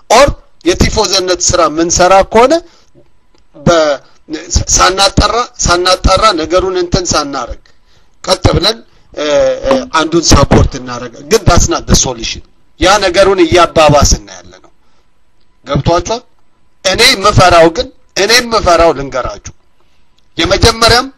ኦር የቲፎዘነት ስራ ምንሰራ ከሆነ ሳናጠራ ሳናጣራ ነገሩን እንትን ሳናረግ ቀጥ ብለን አንዱን ሳፖርት እናደረገ ግን ዳስና ሶሉሽን ያ ነገሩን እያባባስን ያለ ነው ገብቷቸዋል እኔ የምፈራው ግን እኔ የምፈራው ልንገራችሁ የመጀመሪያም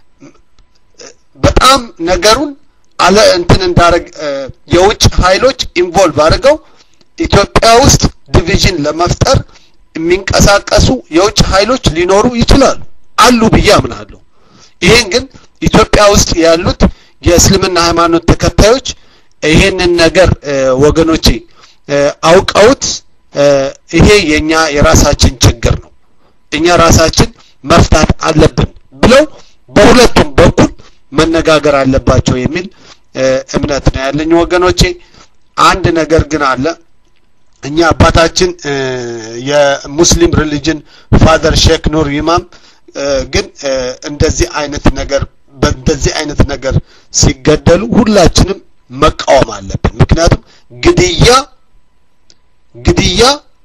በጣም ነገሩን አለ እንትን እንዳረግ የውጭ ኃይሎች ኢንቮልቭ አድርገው ኢትዮጵያ ውስጥ ዲቪዥን ለመፍጠር የሚንቀሳቀሱ የውጭ ኃይሎች ሊኖሩ ይችላሉ አሉ ብዬ አምናለሁ ይሄን ግን ኢትዮጵያ ውስጥ ያሉት የእስልምና ሃይማኖት ተከታዮች ይሄንን ነገር ወገኖቼ አውቀውት ይሄ የኛ የራሳችን ችግር ነው እኛ ራሳችን መፍታት አለብን ብለው በሁለቱም በኩል መነጋገር አለባቸው የሚል እምነት ነው ያለኝ ወገኖቼ አንድ ነገር ግን አለ እኛ አባታችን የሙስሊም ሪሊጅን ፋዘር ሼክ ኑር ኢማም ግን እንደዚህ አይነት ነገር በእንደዚህ አይነት ነገር ሲገደሉ ሁላችንም መቃወም አለብን ምክንያቱም ግድያ ግድያ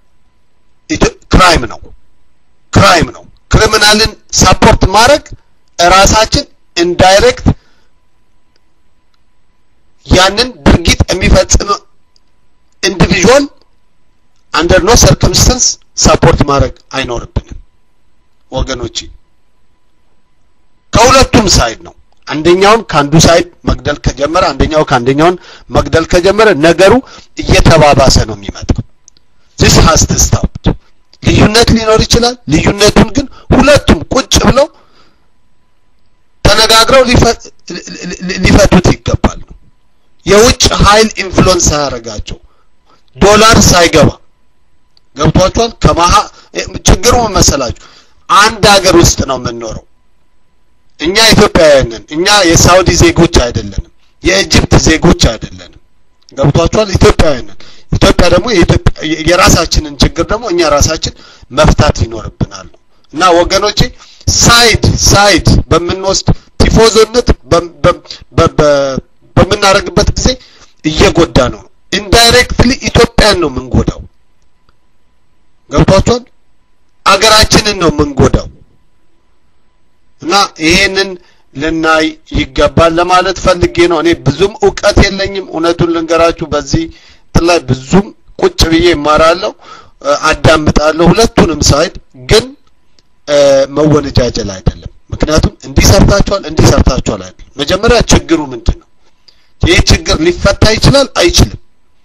ክራይም ነው ክራይም ነው ክሪሚናልን ሳፖርት ማድረግ ራሳችን ኢንዳይሬክት ያንን ድርጊት የሚፈጽም ኢንዲቪዥዋል አንደር ኖ ሰርከምስተንስ ሳፖርት ማድረግ አይኖርብንም ወገኖቼ ከሁለቱም ሳይድ ነው አንደኛውን ከአንዱ ሳይድ መግደል ከጀመረ አንደኛው ከአንደኛውን መግደል ከጀመረ ነገሩ እየተባባሰ ነው የሚመጣው ዚስ ሃስ ቱ ስቶፕድ ልዩነት ሊኖር ይችላል ልዩነቱን ግን ሁለቱም ቁጭ ብለው ተነጋግረው ሊፈቱት ይገባል የውጭ ኃይል ኢንፍሉዌንስ ሳያደርጋቸው ዶላር ሳይገባ ገብቷቸዋል ከመሀ ችግሩ መሰላችሁ አንድ ሀገር ውስጥ ነው የምንኖረው እኛ ኢትዮጵያውያንን እኛ የሳውዲ ዜጎች አይደለንም የኢጅፕት ዜጎች አይደለንም ገብቷቸዋል ኢትዮጵያውያንን ኢትዮጵያ ደግሞ የራሳችንን ችግር ደግሞ እኛ ራሳችን መፍታት ይኖርብናል እና ወገኖቼ ሳይድ ሳይድ በምንወስድ ቲፎዞነት በምናደርግበት ጊዜ እየጎዳ ነው ኢንዳይሬክትሊ ኢትዮጵያን ነው የምንጎዳው ገብቷቸዋል አገራችንን ነው የምንጎዳው እና ይሄንን ልናይ ይገባል ለማለት ፈልጌ ነው እኔ ብዙም እውቀት የለኝም እውነቱን ልንገራችሁ በዚህ ላይ ብዙም ቁጭ ብዬ እማራለሁ አዳምጣለሁ ሁለቱንም ሳይድ ግን መወነጃጀል አይደለም ምክንያቱም እንዲህ ሰርታችኋል እንዲህ ሰርታችኋል አይደለም መጀመሪያ ችግሩ ምንድን ነው ይህ ችግር ሊፈታ ይችላል አይችልም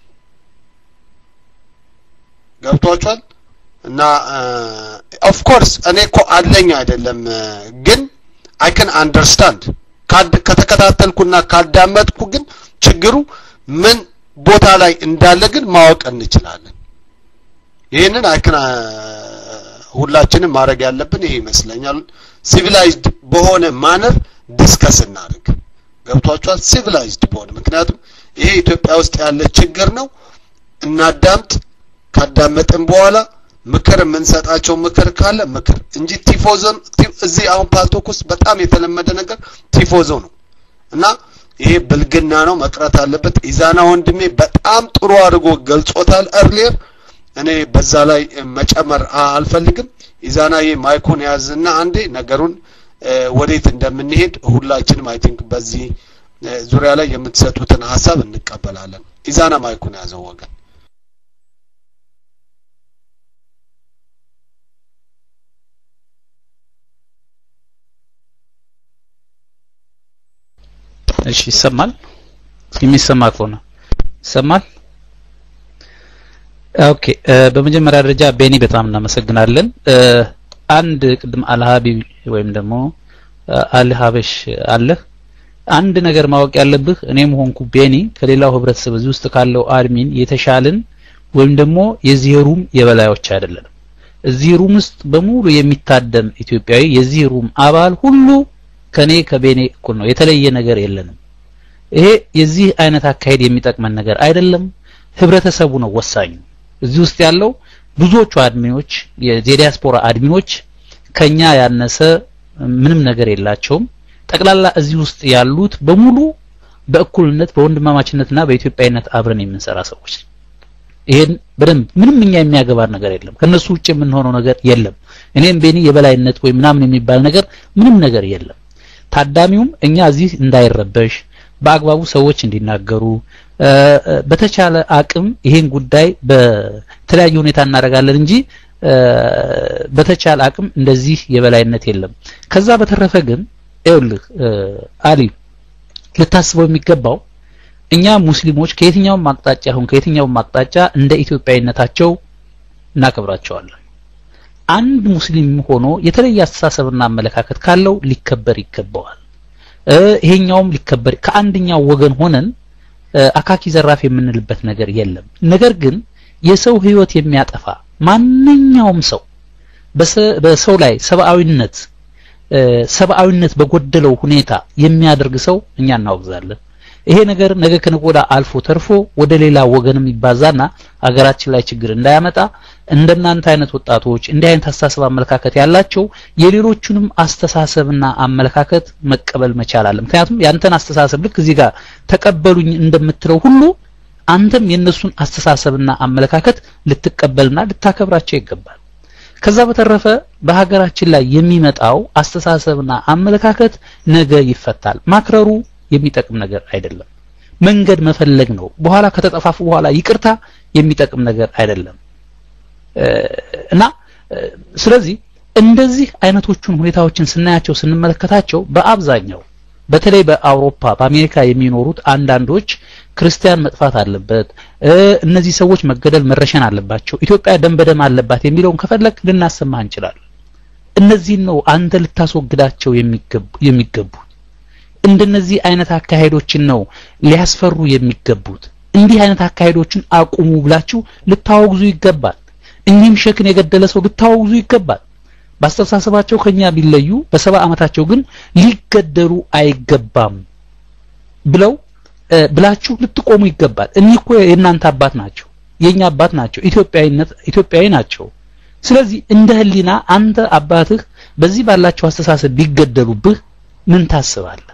ገብቷችኋል እና ኦፍ ኮርስ እኔ እኮ አለኝ አይደለም ግን አይ ካን አንደርስታንድ ከተከታተልኩና ካዳመጥኩ ግን ችግሩ ምን ቦታ ላይ እንዳለ ግን ማወቅ እንችላለን ይህንን አይክን ሁላችንም ማድረግ ያለብን ይሄ ይመስለኛል ሲቪላይዝድ በሆነ ማነር ዲስከስ እናድርግ ገብቷቸዋል ሲቪላይዝድ በሆነ ምክንያቱም ይሄ ኢትዮጵያ ውስጥ ያለ ችግር ነው እናዳምጥ ካዳመጥን በኋላ ምክር የምንሰጣቸው ምክር ካለ ምክር እንጂ ቲፎዞን እዚህ አሁን ፓልቶክ ውስጥ በጣም የተለመደ ነገር ቲፎዞ ነው እና ይሄ ብልግና ነው መቅረት አለበት ኢዛና ወንድሜ በጣም ጥሩ አድርጎ ገልጾታል እርሊየር እኔ በዛ ላይ መጨመር አልፈልግም ኢዛና ይሄ ማይኩን ያዝና አንዴ ነገሩን ወዴት እንደምንሄድ ሁላችንም አይ ቲንክ በዚህ ዙሪያ ላይ የምትሰጡትን ሀሳብ እንቀበላለን ኢዛና ማይኩን ያዘው ወገን እሺ ይሰማል የሚሰማ ከሆነ ይሰማል ኦኬ በመጀመሪያ ደረጃ ቤኒ በጣም እናመሰግናለን አንድ ቅድም አልሃቢ ወይም ደግሞ አልሃበሽ አለህ አንድ ነገር ማወቅ ያለብህ እኔም ሆንኩ ቤኒ ከሌላው ህብረተሰብ እዚህ ውስጥ ካለው አድሚን የተሻልን ወይም ደግሞ የዚህ ሩም የበላዮች አይደለንም እዚህ ሩም ውስጥ በሙሉ የሚታደም ኢትዮጵያዊ የዚህ ሩም አባል ሁሉ ከኔ ከቤኔ እኩል ነው የተለየ ነገር የለንም ይሄ የዚህ አይነት አካሄድ የሚጠቅመን ነገር አይደለም ህብረተሰቡ ነው ወሳኙ እዚህ ውስጥ ያለው ብዙዎቹ አድሚኖች የዲያስፖራ አድሚኖች ከኛ ያነሰ ምንም ነገር የላቸውም ጠቅላላ እዚህ ውስጥ ያሉት በሙሉ በእኩልነት በወንድማማችነትና በኢትዮጵያዊነት አብረን የምንሰራ ሰዎች ይሄን በደንብ ምንም እኛ የሚያገባን ነገር የለም ከነሱ ውጭ የምንሆነው ነገር የለም እኔም ቤኒ የበላይነት ወይ ምናምን የሚባል ነገር ምንም ነገር የለም ታዳሚውም እኛ እዚህ እንዳይረበሽ በአግባቡ ሰዎች እንዲናገሩ በተቻለ አቅም ይሄን ጉዳይ በተለያየ ሁኔታ እናደርጋለን እንጂ በተቻለ አቅም እንደዚህ የበላይነት የለም ከዛ በተረፈ ግን ይኸውልህ አሊ ልታስበው የሚገባው እኛ ሙስሊሞች ከየትኛውም አቅጣጫ ይሁን ከየትኛውም አቅጣጫ እንደ ኢትዮጵያዊነታቸው እናከብራቸዋለን አንድ ሙስሊም ሆኖ የተለየ አስተሳሰብና አመለካከት ካለው ሊከበር ይገባዋል ይሄኛውም ሊከበር ከአንደኛው ወገን ሆነን አካኪ ዘራፍ የምንልበት ነገር የለም ነገር ግን የሰው ህይወት የሚያጠፋ ማንኛውም ሰው በሰው ላይ ሰብአዊነት ሰብአዊነት በጎደለው ሁኔታ የሚያደርግ ሰው እኛ እናወግዛለን ይሄ ነገር ነገ ከነገ አልፎ ተርፎ ወደ ሌላ ወገንም ይባዛና አገራችን ላይ ችግር እንዳያመጣ እንደናንተ አይነት ወጣቶች እንዲህ አይነት አስተሳሰብ አመለካከት ያላቸው የሌሎቹንም አስተሳሰብና አመለካከት መቀበል መቻል አለ ምክንያቱም ያንተን አስተሳሰብ ልክ እዚህ ጋር ተቀበሉኝ እንደምትለው ሁሉ አንተም የነሱን አስተሳሰብና አመለካከት ልትቀበልና ልታከብራቸው ይገባል ከዛ በተረፈ በሀገራችን ላይ የሚመጣው አስተሳሰብና አመለካከት ነገ ይፈታል ማክረሩ የሚጠቅም ነገር አይደለም መንገድ መፈለግ ነው በኋላ ከተጠፋፉ በኋላ ይቅርታ የሚጠቅም ነገር አይደለም እና ስለዚህ እንደዚህ አይነቶቹን ሁኔታዎችን ስናያቸው ስንመለከታቸው በአብዛኛው በተለይ በአውሮፓ በአሜሪካ የሚኖሩት አንዳንዶች ክርስቲያን መጥፋት አለበት እነዚህ ሰዎች መገደል መረሸን አለባቸው ኢትዮጵያ ደም በደም አለባት የሚለውን ከፈለግ ልናሰማ እንችላለን እነዚህን ነው አንተ ልታስወግዳቸው የሚገቡ እንደነዚህ አይነት አካሄዶችን ነው ሊያስፈሩ የሚገቡት እንዲህ አይነት አካሄዶችን አቁሙ ብላችሁ ልታወግዙ ይገባል እኚህም ሸክን የገደለ ሰው ልታወግዙ ይገባል በአስተሳሰባቸው ከኛ ቢለዩ በሰባ ዓመታቸው ግን ሊገደሉ አይገባም ብለው ብላችሁ ልትቆሙ ይገባል እኒህ እኮ የእናንተ አባት ናቸው የኛ አባት ናቸው ኢትዮጵያዊነት ኢትዮጵያዊ ናቸው ስለዚህ እንደ ህሊና አንተ አባትህ በዚህ ባላቸው አስተሳሰብ ቢገደሉብህ ምን ታስባለህ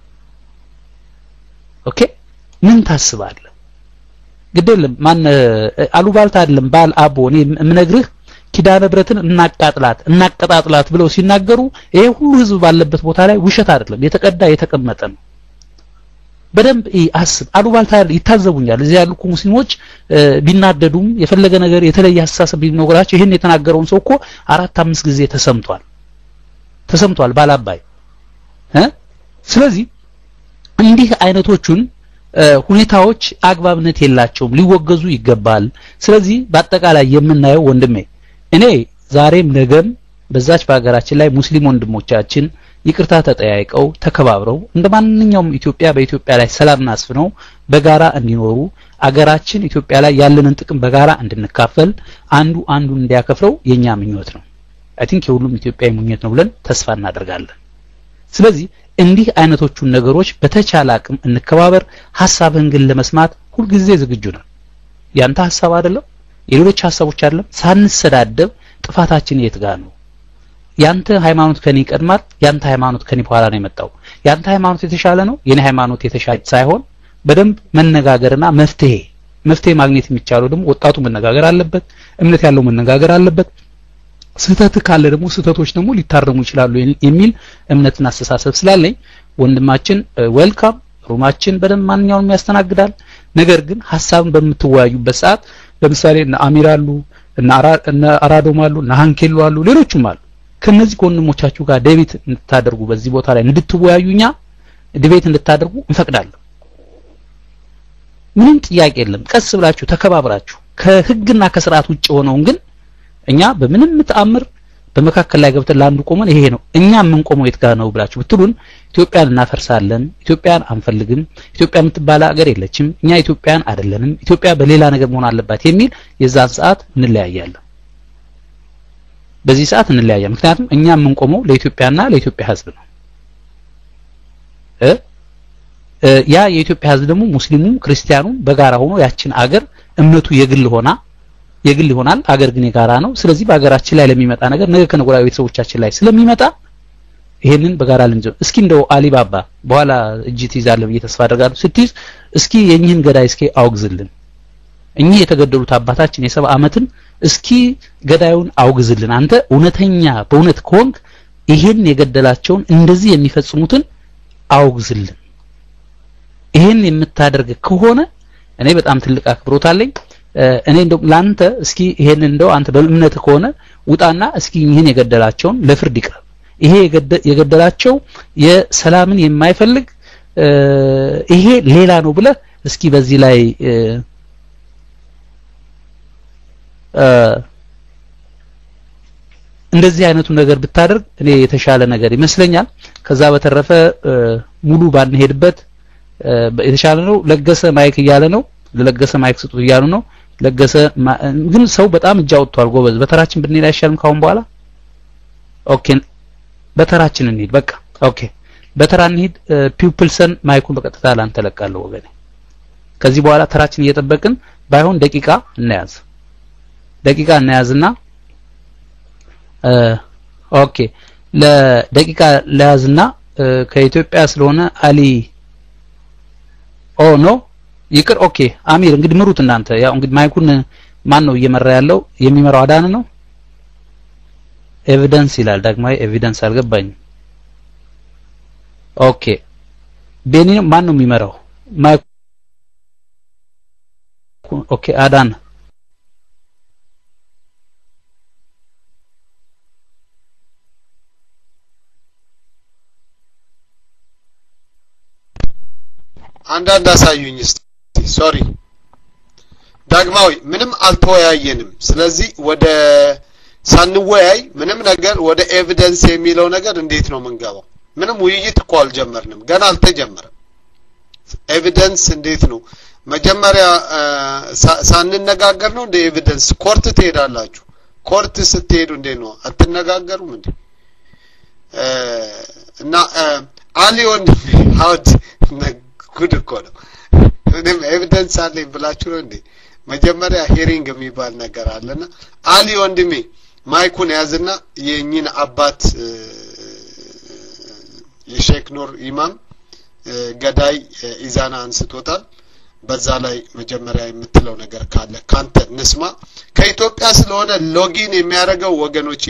ኦኬ ምን ታስባለህ ግደለም ማን አሉባልታ አይደለም ባል አቦ እኔ የምነግርህ ኪዳነ ብረትን እናቃጥላት እናቀጣጥላት ብለው ሲናገሩ ይሄ ሁሉ ህዝብ ባለበት ቦታ ላይ ውሸት አይደለም የተቀዳ የተቀመጠ ነው በደንብ አስብ አሉባልታ ይታዘቡኛል እዚህ ያሉ ሙስሊሞች ቢናደዱም የፈለገ ነገር የተለየ አስተሳሰብ ቢኖራቸው ይህን የተናገረውን ሰው እኮ አራት አምስት ጊዜ ተሰምቷል ተሰምቷል ባላባይ እ ስለዚህ እንዲህ አይነቶቹን ሁኔታዎች አግባብነት የላቸውም ሊወገዙ ይገባል ስለዚህ በአጠቃላይ የምናየው ወንድሜ እኔ ዛሬም ነገም በዛች በሀገራችን ላይ ሙስሊም ወንድሞቻችን ይቅርታ ተጠያይቀው ተከባብረው እንደ ማንኛውም ኢትዮጵያ በኢትዮጵያ ላይ ሰላም አስፍነው በጋራ እንዲኖሩ አገራችን ኢትዮጵያ ላይ ያለንን ጥቅም በጋራ እንድንካፈል አንዱ አንዱን እንዲያከፍረው የኛ ምኞት ነው አይ ቲንክ የሁሉም ኢትዮጵያዊ ምኞት ነው ብለን ተስፋ እናደርጋለን ስለዚህ እንዲህ አይነቶቹን ነገሮች በተቻለ አቅም እንከባበር ሀሳብህን ግን ለመስማት ሁልጊዜ ዝግጁ ነን ያንተ ሀሳብ አይደለም የሌሎች ሀሳቦች አይደለም ሳንሰዳደብ ጥፋታችን የት ጋር ነው ያንተ ሃይማኖት ከኔ ይቀድማል ያንተ ሃይማኖት ከኔ በኋላ ነው የመጣው ያንተ ሃይማኖት የተሻለ ነው የኔ ሃይማኖት የተሻለ ሳይሆን በደንብ መነጋገርና መፍትሄ መፍትሄ ማግኘት የሚቻለው ደግሞ ወጣቱ መነጋገር አለበት እምነት ያለው መነጋገር አለበት ስህተት ካለ ደግሞ ስህተቶች ደግሞ ሊታረሙ ይችላሉ የሚል እምነትና አስተሳሰብ ስላለኝ ወንድማችን ዌልካም ሩማችን በደንብ ማንኛውንም ያስተናግዳል ነገር ግን ሀሳብን በምትወያዩበት ሰዓት ለምሳሌ እነ አሚር አሉ እነ አራዶም አሉ እነ ሀንኬሎ አሉ ሌሎችም አሉ ከነዚህ ከወንድሞቻችሁ ጋር ዴቤት እንድታደርጉ በዚህ ቦታ ላይ እንድትወያዩኛ ዲቤት እንድታደርጉ እንፈቅዳለን ምንም ጥያቄ የለም ቀስ ብላችሁ ተከባብራችሁ ከህግና ከስርዓት ውጭ ሆነውን ግን እኛ በምንም ተአምር በመካከል ላይ ገብተን ለአንዱ ቆመን ይሄ ነው እኛ የምንቆመው የት ጋር ነው ብላችሁ ብትሉን ኢትዮጵያን እናፈርሳለን ኢትዮጵያን አንፈልግም ኢትዮጵያ የምትባል ሀገር የለችም እኛ ኢትዮጵያን አይደለንም ኢትዮጵያ በሌላ ነገር መሆን አለባት የሚል የዛን ሰዓት እንለያያለን በዚህ ሰዓት እንለያያለን ምክንያቱም እኛ የምንቆመው ለኢትዮጵያና ለኢትዮጵያ ህዝብ ነው እ ያ የኢትዮጵያ ህዝብ ደግሞ ሙስሊሙም ክርስቲያኑም በጋራ ሆኖ ያችን አገር እምነቱ የግል ሆና የግል ይሆናል አገር ግን የጋራ ነው ስለዚህ በሀገራችን ላይ ለሚመጣ ነገር ነገ ከነገ ወዲያ ቤተሰቦቻችን ላይ ስለሚመጣ ይሄንን በጋራ ልንጀምር እስኪ እንደው አሊባባ በኋላ እጅ ትይዛለህ ብዬ ተስፋ አደርጋለሁ ስትይዝ እስኪ የኝህን ገዳይ እስኪ አውግዝልን እኚህ የተገደሉት አባታችን የሰባ ዓመትን እስኪ ገዳዩን አውግዝልን አንተ እውነተኛ በእውነት ከሆንክ ይሄን የገደላቸውን እንደዚህ የሚፈጽሙትን አውግዝልን ይሄን የምታደርግ ከሆነ እኔ በጣም ትልቅ አክብሮት አለኝ እኔ እንደው ላንተ እስኪ ይሄን እንደው አንተ በእምነት ከሆነ ውጣና እስኪ ይህን የገደላቸውን ለፍርድ ይቅረብ ይሄ የገደላቸው የሰላምን የማይፈልግ ይሄ ሌላ ነው ብለህ እስኪ በዚህ ላይ እንደዚህ አይነቱ ነገር ብታደርግ እኔ የተሻለ ነገር ይመስለኛል ከዛ በተረፈ ሙሉ ባንሄድበት የተሻለ ነው ለገሰ ማይክ እያለ ነው ለለገሰ ማይክ ስጡት እያሉ ነው ለገሰ ግን ሰው በጣም እጅ አውጥቷል ጎበዝ በተራችን ብንሄድ አይሻልም ካሁን በኋላ ኦኬ በተራችን እንሂድ በቃ ኦኬ በተራ እንሂድ ፒፕልሰን ማይኩን በቀጥታ ላንተ ለቃለሁ ወገኔ ከዚህ በኋላ ተራችን እየጠበቅን ባይሆን ደቂቃ እናያዝ ደቂቃ እናያዝና ኦኬ ለደቂቃ ለያዝና ከኢትዮጵያ ስለሆነ አሊ ኦ ኖ ይቅር ኦኬ አሚር እንግዲህ ምሩት እናንተ ያው እንግዲህ ማይኩን ማን ነው እየመራ ያለው የሚመራው አዳን ነው ኤቪደንስ ይላል ዳግማዊ ኤቪደንስ አልገባኝም ኦኬ ቤኒ ማን ነው የሚመራው ማይኩ ኦኬ አዳን አንዳንድ አሳዩኝ እስቲ ሶሪ ዳግማዊ ምንም አልተወያየንም ስለዚህ ወደ ሳንወያይ ምንም ነገር ወደ ኤቪደንስ የሚለው ነገር እንዴት ነው የምንገባው ምንም ውይይት እኮ አልጀመርንም ገና አልተጀመረም ኤቪደንስ እንዴት ነው መጀመሪያ ሳንነጋገር ነው እንደ ኤቪደንስ ኮርት ትሄዳላችሁ ኮርት ስትሄዱ እንዴት ነው አትነጋገሩም እንዴ እና አሊ ወንድሜ ሀውድ ጉድ እኮ ነው ምንም ኤቪደንስ አለኝ ብላችሁ ነው እንዴ መጀመሪያ ሄሪንግ የሚባል ነገር አለና አሊ ወንድሜ ማይኩን ያዝና የእኚህን አባት የሼክ ኑር ኢማም ገዳይ ኢዛና አንስቶታል በዛ ላይ መጀመሪያ የምትለው ነገር ካለ ካንተ ንስማ ከኢትዮጵያ ስለሆነ ሎጊን የሚያደርገው ወገኖቼ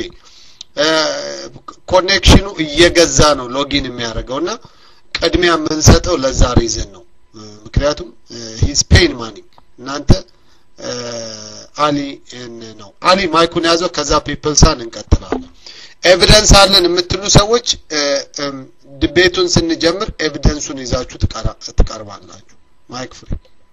ኮኔክሽኑ እየገዛ ነው ሎጊን የሚያደርገውና ቅድሚያ የምንሰጠው ለዛ ሪዝን ነው ምክንያቱም ሂዝ ፔን ማኒ እናንተ አሊ ነው አሊ ማይኩን ያዘው ከዛ ፒፕልሳን እንቀጥላለን ኤቪደንስ አለን የምትሉ ሰዎች ድቤቱን ስንጀምር ኤቪደንሱን ይዛችሁ ትቀርባላችሁ ማይክ ፍሪ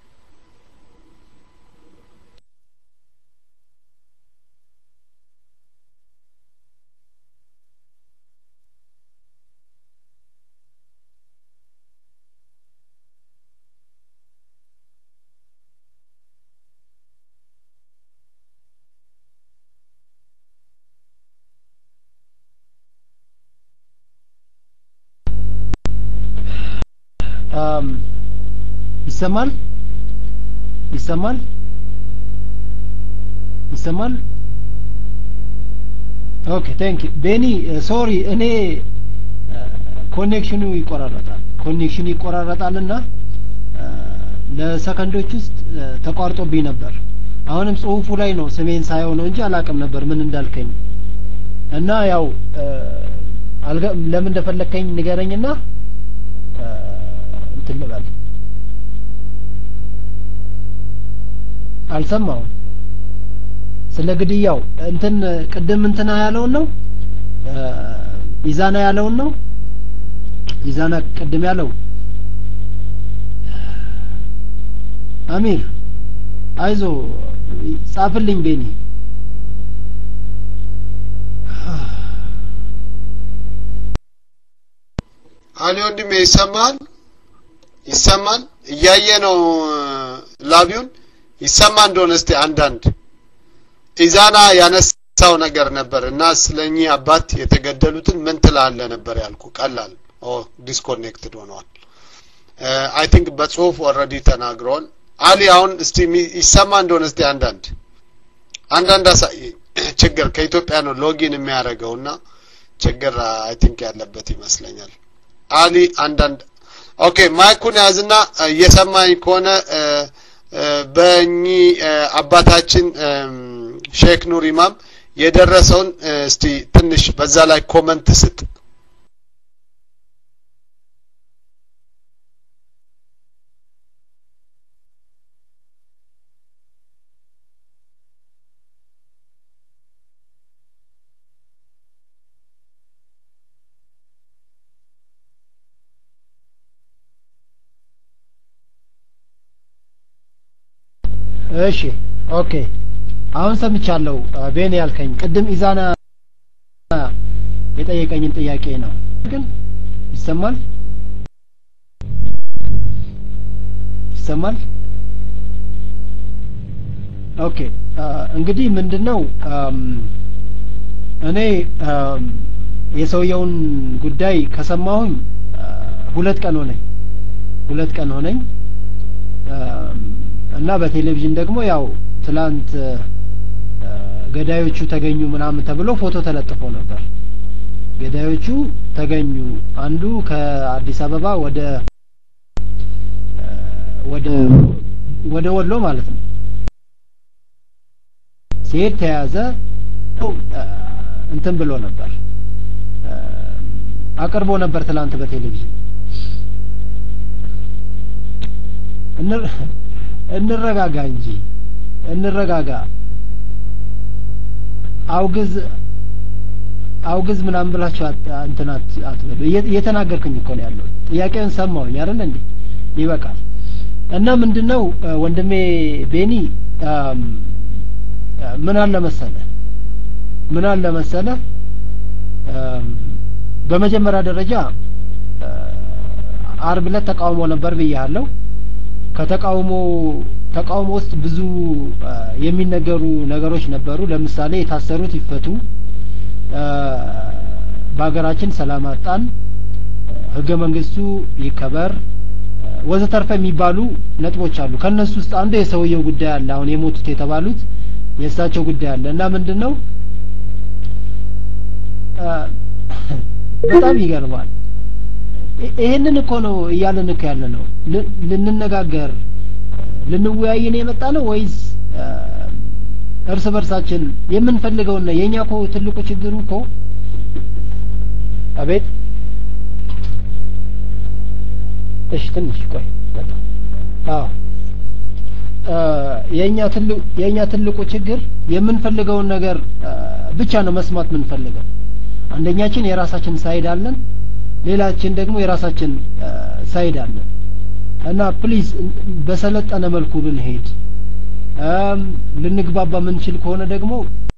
ይሰማል ይሰማል ይሰማል ኦኬ ቴንክ ዩ ቤኒ ሶሪ እኔ ኮኔክሽኑ ይቆራረጣል ኮኔክሽኑ ይቆራረጣልና ለሰከንዶች ውስጥ ተቋርጦብኝ ነበር አሁንም ጽሁፉ ላይ ነው ስሜን ሳየው ነው እንጂ አላቅም ነበር ምን እንዳልከኝ እና ያው ለምን እንደፈለከኝ ንገረኝና እንትን ልበል አልሰማውም ስለ ግድያው እንትን ቅድም እንትና ያለውን ነው ኢዛና ያለውን ነው ኢዛና ቅድም ያለው አሚር አይዞ ጻፍልኝ ቤኒ አሊ ወንድሜ ይሰማል ይሰማል እያየ ነው ላቢውን ይሰማ እንደሆነ እስቲ አንዳንድ ኢዛና ያነሳው ነገር ነበር እና ስለኚህ አባት የተገደሉትን ምን ትላለ ነበር ያልኩ ቀላል ኦ ዲስኮኔክትድ ሆነዋል አይ ቲንክ በጽሁፍ ኦልሬዲ ተናግረዋል አሊ አሁን እስቲ ይሰማ እንደሆነ እስቲ አንዳንድ አንዳንድ አሳይ ችግር ከኢትዮጵያ ነው ሎጊን የሚያደርገውና ችግር አይ ቲንክ ያለበት ይመስለኛል አሊ አንዳንድ ኦኬ ማይኩን ያዝና እየሰማኝ ከሆነ በእኚህ አባታችን ሼክ ኑር ኢማም የደረሰውን እስቲ ትንሽ በዛ ላይ ኮመንት ስጥ። እሺ ኦኬ አሁን ሰምቻለሁ ቤን ያልከኝ ቅድም ኢዛና የጠየቀኝን ጥያቄ ነው ግን ይሰማል ይሰማል ኦኬ እንግዲህ ምንድነው እኔ የሰውየውን ጉዳይ ከሰማሁኝ ሁለት ቀን ሆነኝ ሁለት ቀን ሆነኝ እና በቴሌቪዥን ደግሞ ያው ትላንት ገዳዮቹ ተገኙ ምናምን ተብሎ ፎቶ ተለጥፎ ነበር። ገዳዮቹ ተገኙ። አንዱ ከአዲስ አበባ ወደ ወደ ወደ ወሎ ማለት ነው ሲሄድ ተያዘ። እንትን ብሎ ነበር አቅርቦ ነበር ትላንት በቴሌቪዥን እንረጋጋ እንጂ እንረጋጋ። አውግዝ አውግዝ ምናምን ብላችሁ እንትን አትበሉ። እየተናገርኩኝ እኮ ነው ያለው። ጥያቄውን ሰማሁኝ አይደል እንዴ? ይበቃል። እና ምንድነው ወንድሜ ቤኒ ምን አለ መሰለ ምን አለ መሰለ በመጀመሪያ ደረጃ አርብ ዕለት ተቃውሞ ነበር ብያለሁ። ከተቃውሞ ተቃውሞ ውስጥ ብዙ የሚነገሩ ነገሮች ነበሩ። ለምሳሌ የታሰሩት ይፈቱ፣ በሀገራችን ሰላም አጣን፣ ህገ መንግስቱ ይከበር ወዘተርፈ የሚባሉ ነጥቦች አሉ። ከነሱ ውስጥ አንዱ የሰውየው ጉዳይ አለ። አሁን የሞቱት የተባሉት የእሳቸው ጉዳይ አለ እና ምንድን ነው በጣም ይገርማል። ይሄንን እኮ ነው እያለን እኮ ያለ ነው። ልንነጋገር ልንወያይ ነው የመጣ ነው ወይስ እርስ በርሳችን የምንፈልገውና የኛ እኮ ትልቁ ችግሩ እኮ አቤት እሺ ትንሽ ቆይ በጣም አዎ የኛ ትልቁ የኛ ትልቁ ችግር የምንፈልገውን ነገር ብቻ ነው መስማት የምንፈልገው። አንደኛችን የራሳችን ሳይድ አለን፣ ሌላችን ደግሞ የራሳችን ሳይድ አለን እና ፕሊዝ በሰለጠነ መልኩ ብንሄድ ልንግባባ የምንችል ከሆነ ደግሞ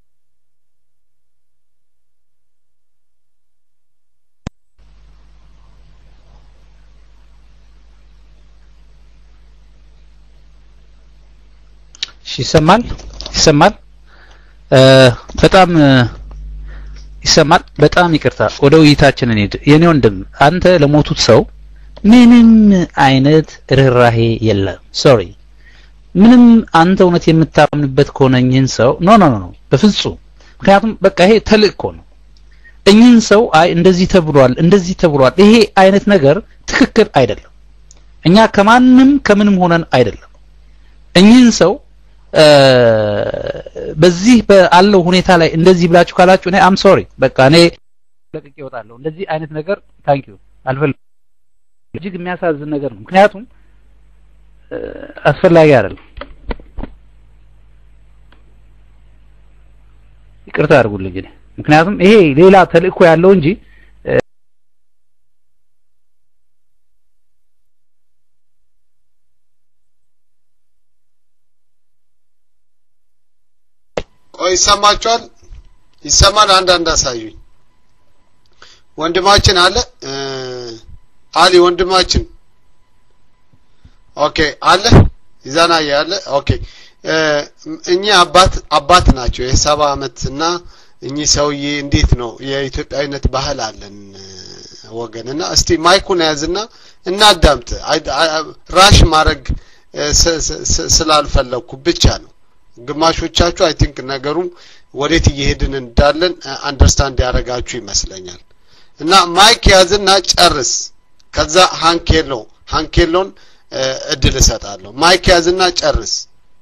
ይሰማል ይሰማል በጣም ይሰማል በጣም ይቅርታ ወደ ውይይታችን እንሂድ የኔ ወንድም አንተ ለሞቱት ሰው ምንም አይነት ርህራሄ የለም ሶሪ ምንም አንተ እውነት የምታምንበት ከሆነ እኚህን ሰው ኖ ኖ ኖ በፍጹም ምክንያቱም በቃ ይሄ ተልእኮ ነው እኚህን ሰው አይ እንደዚህ ተብሏል እንደዚህ ተብሏል ይሄ አይነት ነገር ትክክል አይደለም እኛ ከማንም ከምንም ሆነን አይደለም እኚህን ሰው በዚህ ባለው ሁኔታ ላይ እንደዚህ ብላችሁ ካላችሁ እኔ አም ሶሪ በቃ እኔ ለቅቄ እወጣለሁ እንደዚህ አይነት ነገር ታንክ ዩ አልፈልግም እጅግ የሚያሳዝን ነገር ነው ምክንያቱም አስፈላጊ አይደለም ይቅርታ አድርጉልኝ እኔ ምክንያቱም ይሄ ሌላ ተልእኮ ያለው እንጂ ቆይ ይሰማችኋል? ይሰማል? አንዳንድ አሳዩኝ። ወንድማችን አለ አሊ ወንድማችን ኦኬ አለ ይዛና ያለ ኦኬ እኚህ አባት አባት ናቸው የሰባ አመት እና እኚህ ሰውዬ እንዴት ነው የኢትዮጵያዊነት ባህል አለን ወገን እና እስቲ ማይኩን ያዝና እናዳምጥ ራሽ ማድረግ ስላልፈለግኩ ብቻ ነው ግማሾቻችሁ አይ ቲንክ ነገሩ ወዴት እየሄድን እንዳለን አንደርስታንድ ያደረጋችሁ ይመስለኛል እና ማይክ ያዝና ጨርስ ከዛ ሃንኬሎ ሃንኬሎን እድል እሰጣለሁ። ማይክ ያዝና ጨርስ።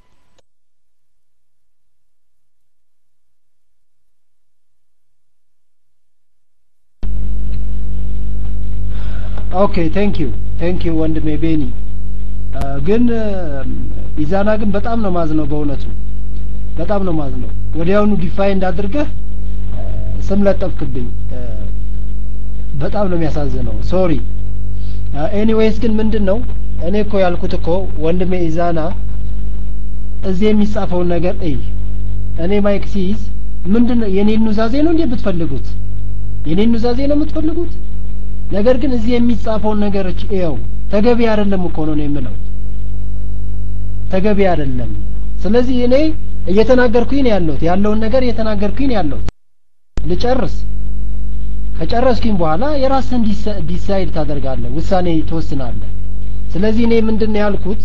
ኦኬ ቴንክ ዩ ቴንክ ዩ ወንድሜ ቤኒ ግን ኢዛና ግን በጣም ነው ማዝነው በእውነቱ በጣም ነው ማዝነው ወዲያውኑ ዲፋይንድ አድርገህ ስም ለጠፍክብኝ በጣም ነው የሚያሳዝነው ሶሪ ኤኒዌይስ ግን ምንድን ነው እኔ እኮ ያልኩት እኮ ወንድሜ ኢዛና እዚህ የሚጻፈውን ነገር እይ እኔ ማይክ ሲይዝ ምንድን ነው የኔን ኑዛዜ ነው እንዴ የምትፈልጉት የኔን ኑዛዜ ነው የምትፈልጉት ነገር ግን እዚህ የሚጻፈውን ነገሮች ይኸው ተገቢ አይደለም እኮ ነው የምለው ተገቢ አይደለም ስለዚህ እኔ እየተናገርኩኝ ነው ያለሁት ያለውን ነገር እየተናገርኩኝ ነው ያለሁት ልጨርስ ከጨረስኩኝ በኋላ የራስህን ዲሳይድ ታደርጋለህ ውሳኔ ትወስናለህ ስለዚህ እኔ ምንድን ነው ያልኩት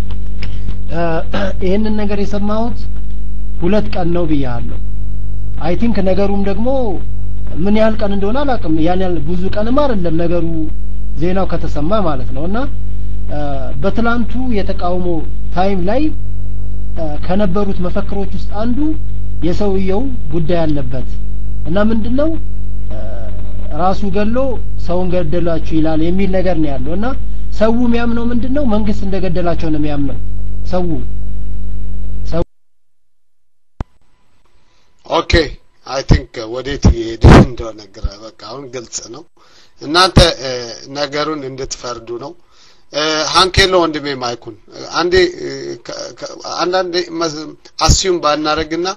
ይህንን ነገር የሰማሁት ሁለት ቀን ነው ብያለሁ አይ ቲንክ ነገሩም ደግሞ ምን ያህል ቀን እንደሆነ አላውቅም ያን ያህል ብዙ ቀንም አይደለም ነገሩ ዜናው ከተሰማ ማለት ነው እና በትላንቱ የተቃውሞ ታይም ላይ ከነበሩት መፈክሮች ውስጥ አንዱ የሰውየው ጉዳይ አለበት እና ምንድነው ራሱ ገሎ ሰውን ገደላችሁ ይላል የሚል ነገር ነው ያለው እና ሰው የሚያምነው ምንድነው መንግስት እንደገደላቸው ነው የሚያምነው ሰው ኦኬ አይ ቲንክ ወዴት እየሄደ እንደሆነ ግራ በቃ አሁን ግልጽ ነው እናንተ ነገሩን እንድትፈርዱ ነው ሃንኬሎ ወንድሜ ማይኩን አንዴ አንዳንዴ አስዩም ባናረግና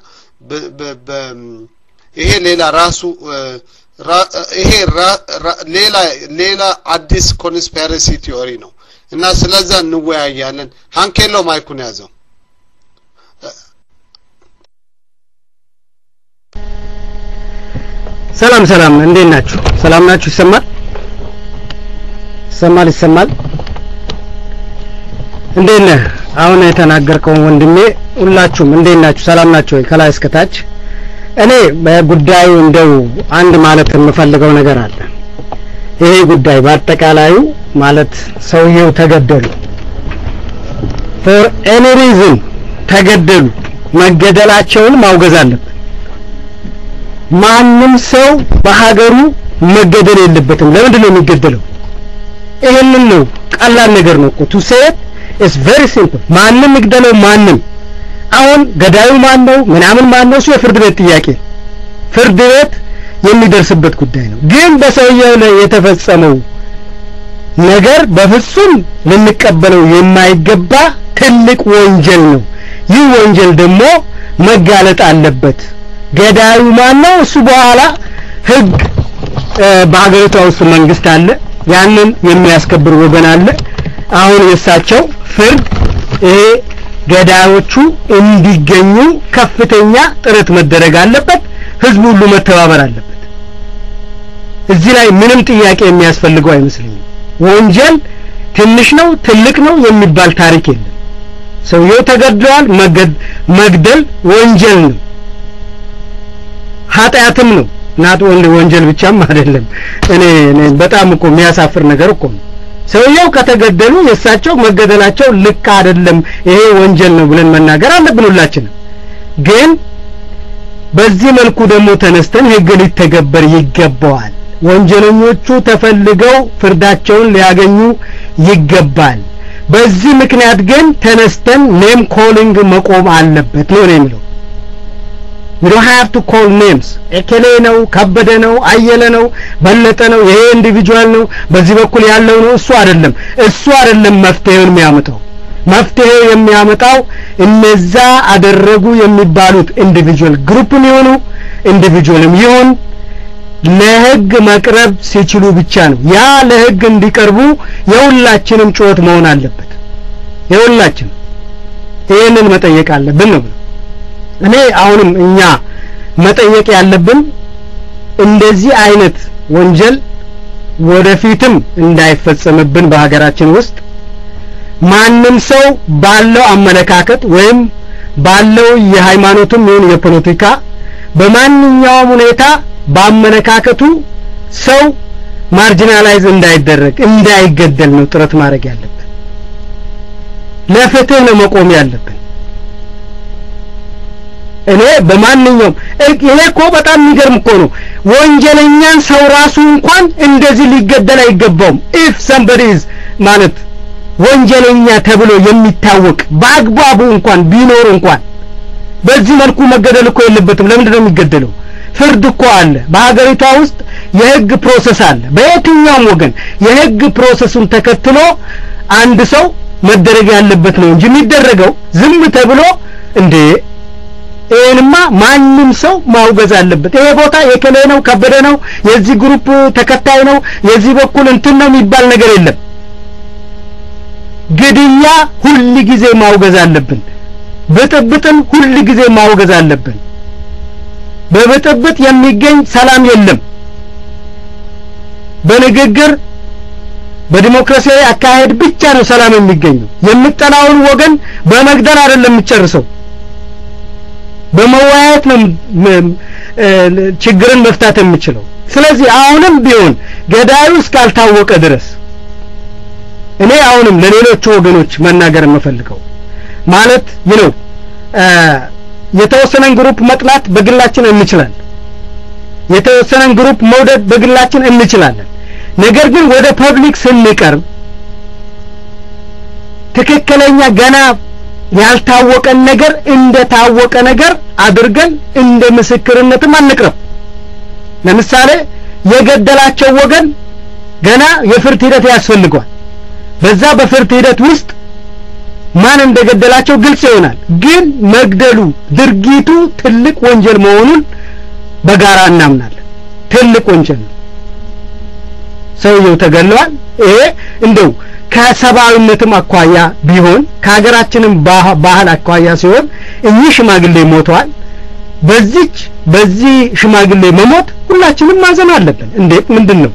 ይሄ ሌላ ራሱ ይሄ ሌላ ሌላ አዲስ ኮንስፒረሲ ቲዮሪ ነው እና ስለዛ እንወያያለን ሃንኬሎ ማይኩን ያዘው ሰላም ሰላም እንዴት ናችሁ ሰላም ናችሁ ይሰማል ይሰማል ይሰማል እንዴት ነህ አሁን የተናገርከውን ወንድሜ ሁላችሁም እንዴት ናችሁ ሰላም ናችሁ ወይ ከላይ እስከታች እኔ በጉዳዩ እንደው አንድ ማለት የምፈልገው ነገር አለ ይሄ ጉዳይ በአጠቃላዩ ማለት ሰውየው ተገደሉ ፎር ኤኒ ሪዝን ተገደሉ መገደላቸውን ማውገዝ አለብን ማንም ሰው በሀገሩ መገደል የለበትም ለምንድን ነው የሚገደለው ይሄንን ነው ቀላል ነገር ነው እኮ ቱ ሴት ኢስ ቬሪ ሲምፕል ማንም ይግደለው ማንም አሁን ገዳዩ ማን ነው ምናምን ማን ነው እሱ የፍርድ ቤት ጥያቄ ፍርድ ቤት የሚደርስበት ጉዳይ ነው ግን በሰውየው ላይ የተፈጸመው ነገር በፍጹም ልንቀበለው የማይገባ ትልቅ ወንጀል ነው ይህ ወንጀል ደግሞ መጋለጥ አለበት ገዳዩ ማን ነው እሱ በኋላ ህግ በሀገሪቷ ውስጥ መንግስት አለ ያንን የሚያስከብር ወገን አለ አሁን የእሳቸው ፍርድ ይሄ ገዳዮቹ እንዲገኙ ከፍተኛ ጥረት መደረግ አለበት ህዝቡ ሁሉ መተባበር አለበት እዚህ ላይ ምንም ጥያቄ የሚያስፈልገው አይመስለኝም ወንጀል ትንሽ ነው ትልቅ ነው የሚባል ታሪክ የለም ሰውየው ተገድለዋል መግደል ወንጀል ነው ኃጢአትም ነው ናት ወንድ ወንጀል ብቻም አይደለም እኔ በጣም እኮ የሚያሳፍር ነገር እኮ ነው ሰውየው ከተገደሉ የእሳቸው መገደላቸው ልክ አይደለም ይሄ ወንጀል ነው ብለን መናገር አለብን ሁላችንም ግን በዚህ መልኩ ደግሞ ተነስተን ህግ ሊተገበር ይገባዋል ወንጀለኞቹ ተፈልገው ፍርዳቸውን ሊያገኙ ይገባል በዚህ ምክንያት ግን ተነስተን ኔም ኮሊንግ መቆም አለበት ነው የሚለው you don't have to call names ኤኬሌ ነው ከበደ ነው አየለ ነው በለጠ ነው ይሄ ኢንዲቪጁዋል ነው በዚህ በኩል ያለው ነው እሱ አይደለም እሱ አይደለም መፍትሄውን የሚያመጣው መፍትሄው የሚያመጣው እነዛ አደረጉ የሚባሉት ኢንዲቪጁዋል ግሩፕም ይሆኑ ኢንዲቪጁዋልም ይሁን ለህግ መቅረብ ሲችሉ ብቻ ነው ያ ለህግ እንዲቀርቡ የሁላችንም ጩኸት መሆን አለበት የሁላችን ይህንን መጠየቅ አለብን ነው እኔ አሁንም እኛ መጠየቅ ያለብን እንደዚህ አይነት ወንጀል ወደፊትም እንዳይፈጸምብን በሀገራችን ውስጥ ማንም ሰው ባለው አመለካከት ወይም ባለው የሃይማኖትም ይሁን የፖለቲካ በማንኛውም ሁኔታ በአመለካከቱ ሰው ማርጂናላይዝ እንዳይደረግ እንዳይገደል ነው ጥረት ማድረግ ያለበት ለፍትህ ነው መቆም ያለብን እኔ በማንኛውም ይሄ እኮ በጣም የሚገርም እኮ ነው ወንጀለኛን ሰው ራሱ እንኳን እንደዚህ ሊገደል አይገባውም ኢፍ somebody is ማለት ወንጀለኛ ተብሎ የሚታወቅ በአግባቡ እንኳን ቢኖር እንኳን በዚህ መልኩ መገደል እኮ የለበትም ለምንድን ነው የሚገደለው ፍርድ እኮ አለ በሀገሪቷ ውስጥ የህግ ፕሮሰስ አለ በየትኛውም ወገን የህግ ፕሮሰሱን ተከትሎ አንድ ሰው መደረግ ያለበት ነው እንጂ የሚደረገው ዝም ተብሎ እንዴ ይሄንማ ማንም ሰው ማውገዝ አለበት ይሄ ቦታ የከሌ ነው ከበደ ነው የዚህ ግሩፕ ተከታይ ነው የዚህ በኩል እንትን ነው የሚባል ነገር የለም ግድያ ሁል ጊዜ ማውገዝ አለብን ብጥብጥን ሁል ጊዜ ማውገዝ አለብን በብጥብጥ የሚገኝ ሰላም የለም በንግግር በዲሞክራሲያዊ አካሄድ ብቻ ነው ሰላም የሚገኘው የምጠላውን ወገን በመግደል አይደለም የምጨርሰው በመወያየት ነው ችግርን መፍታት የምችለው ስለዚህ አሁንም ቢሆን ገዳዩ እስካልታወቀ ድረስ እኔ አሁንም ለሌሎቹ ወገኖች መናገር የምፈልገው ማለት ይነው የተወሰነን ግሩፕ መጥላት በግላችን እንችላለን የተወሰነን ግሩፕ መውደድ በግላችን እንችላለን ነገር ግን ወደ ፐብሊክ ስንቀርብ ትክክለኛ ገና ያልታወቀን ነገር እንደ ታወቀ ነገር አድርገን እንደ ምስክርነትም አንቅረብ ለምሳሌ የገደላቸው ወገን ገና የፍርድ ሂደት ያስፈልገዋል በዛ በፍርድ ሂደት ውስጥ ማን እንደገደላቸው ግልጽ ይሆናል ግን መግደሉ ድርጊቱ ትልቅ ወንጀል መሆኑን በጋራ እናምናለን ትልቅ ወንጀል ነው ሰውየው ተገለዋል ይሄ እንደው ከሰብአዊነትም አኳያ ቢሆን ከሀገራችንም ባህል አኳያ ሲሆን እኚህ ሽማግሌ ሞተዋል በዚች በዚህ ሽማግሌ መሞት ሁላችንም ማዘን አለብን እንዴት ምንድን ነው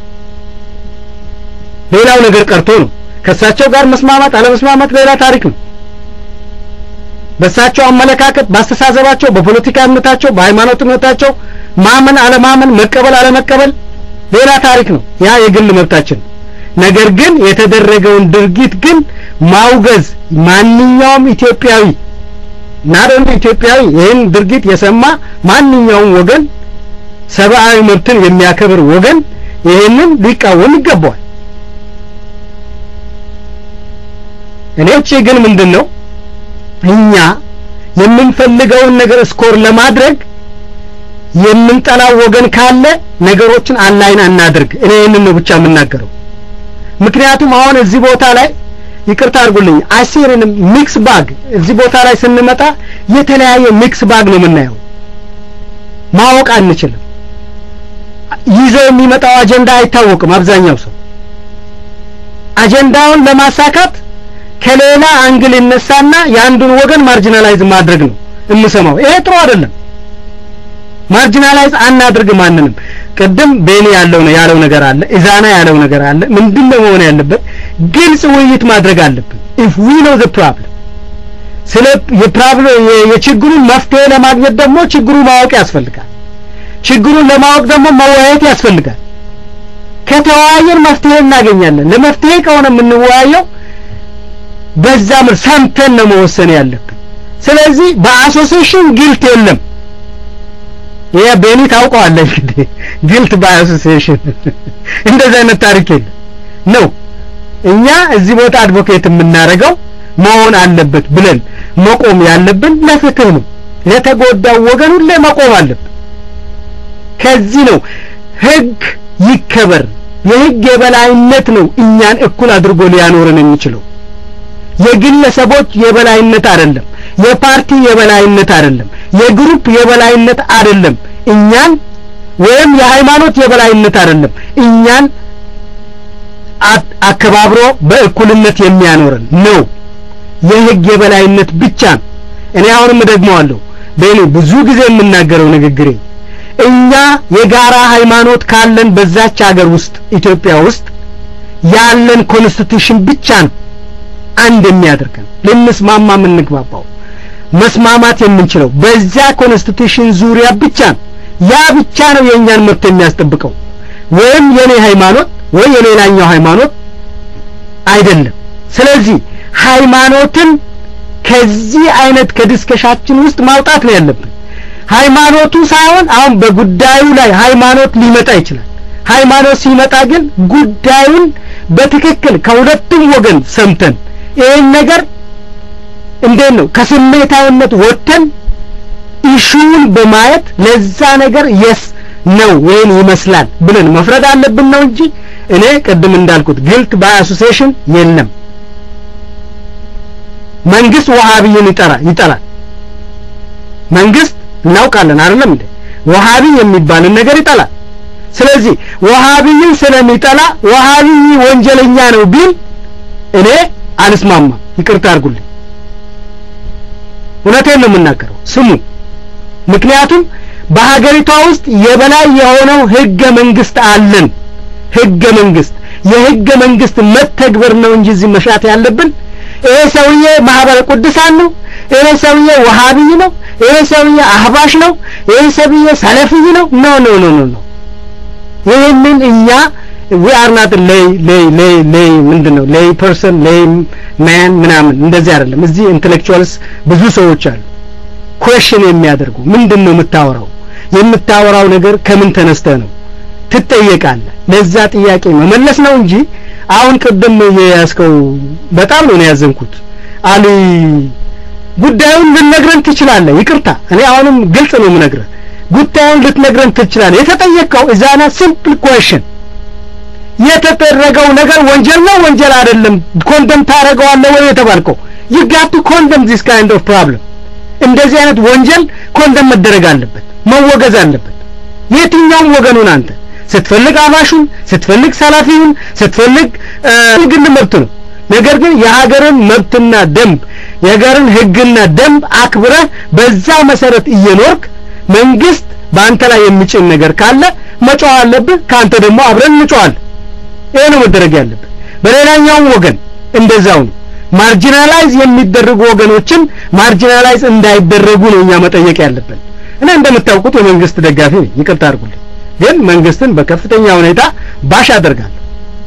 ሌላው ነገር ቀርቶ ነው ከእሳቸው ጋር መስማማት አለመስማማት ሌላ ታሪክ ነው በእሳቸው አመለካከት ባስተሳሰባቸው በፖለቲካ እምነታቸው በሃይማኖት እምነታቸው ማመን አለማመን መቀበል አለመቀበል ሌላ ታሪክ ነው ያ የግል መብታችን ነገር ግን የተደረገውን ድርጊት ግን ማውገዝ ማንኛውም ኢትዮጵያዊ ናደም ኢትዮጵያዊ ይህን ድርጊት የሰማ ማንኛውም ወገን ሰብአዊ መብትን የሚያከብር ወገን ይህንን ሊቃወም ይገባዋል እኔ ውጪ ግን ምንድን ነው እኛ የምንፈልገውን ነገር ስኮር ለማድረግ የምንጠላው ወገን ካለ ነገሮችን አንላይን አናድርግ እኔ ይህንን ነው ብቻ የምናገረው ምክንያቱም አሁን እዚህ ቦታ ላይ ይቅርታ አድርጉልኝ አሲርንም ሚክስ ባግ እዚህ ቦታ ላይ ስንመጣ የተለያየ ሚክስ ባግ ነው የምናየው ማወቅ አንችልም ይዘው የሚመጣው አጀንዳ አይታወቅም አብዛኛው ሰው አጀንዳውን ለማሳካት ከሌላ አንግል ይነሳና የአንዱን ወገን ማርጂናላይዝ ማድረግ ነው የምሰማው ይሄ ጥሩ አይደለም ማርጂናላይዝ አናድርግ ማንንም ቅድም ቤኒ ያለው ነው ያለው ነገር አለ ኢዛና ያለው ነገር አለ ምንድነው መሆን ያለበት ግልጽ ውይይት ማድረግ አለብን if we know the problem ስለ የፕሮብለም የችግሩን መፍትሄ ለማግኘት ደግሞ ችግሩ ማወቅ ያስፈልጋል ችግሩን ለማወቅ ደግሞ መወያየት ያስፈልጋል ከተወያየን መፍትሄ እናገኛለን ለመፍትሄ ከሆነ የምንወያየው በዛ ምር ሰምተን ነው መወሰን ያለብን ስለዚህ በአሶሲሽን ጊልት የለም ይሄ ቤኒ ታውቀዋለህ እንግዲህ ጊልት ባይ አሶሲዬሽን እንደዚህ አይነት ታሪክ የለም ነው እኛ እዚህ ቦታ አድቮኬት የምናደርገው መሆን አለበት ብለን መቆም ያለብን ለፍትህ ነው ለተጎዳው ወገን ሁሌ መቆም አለብን ከዚህ ነው ህግ ይከበር የህግ የበላይነት ነው እኛን እኩል አድርጎ ሊያኖረን የሚችለው የግለሰቦች የበላይነት አይደለም የፓርቲ የበላይነት አይደለም የግሩፕ የበላይነት አይደለም እኛን ወይም የሃይማኖት የበላይነት አይደለም እኛን አከባብሮ በእኩልነት የሚያኖረን ነው የህግ የበላይነት ብቻ ነው እኔ አሁንም ደግመዋለሁ በእኔ ብዙ ጊዜ የምናገረው ንግግሬ እኛ የጋራ ሃይማኖት ካለን በዛች ሀገር ውስጥ ኢትዮጵያ ውስጥ ያለን ኮንስቲቱሽን ብቻ ነው አንድ የሚያደርገን ልንስማማ የምንግባባው መስማማት የምንችለው በዚያ ኮንስቲቱሽን ዙሪያ ብቻ ነው ያ ብቻ ነው የእኛን መብት የሚያስጠብቀው ወይም የኔ ሃይማኖት ወይ የሌላኛው ሃይማኖት አይደለም ስለዚህ ሃይማኖትን ከዚህ አይነት ከዲስከሻችን ውስጥ ማውጣት ነው ያለብን። ሃይማኖቱ ሳይሆን አሁን በጉዳዩ ላይ ሃይማኖት ሊመጣ ይችላል። ሃይማኖት ሲመጣ ግን ጉዳዩን በትክክል ከሁለቱም ወገን ሰምተን ይህን ነገር እንዴት ነው ከስሜታዊነት ወጥተን ኢሹውን በማየት ለዛ ነገር የስ ነው ወይም ይመስላል ብለን መፍረድ አለብን ነው እንጂ እኔ ቅድም እንዳልኩት ግልት ባይ አሶሲዬሽን የለም። መንግስት ወሃቢyin ይጠራ ይጠላል። መንግስት እናውቃለን አይደለም እንዴ ወሃቢ የሚባልን ነገር ይጠላል። ስለዚህ ወሃቢyin ስለሚጠላ ወሃቢ ወንጀለኛ ነው ቢል እኔ አልስማማም። ይቅርታ አድርጉልኝ። እውነቴን ነው የምናገረው። ስሙ። ምክንያቱም በሀገሪቷ ውስጥ የበላይ የሆነው ህገ መንግስት አለን። ህገ መንግስት የህገ መንግስት መተግበር ነው እንጂ እዚህ መሻት ያለብን ይሄ ሰውዬ ማህበረ ቅዱሳን ነው፣ ይሄ ሰውዬ ወሃቢይ ነው፣ ይሄ ሰውዬ አህባሽ ነው፣ ይሄ ሰውዬ ሰለፊይ ነው። ኖ ኖ ኖ ኖ ኖ ይህንን እኛ ዊ አር ናት ሌይ ሌይ ሌይ ሌይ ምንድነው ሌይ ፐርሰን ሌይ ማን ምናምን እንደዚህ አይደለም። እዚህ ኢንተሌክቹዋልስ ብዙ ሰዎች አሉ ኩዌሽን የሚያደርጉ ምንድን ነው የምታወራው? የምታወራው ነገር ከምን ተነስተ ነው ትጠየቃለህ። ለዛ ጥያቄ መመለስ ነው እንጂ አሁን ቅድም የያዝከው በጣም ነው ያዘንኩት። አሊ ጉዳዩን ልትነግረን ትችላለህ። ይቅርታ እኔ አሁንም ግልጽ ነው የምነግርህ። ጉዳዩን ልትነግረን ትችላለህ። የተጠየቀው እዛና ሲምፕል ኩዌሽን የተደረገው ነገር ወንጀል ነው ወንጀል አይደለም፣ ኮንደም ታደርገዋለህ ወይ የተባልከው you got to condemn this kind of problem እንደዚህ አይነት ወንጀል ኮንደም መደረግ አለበት፣ መወገዝ አለበት። የትኛውም ወገኑን አንተ ስትፈልግ አባሹን፣ ስትፈልግ ሰላፊውን፣ ስትፈልግ ግል መብት ነው። ነገር ግን የሀገርን መብትና ደንብ የሀገርን ሕግና ደንብ አክብረህ በዛ መሰረት እየኖርክ መንግስት በአንተ ላይ የሚጭን ነገር ካለ መጮህ አለብህ። ከአንተ ደግሞ አብረን እንጮሃለን። ይሄ ነው መደረግ ያለበት። በሌላኛውም ወገን እንደዛው ነው። ማርጂናላይዝ የሚደረጉ ወገኖችን ማርጂናላይዝ እንዳይደረጉ ነው እኛ መጠየቅ ያለብን። እኔ እንደምታውቁት የመንግስት ደጋፊ ነኝ፣ ይቅርታ አድርጉልኝ። ግን መንግስትን በከፍተኛ ሁኔታ ባሽ አደርጋለሁ።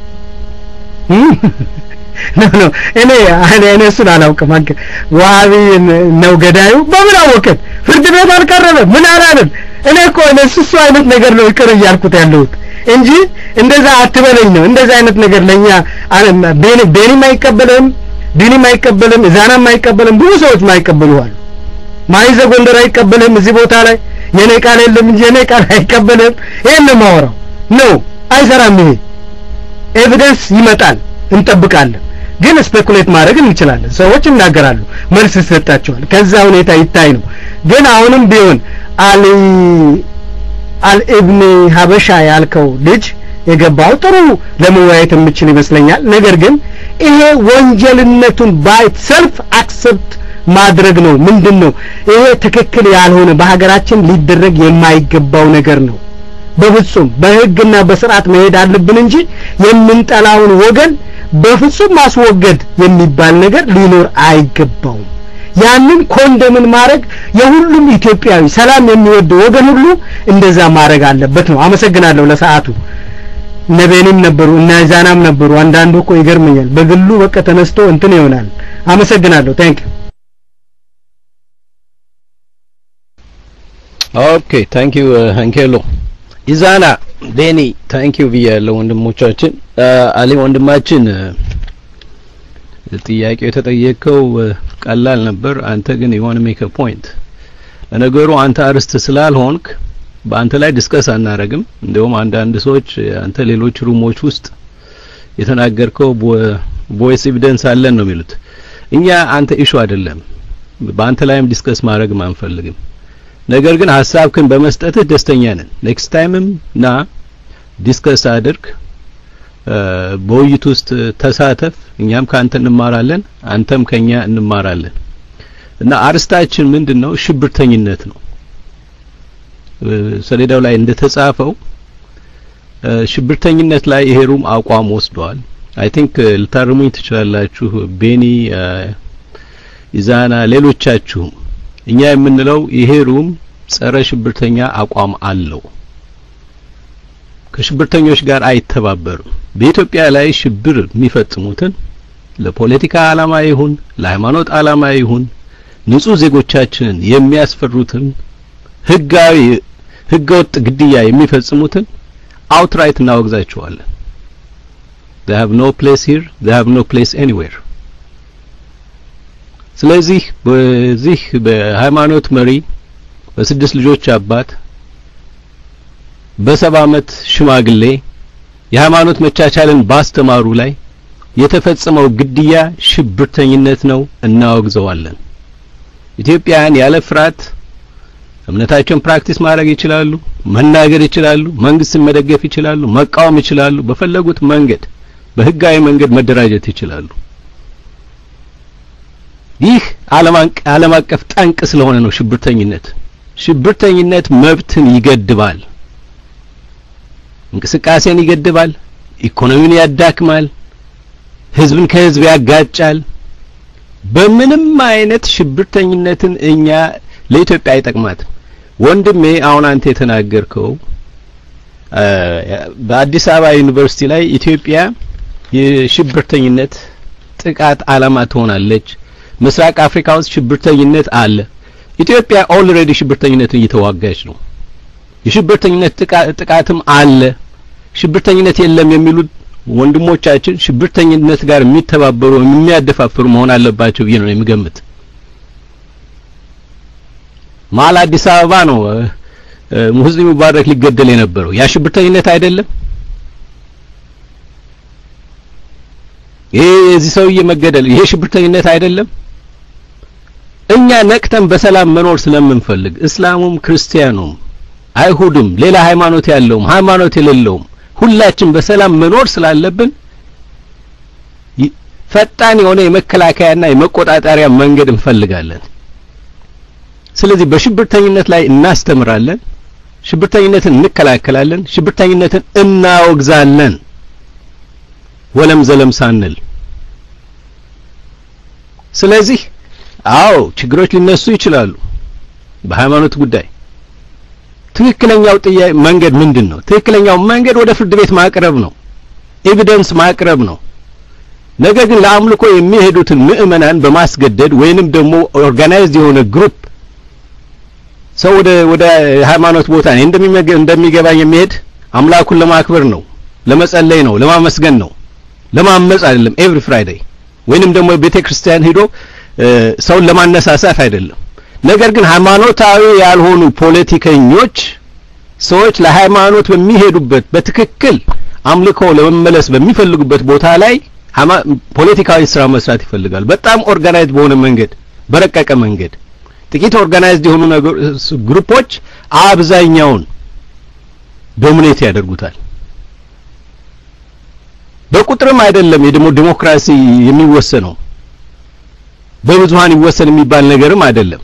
ኖ ኖ እኔ እኔ እኔ እሱን አላውቅም። አንተ ዋሃቢ ነው ገዳዩ በምን አወቅን? ፍርድ ቤት አልቀረበም ምን አላለም። እኔ እኮ እነሱ እሱ አይነት ነገር ነው ይቅር እያልኩት ያለሁት እንጂ እንደዛ አትበለኝ ነው። እንደዛ አይነት ነገር ለኛ ቤኒ ቤኒም አይቀበልም፣ ዲኒም አይቀበልም፣ እዛናም አይቀበልም፣ ብዙ ሰዎች ማይቀበሉ አሉ። ማይዘ ጎንደር አይቀበልም። እዚህ ቦታ ላይ የኔ ቃል የለም እንጂ የኔ ቃል አይቀበልም። ይሄን ነው የማወራው። ነው አይሰራም። ይሄ ኤቪደንስ ይመጣል፣ እንጠብቃለን። ግን ስፔኩሌት ማድረግ እንችላለን። ሰዎች ይናገራሉ፣ መልስ ይሰጣቸዋል። ከዛ ሁኔታ ይታይ ነው። ግን አሁንም ቢሆን አሊ አልኢብኒ ሀበሻ ያልከው ልጅ የገባው ጥሩ ለመወያየት የምችል ይመስለኛል። ነገር ግን ይሄ ወንጀልነቱን ባይት ሰልፍ አክሰፕት ማድረግ ነው። ምንድን ነው ይሄ ትክክል ያልሆነ በሀገራችን ሊደረግ የማይገባው ነገር ነው። በፍጹም በህግና በስርዓት መሄድ አለብን እንጂ የምንጠላውን ወገን በፍጹም ማስወገድ የሚባል ነገር ሊኖር አይገባውም። ያንን ኮንደምን ማድረግ የሁሉም ኢትዮጵያዊ ሰላም የሚወድ ወገን ሁሉ እንደዛ ማድረግ አለበት ነው። አመሰግናለሁ። ለሰዓቱ እነ ቤኒም ነበሩ እነ ዛናም ነበሩ። አንዳንዱ እኮ ይገርመኛል። በግሉ በቃ ተነስቶ እንትን ይሆናል። አመሰግናለሁ። ታንክ ዩ ኦኬ ታንክ ዩ አንኬሎ ኢዛና ቤኒ ታንክ ዩ ብያለሁ ወንድሞቻችን አሊ ወንድማችን ጥያቄው የተጠየቀው ቀላል ነበር አንተ ግን የሆነ ሜክ ፖይንት ለነገሩ አንተ አርስት ስላልሆንክ በአንተ ላይ ዲስከስ አናረግም እንደውም አንዳንድ ሰዎች አንተ ሌሎች ሩሞች ውስጥ የተናገርከው ቮይስ ኤቪደንስ አለን ነው የሚሉት እኛ አንተ ኢሹ አይደለም በአንተ ላይም ዲስከስ ማድረግ አንፈልግም ነገር ግን ሀሳብክን በመስጠትህ ደስተኛ ነን ኔክስት ታይምም ና ዲስከስ አድርግ በውይይት ውስጥ ተሳተፍ እኛም ካንተ እንማራለን አንተም ከኛ እንማራለን እና አርስታችን ምንድነው ሽብርተኝነት ነው ሰሌዳው ላይ እንደተጻፈው ሽብርተኝነት ላይ ይሄ ሩም አቋም ወስደዋል አይ ቲንክ ልታርሙኝ ትችላላችሁ ቤኒ ኢዛና ሌሎቻችሁም እኛ የምንለው ይሄ ሩም ጸረ ሽብርተኛ አቋም አለው ከሽብርተኞች ጋር አይተባበርም በኢትዮጵያ ላይ ሽብር የሚፈጽሙትን ለፖለቲካ ዓላማ ይሁን ለሃይማኖት ዓላማ ይሁን ንጹህ ዜጎቻችንን የሚያስፈሩትን ህጋዊ ህገወጥ ግድያ የሚፈጽሙትን አውትራይት እናወግዛቸዋለን። they have no place here they have no place anywhere ስለዚህ በዚህ በሃይማኖት መሪ በስድስት ልጆች አባት በሰባ ዓመት ሽማግሌ የሃይማኖት መቻቻልን ባስተማሩ ላይ የተፈጸመው ግድያ ሽብርተኝነት ነው፣ እናወግዘዋለን። ኢትዮጵያውያን ያለ ፍርሃት እምነታቸውን ፕራክቲስ ማድረግ ይችላሉ፣ መናገር ይችላሉ፣ መንግስትን መደገፍ ይችላሉ፣ መቃወም ይችላሉ፣ በፈለጉት መንገድ በህጋዊ መንገድ መደራጀት ይችላሉ። ይህ ዓለም አቀፍ ጠንቅ ስለሆነ ነው ሽብርተኝነት። ሽብርተኝነት መብትን ይገድባል፣ እንቅስቃሴን ይገድባል፣ ኢኮኖሚን ያዳክማል፣ ህዝብን ከህዝብ ያጋጫል። በምንም አይነት ሽብርተኝነትን እኛ ለኢትዮጵያ አይጠቅማትም። ወንድሜ አሁን አንተ የተናገርከው በአዲስ አበባ ዩኒቨርሲቲ ላይ ኢትዮጵያ የሽብርተኝነት ጥቃት ዓላማ ትሆናለች፣ ምስራቅ አፍሪካ ውስጥ ሽብርተኝነት አለ። ኢትዮጵያ ኦልሬዲ ሽብርተኝነትን እየተዋጋች ነው። የሽብርተኝነት ጥቃትም አለ። ሽብርተኝነት የለም የሚሉት ወንድሞቻችን ሽብርተኝነት ጋር የሚተባበሩ የሚያደፋፍሩ መሆን አለባቸው ብዬ ነው የምገምት። መሀል አዲስ አበባ ነው ሙስሊም ሙባረክ ሊገደል የነበረው ያ ሽብርተኝነት አይደለም? ይሄ የዚህ ሰውዬ መገደል ይሄ ሽብርተኝነት አይደለም? እኛ ነቅተን በሰላም መኖር ስለምንፈልግ እስላሙም፣ ክርስቲያኑም፣ አይሁድም፣ ሌላ ሃይማኖት ያለውም ሃይማኖት የሌለውም ሁላችን በሰላም መኖር ስላለብን ፈጣን የሆነ የመከላከያና የመቆጣጠሪያ መንገድ እንፈልጋለን። ስለዚህ በሽብርተኝነት ላይ እናስተምራለን፣ ሽብርተኝነትን እንከላከላለን፣ ሽብርተኝነትን እናወግዛለን ወለም ዘለም ሳንል። ስለዚህ አዎ ችግሮች ሊነሱ ይችላሉ በሃይማኖት ጉዳይ። ትክክለኛው ጥያቄ መንገድ ምንድን ነው? ትክክለኛው መንገድ ወደ ፍርድ ቤት ማቅረብ ነው፣ ኤቪደንስ ማቅረብ ነው። ነገር ግን ለአምልኮ የሚሄዱትን ምዕመናን በማስገደድ ወይንም ደግሞ ኦርጋናይዝድ የሆነ ግሩፕ ሰው ወደ ወደ ሃይማኖት ቦታ ነው እንደሚገባኝ የሚሄድ አምላኩን ለማክበር ነው፣ ለመጸለይ ነው፣ ለማመስገን ነው፣ ለማመጽ አይደለም። ኤቭሪ ፍራይዴይ ወይንም ደግሞ ቤተ ክርስቲያን ሄዶ ሰውን ለማነሳሳት አይደለም። ነገር ግን ሃይማኖታዊ ያልሆኑ ፖለቲከኞች ሰዎች ለሃይማኖት በሚሄዱበት በትክክል አምልኮ ለመመለስ በሚፈልጉበት ቦታ ላይ ፖለቲካዊ ስራ መስራት ይፈልጋሉ። በጣም ኦርጋናይዝድ በሆነ መንገድ፣ በረቀቀ መንገድ ጥቂት ኦርጋናይዝድ የሆኑ ግሩፖች አብዛኛውን ዶሚኔት ያደርጉታል። በቁጥርም አይደለም የደሞ ዲሞክራሲ የሚወሰነው በብዙሃን ይወሰን የሚባል ነገርም አይደለም።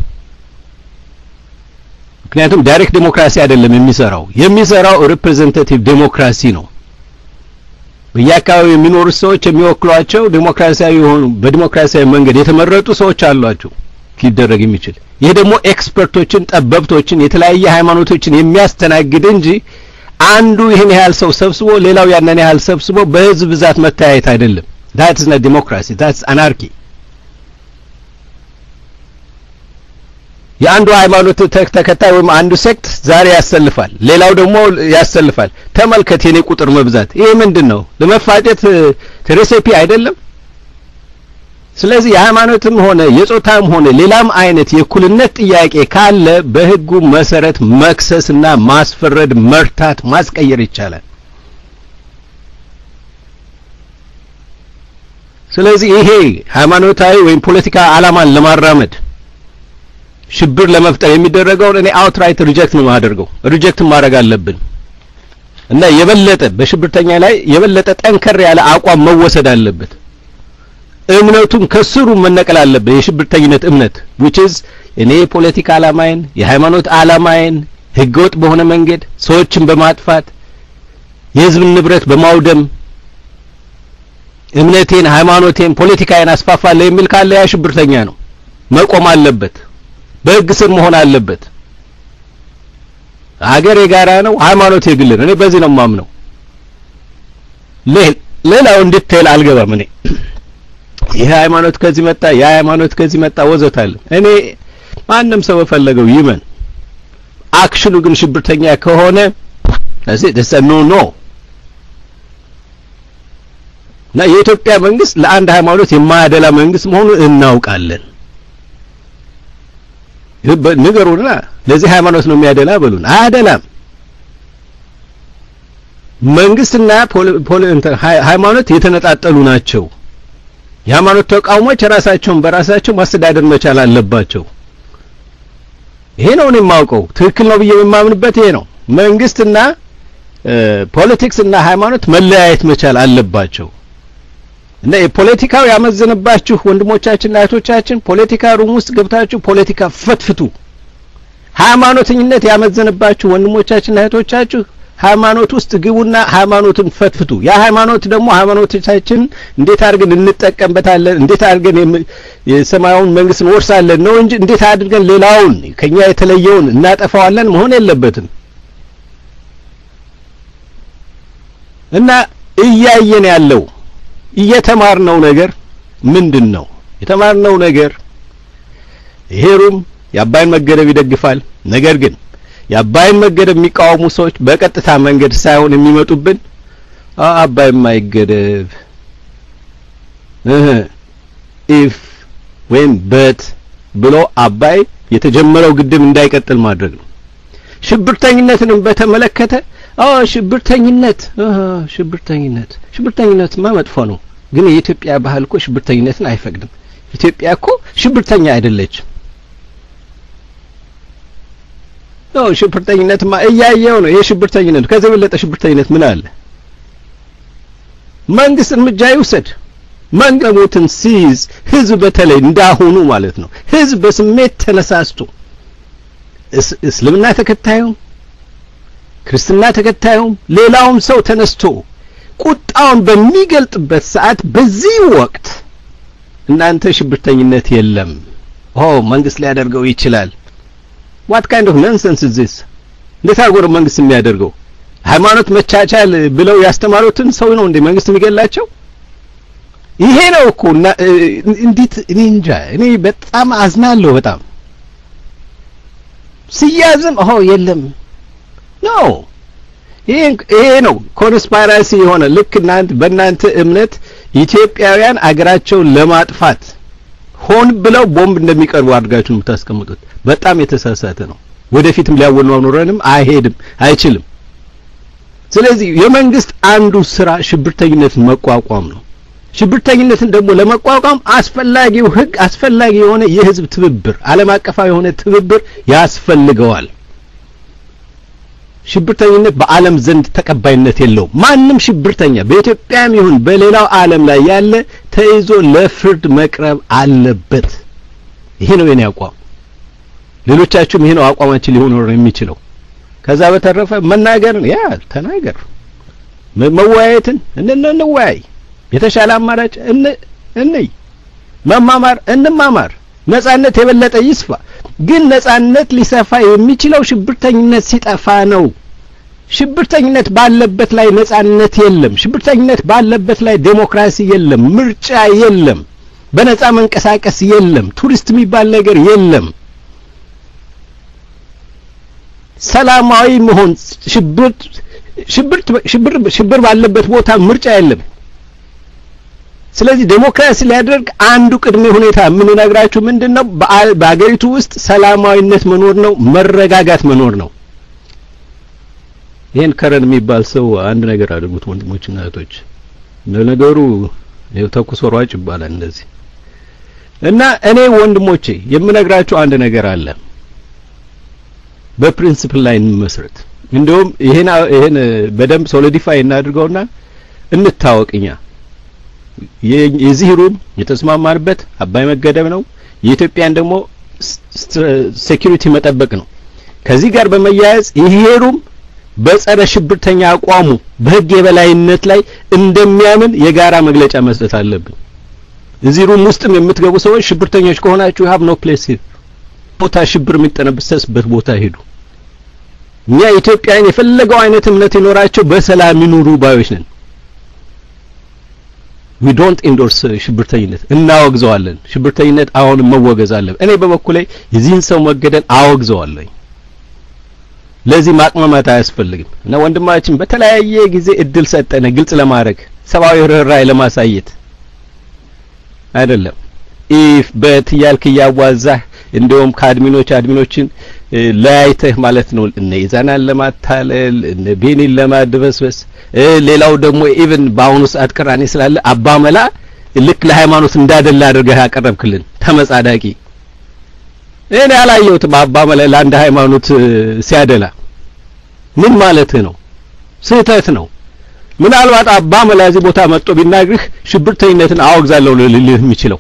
ምክንያቱም ዳይሬክት ዲሞክራሲ አይደለም የሚሰራው የሚሰራው ሪፕሬዘንታቲቭ ዲሞክራሲ ነው። በየአካባቢው የሚኖሩት ሰዎች የሚወክሏቸው ዲሞክራሲያዊ የሆኑ በዲሞክራሲያዊ መንገድ የተመረጡ ሰዎች አሏቸው ሊደረግ የሚችል ይህ ደግሞ ኤክስፐርቶችን፣ ጠበብቶችን፣ የተለያየ ሃይማኖቶችን የሚያስተናግድ እንጂ አንዱ ይህን ያህል ሰው ሰብስቦ ሌላው ያንን ያህል ሰብስቦ በህዝብ ብዛት መተያየት አይደለም። ዳትስ ና ዲሞክራሲ ዳትስ አናርኪ። የአንዱ ሃይማኖት ተከታይ ወይም አንዱ ሴክት ዛሬ ያሰልፋል፣ ሌላው ደግሞ ያሰልፋል። ተመልከት የኔ ቁጥር መብዛት። ይሄ ምንድን ነው? ለመፋጨት ሬሲፒ አይደለም። ስለዚህ የሃይማኖትም ሆነ የጾታም ሆነ ሌላም አይነት የእኩልነት ጥያቄ ካለ በህጉ መሰረት መክሰስና ማስፈረድ፣ መርታት፣ ማስቀየር ይቻላል። ስለዚህ ይሄ ሃይማኖታዊ ወይም ፖለቲካ ዓላማን ለማራመድ ሽብር ለመፍጠር የሚደረገውን እኔ አውትራይት ሪጀክት ነው የማደርገው። ሪጀክት ማድረግ አለብን እና የበለጠ በሽብርተኛ ላይ የበለጠ ጠንከር ያለ አቋም መወሰድ አለበት። እምነቱም ከስሩ መነቀል አለበት። የሽብርተኝነት እምነት which is እኔ የፖለቲካ ዓላማዬን የሃይማኖት ዓላማዬን ህገወጥ በሆነ መንገድ ሰዎችን በማጥፋት የህዝብን ንብረት በማውደም እምነቴን፣ ሃይማኖቴን፣ ፖለቲካዬን አስፋፋለሁ የሚል ካለ ያ ሽብርተኛ ነው፣ መቆም አለበት። በህግ ስር መሆን አለበት። ሀገር የጋራ ነው፣ ሃይማኖት የግል ነው። እኔ በዚህ ነው የማምነው። ሌላው እንድትል አልገባም እኔ ይህ ሃይማኖት ከዚህ መጣ፣ ያ ሃይማኖት ከዚህ መጣ ወዘታለ። እኔ ማንም ሰው በፈለገው ይመን፣ አክሽኑ ግን ሽብርተኛ ከሆነ ለዚህ ደስ ኖ ኖ እና የኢትዮጵያ መንግስት ለአንድ ሃይማኖት የማያደላ መንግስት መሆኑን እናውቃለን። ንገሩና ለዚህ ሃይማኖት ነው የሚያደላ በሉን። አያደላም። መንግስትና ሃይማኖት የተነጣጠሉ ናቸው። የሃይማኖት ተቃውሞች ራሳቸውን በራሳቸው ማስተዳደር መቻል አለባቸው። ይሄ ነው እኔ የማውቀው ትክክል ነው ብዬ የማምንበት ይሄ ነው። መንግስትና ፖለቲክስ እና ሃይማኖት መለያየት መቻል አለባቸው። እና የፖለቲካው ያመዘነባችሁ ወንድሞቻችንና እህቶቻችን ፖለቲካ ሩም ውስጥ ገብታችሁ ፖለቲካ ፈትፍቱ። ሃይማኖተኝነት ያመዘነባችሁ ወንድሞቻችንና እህቶቻችሁ ሃይማኖት ውስጥ ግቡና ሃይማኖትን ፈትፍቱ። ያ ሃይማኖት ደግሞ ሃይማኖቶቻችን እንዴት አድርገን እንጠቀምበታለን፣ እንዴት አድርገን የሰማያዊውን መንግስት እንወርሳለን ነው እንጂ እንዴት አድርገን ሌላውን ከኛ የተለየውን እናጠፋዋለን መሆን የለበትም። እና እያየን ያለው እየተማርነው ነገር ምንድን ነው? የተማርነው ነገር ይሄ ሩም የአባይን መገደብ ይደግፋል። ነገር ግን የአባይን መገደብ የሚቃወሙ ሰዎች በቀጥታ መንገድ ሳይሆን የሚመጡብን አባይ የማይገደብ እህ ኢፍ ወይም በት ብሎ አባይ የተጀመረው ግድብ እንዳይቀጥል ማድረግ ነው። ሽብርተኝነትንም በተመለከተ አ ሽብርተኝነት ሽብርተኝነት ሽብርተኝነትማ መጥፎ ነው፣ ግን የኢትዮጵያ ባህል እኮ ሽብርተኝነትን አይፈቅድም። ኢትዮጵያ እኮ ሽብርተኛ አይደለችም። ነው ሽብርተኝነትማ እያየው ነው። ይሄ ሽብርተኝነት ከዚህ የበለጠ ሽብርተኝነት ምን አለ? መንግስት እርምጃ ይውሰድ። መንገሞትን ሲይዝ ህዝብ በተለይ እንዳሁኑ ማለት ነው ህዝብ በስሜት ተነሳስቶ እስልምና ተከታዩም ክርስትና ተከታዩም ሌላውም ሰው ተነስቶ ቁጣውን በሚገልጥበት ሰዓት በዚህ ወቅት እናንተ ሽብርተኝነት የለም ኦ መንግስት ሊያደርገው ይችላል ዋት ካይንድ ኦፍ ነንሰንስ ኢዝ ዚስ እንዴት አድርጎ ነው መንግስት የሚያደርገው ሃይማኖት መቻቻል ብለው ያስተማሩትን ሰው ነው እንዴ መንግስት የሚገላቸው ይሄ ነው እኮ እንዴት እኔ እንጃ እኔ በጣም አዝናለሁ በጣም ሲያዝም ኦ የለም ኖ ይሄ ነው ኮንስፓይራሲ የሆነ ልክ እናንተ በእናንተ እምነት ኢትዮጵያውያን አገራቸውን ለማጥፋት ሆን ብለው ቦምብ እንደሚቀርቡ አድርጋችሁ የምታስቀምጡት በጣም የተሳሳተ ነው። ወደፊትም ሊያወናውረንም አይሄድም፣ አይችልም። ስለዚህ የመንግስት አንዱ ስራ ሽብርተኝነትን መቋቋም ነው። ሽብርተኝነትን ደግሞ ለመቋቋም አስፈላጊው ህግ፣ አስፈላጊ የሆነ የህዝብ ትብብር፣ ዓለም አቀፋዊ የሆነ ትብብር ያስፈልገዋል። ሽብርተኝነት በዓለም ዘንድ ተቀባይነት የለውም። ማንም ሽብርተኛ በኢትዮጵያም ይሁን በሌላው ዓለም ላይ ያለ ተይዞ ለፍርድ መቅረብ አለበት። ይሄ ነው የኔ አቋም። ሌሎቻችሁም ይሄ ነው አቋማችን ሊሆን ነው የሚችለው። ከዛ በተረፈ መናገርን ያ ተናገር፣ መወያየትን እንወያይ፣ የተሻለ አማራጭ እንይ፣ መማማር እንማማር፣ ነጻነት የበለጠ ይስፋ። ግን ነጻነት ሊሰፋ የሚችለው ሽብርተኝነት ሲጠፋ ነው። ሽብርተኝነት ባለበት ላይ ነጻነት የለም። ሽብርተኝነት ባለበት ላይ ዴሞክራሲ የለም፣ ምርጫ የለም፣ በነጻ መንቀሳቀስ የለም፣ ቱሪስት የሚባል ነገር የለም። ሰላማዊ መሆን ሽብር ሽብር ሽብር ሽብር ባለበት ቦታ ምርጫ የለም። ስለዚህ ዴሞክራሲ ሊያደርግ አንዱ ቅድመ ሁኔታ የምንነግራችሁ ምንድነው? በአገሪቱ ውስጥ ሰላማዊነት መኖር ነው፣ መረጋጋት መኖር ነው። ይሄን ከረን የሚባል ሰው አንድ ነገር አድርጉት ወንድሞችና እህቶች። ለነገሩ ይኸው ተኩስ ወሯጭ ይባላል እንደዚህ እና እኔ ወንድሞቼ የምነግራችሁ አንድ ነገር አለ። በፕሪንሲፕል ላይ እንመስረት። እንደውም ይሄን ይሄን በደንብ ሶሊዲፋይ እናድርገውና እንታወቅኛ የዚህ ሩም የተስማማንበት አባይ መገደብ ነው። የኢትዮጵያን ደግሞ ሴኩሪቲ መጠበቅ ነው። ከዚህ ጋር በመያያዝ ይሄ ሩም በጸረ ሽብርተኛ አቋሙ በህግ የበላይነት ላይ እንደሚያምን የጋራ መግለጫ መስጠት አለብን። እዚህ ሩም ውስጥም የምትገቡ ሰዎች ሽብርተኞች ከሆናችሁ ሀብ ኖ ፕሌስ ቦታ ሽብር የሚጠነሰስበት ቦታ ሄዱ። እኛ ኢትዮጵያን የፈለገው አይነት እምነት ይኖራቸው በሰላም ይኑሩ ባዮች ነን። ዊ ዶንት ኢንዶርስ ሽብርተኝነት እናወግዘዋለን። ሽብርተኝነት አሁንም መወገዝ አለበት። እኔ በበኩሌ የዚህን ሰው መገደል አወግዘዋለሁ። ለዚህ ማቅማማት አያስፈልግም እና ወንድማችን በተለያየ ጊዜ እድል ሰጠነ ግልጽ ለማድረግ ሰብአዊ ርኅራኄ ለማሳየት አይደለም ኢፍ በት እያልክ እያዋዛህ እንደውም ከአድሚኖች አድሚኖችን ለያይተህ ማለት ነው እነ ኢዛናን ለማታለል እነ ቤኒን ለማድበስበስ ሌላው ደግሞ ኢቭን በአሁኑ ሰዓት ቅራኔ ስላለ አባመላ ልክ ለሃይማኖት እንዳደላ አድርገህ ያቀረብክልን ተመጻዳቂ እኔ አላየሁትም አባመላ ለአንድ ሃይማኖት ሲያደላ ምን ማለትህ ነው ስህተት ነው ምናልባት አባመላ እዚህ ቦታ መጥቶ ቢናግርህ ሽብርተኝነትን አወግዛለሁ ልልህ የሚችለው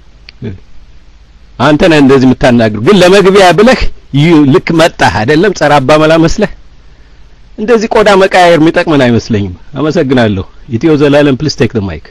አንተ ነህ እንደዚህ የምታናግሩ ግን ለመግቢያ ብለህ ልክ መጣህ አይደለም ጸረ አባመላ መስለህ እንደዚህ ቆዳ መቀያየር የሚጠቅመን አይመስለኝም አመሰግናለሁ ኢትዮ ዘላለም ፕሊስ ቴክ ዘ ማይክ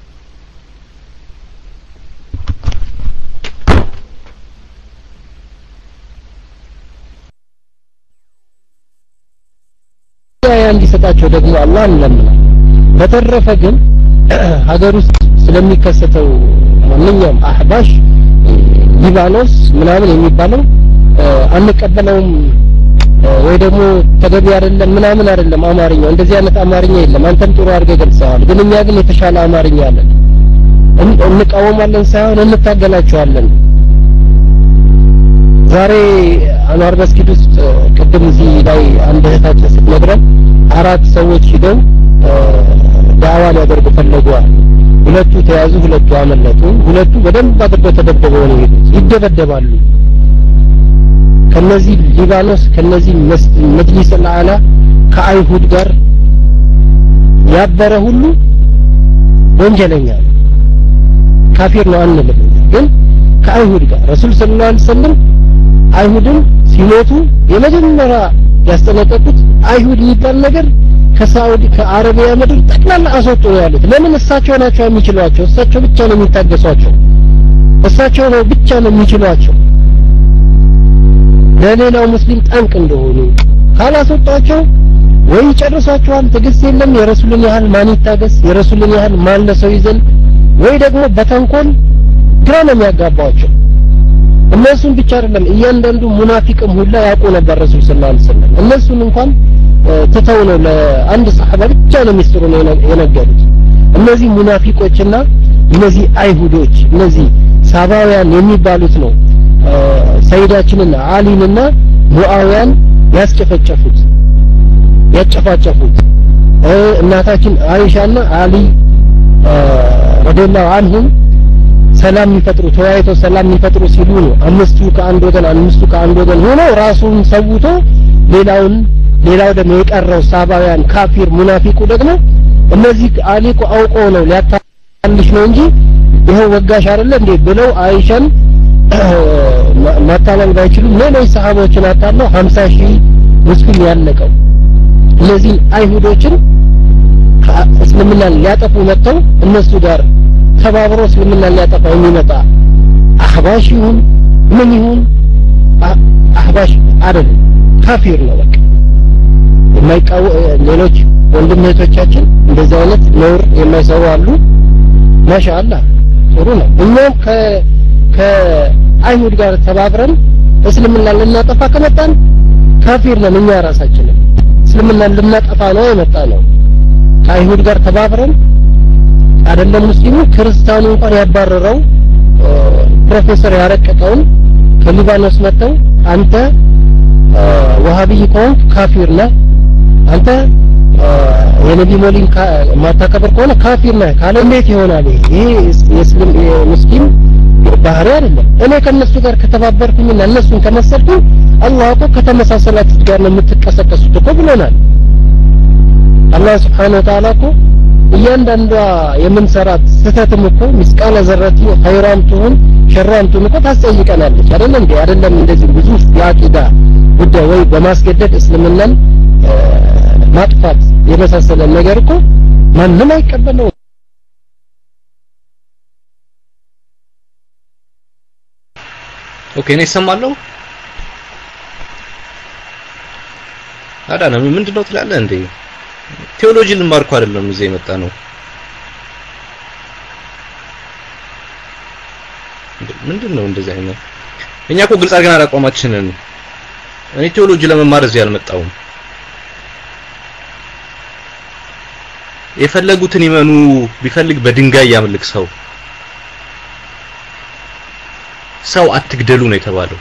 እንዲሰጣቸው ደግሞ አላህ እንለምናል በተረፈ ግን ሀገር ውስጥ ስለሚከሰተው ማንኛውም አህባሽ ሊባኖስ ምናምን የሚባለው አንቀበለውም ወይ ደግሞ ተገቢ አይደለም ምናምን አይደለም አማርኛው እንደዚህ አይነት አማርኛ የለም አንተም ጥሩ አድርገህ ገልጸዋል ግን እኛ ግን የተሻለ አማርኛ አለን እንቃወማለን ሳይሆን እንታገላቸዋለን ዛሬ አንዋር መስጊድ ውስጥ ቅድም እዚህ ላይ አንድ እህታችን ስትነግረን አራት ሰዎች ሂደው ዳዋ ሊያደርጉ ፈለጓል ሁለቱ ተያዙ ሁለቱ አመለጡ ሁለቱ በደንብ አድርገው ተደብድበው ነው የሄዱት ይደበደባሉ ከነዚህ ሊባኖስ ከነዚህ መጅሊስ አልአላ ከአይሁድ ጋር ያበረ ሁሉ ወንጀለኛ ነው ካፊር ነው አንልም ግን ከአይሁድ ጋር ረሱል ሰለላሁ ዐለይሂ ወሰለም አይሁድን ሲሞቱ የመጀመሪያ ያስጠነቀቁት አይሁድ የሚባል ነገር ከሳውዲ ከአረቢያ ምድር ጠቅላላ አስወጡ ነው ያሉት ለምን እሳቸው ናቸው የሚችሏቸው እሳቸው ብቻ ነው የሚታገሷቸው እሳቸው ነው ብቻ ነው የሚችሏቸው ለሌላው ሙስሊም ጠንቅ እንደሆኑ ካላስወጣቸው ወይ ይጨርሷቸዋል ትዕግስት የለም የረሱልን ያህል ማን ይታገስ የረሱልን ያህል ማን ለሰው ይዘን ወይ ደግሞ በተንኮል ግራ ነው የሚያጋባቸው እነሱን ብቻ አይደለም እያንዳንዱ ሙናፊቅም ሁላ ያውቁ ነበር ረሱል ሰለላሁ ዐለይሂ ወሰለም እነሱን እንኳን ትተው ነው ለአንድ ሰሐባ ብቻ ነው ሚስጥሩ ነው የነገሩት እነዚህ ሙናፊቆችና እነዚህ አይሁዶች እነዚህ ሳባውያን የሚባሉት ነው ሰይዳችንና አሊንና ሙአዊያን ያስጨፈጨፉት ያጨፋጨፉት እናታችን አይሻና አሊ ረዲየላሁ አንሁም ሰላም የሚፈጥሩ ተወያይተው ሰላም የሚፈጥሩ ሲሉ ነው አምስቱ ከአንድ ወገን አምስቱ ከአንድ ወገን ሆኖ ራሱን ሰውቶ ሌላውን ሌላው ደግሞ የቀረው ሳባውያን ካፊር ሙናፊቁ ደግሞ እነዚህ አሊቁ አውቀው ነው ሊያታልሽ ነው እንጂ ይኸው ወጋሽ አይደለ እንዴ ብለው አይሻን ማታለል ባይችሉም ሌሎች ሰሃቦችን አታለው 50 ሺህ ሙስሊም ያለቀው እነዚህ አይሁዶችን እስልምናን ሊያጠፉ መጥተው እነሱ ጋር ተባብሮ እስልምናን ሊያጠፋ የሚመጣ አህባሽ ይሁን ምን ይሁን አህባሽ አይደለም ካፊር ነው በቃ የማይቃወ ሌሎች ወንድም እህቶቻችን እንደዚህ አይነት ነውር የማይሰሩ አሉ ማሻአላህ ጥሩ ነው እኛም ከ ከአይሁድ ጋር ተባብረን እስልምና ልናጠፋ ከመጣን ካፊር ነን እኛ ራሳችንን እስልምናን ልናጠፋ ነው የመጣ ነው ከአይሁድ ጋር ተባብረን አይደለም ሙስሊሙ ክርስቲያኑ እንኳን ያባረረው ፕሮፌሰር ያረቀቀውን ከሊባኖስ መጥተው አንተ ወሃቢይ ከሆንክ ካፊር ነህ አንተ የነቢ ሞሊን ማታከብር ከሆነ ካፊር ነህ ካለ እንዴት ይሆናል ይሄ የእስልም የሙስሊም ባህሪ አይደለም እኔ ከነሱ ጋር ከተባበርኩኝና እነሱን ከመሰልኩኝ አላህ እኮ ከተመሳሰላችሁት ጋር ነው የምትቀሰቀሱት እኮ ብሎናል አላህ ስብሓን ወተዓላ እኮ እያንዳንዷ የምንሰራት ስህተትም እኮ ምስቃለ ዘረቲ ኸይሯም ትሁን ሸሯም ትሁን እኮ ታስጠይቀናለች አይደለም እንዴ አይደለም እንደዚህ ብዙ የአቂዳ ጉዳይ ወይ በማስገደድ እስልምናን ማጥፋት የመሳሰለ ነገር እኮ ማንም አይቀበለው ኦኬ እኔ እሰማለሁ አዳነ ምንድነው ትላለህ እንዴ ቴዎሎጂ ልማርኩ አይደለም እዚህ የመጣ ነው ምንድን ነው እንደዚህ አይነት? እኛ እኮ ግልጽ አድርገን አቋማችንን እኔ ቴዎሎጂ ለመማር እዚህ አልመጣሁም። የፈለጉትን ይመኑ፣ ቢፈልግ በድንጋይ ያምልክ ሰው ሰው አትግደሉ ነው የተባለው።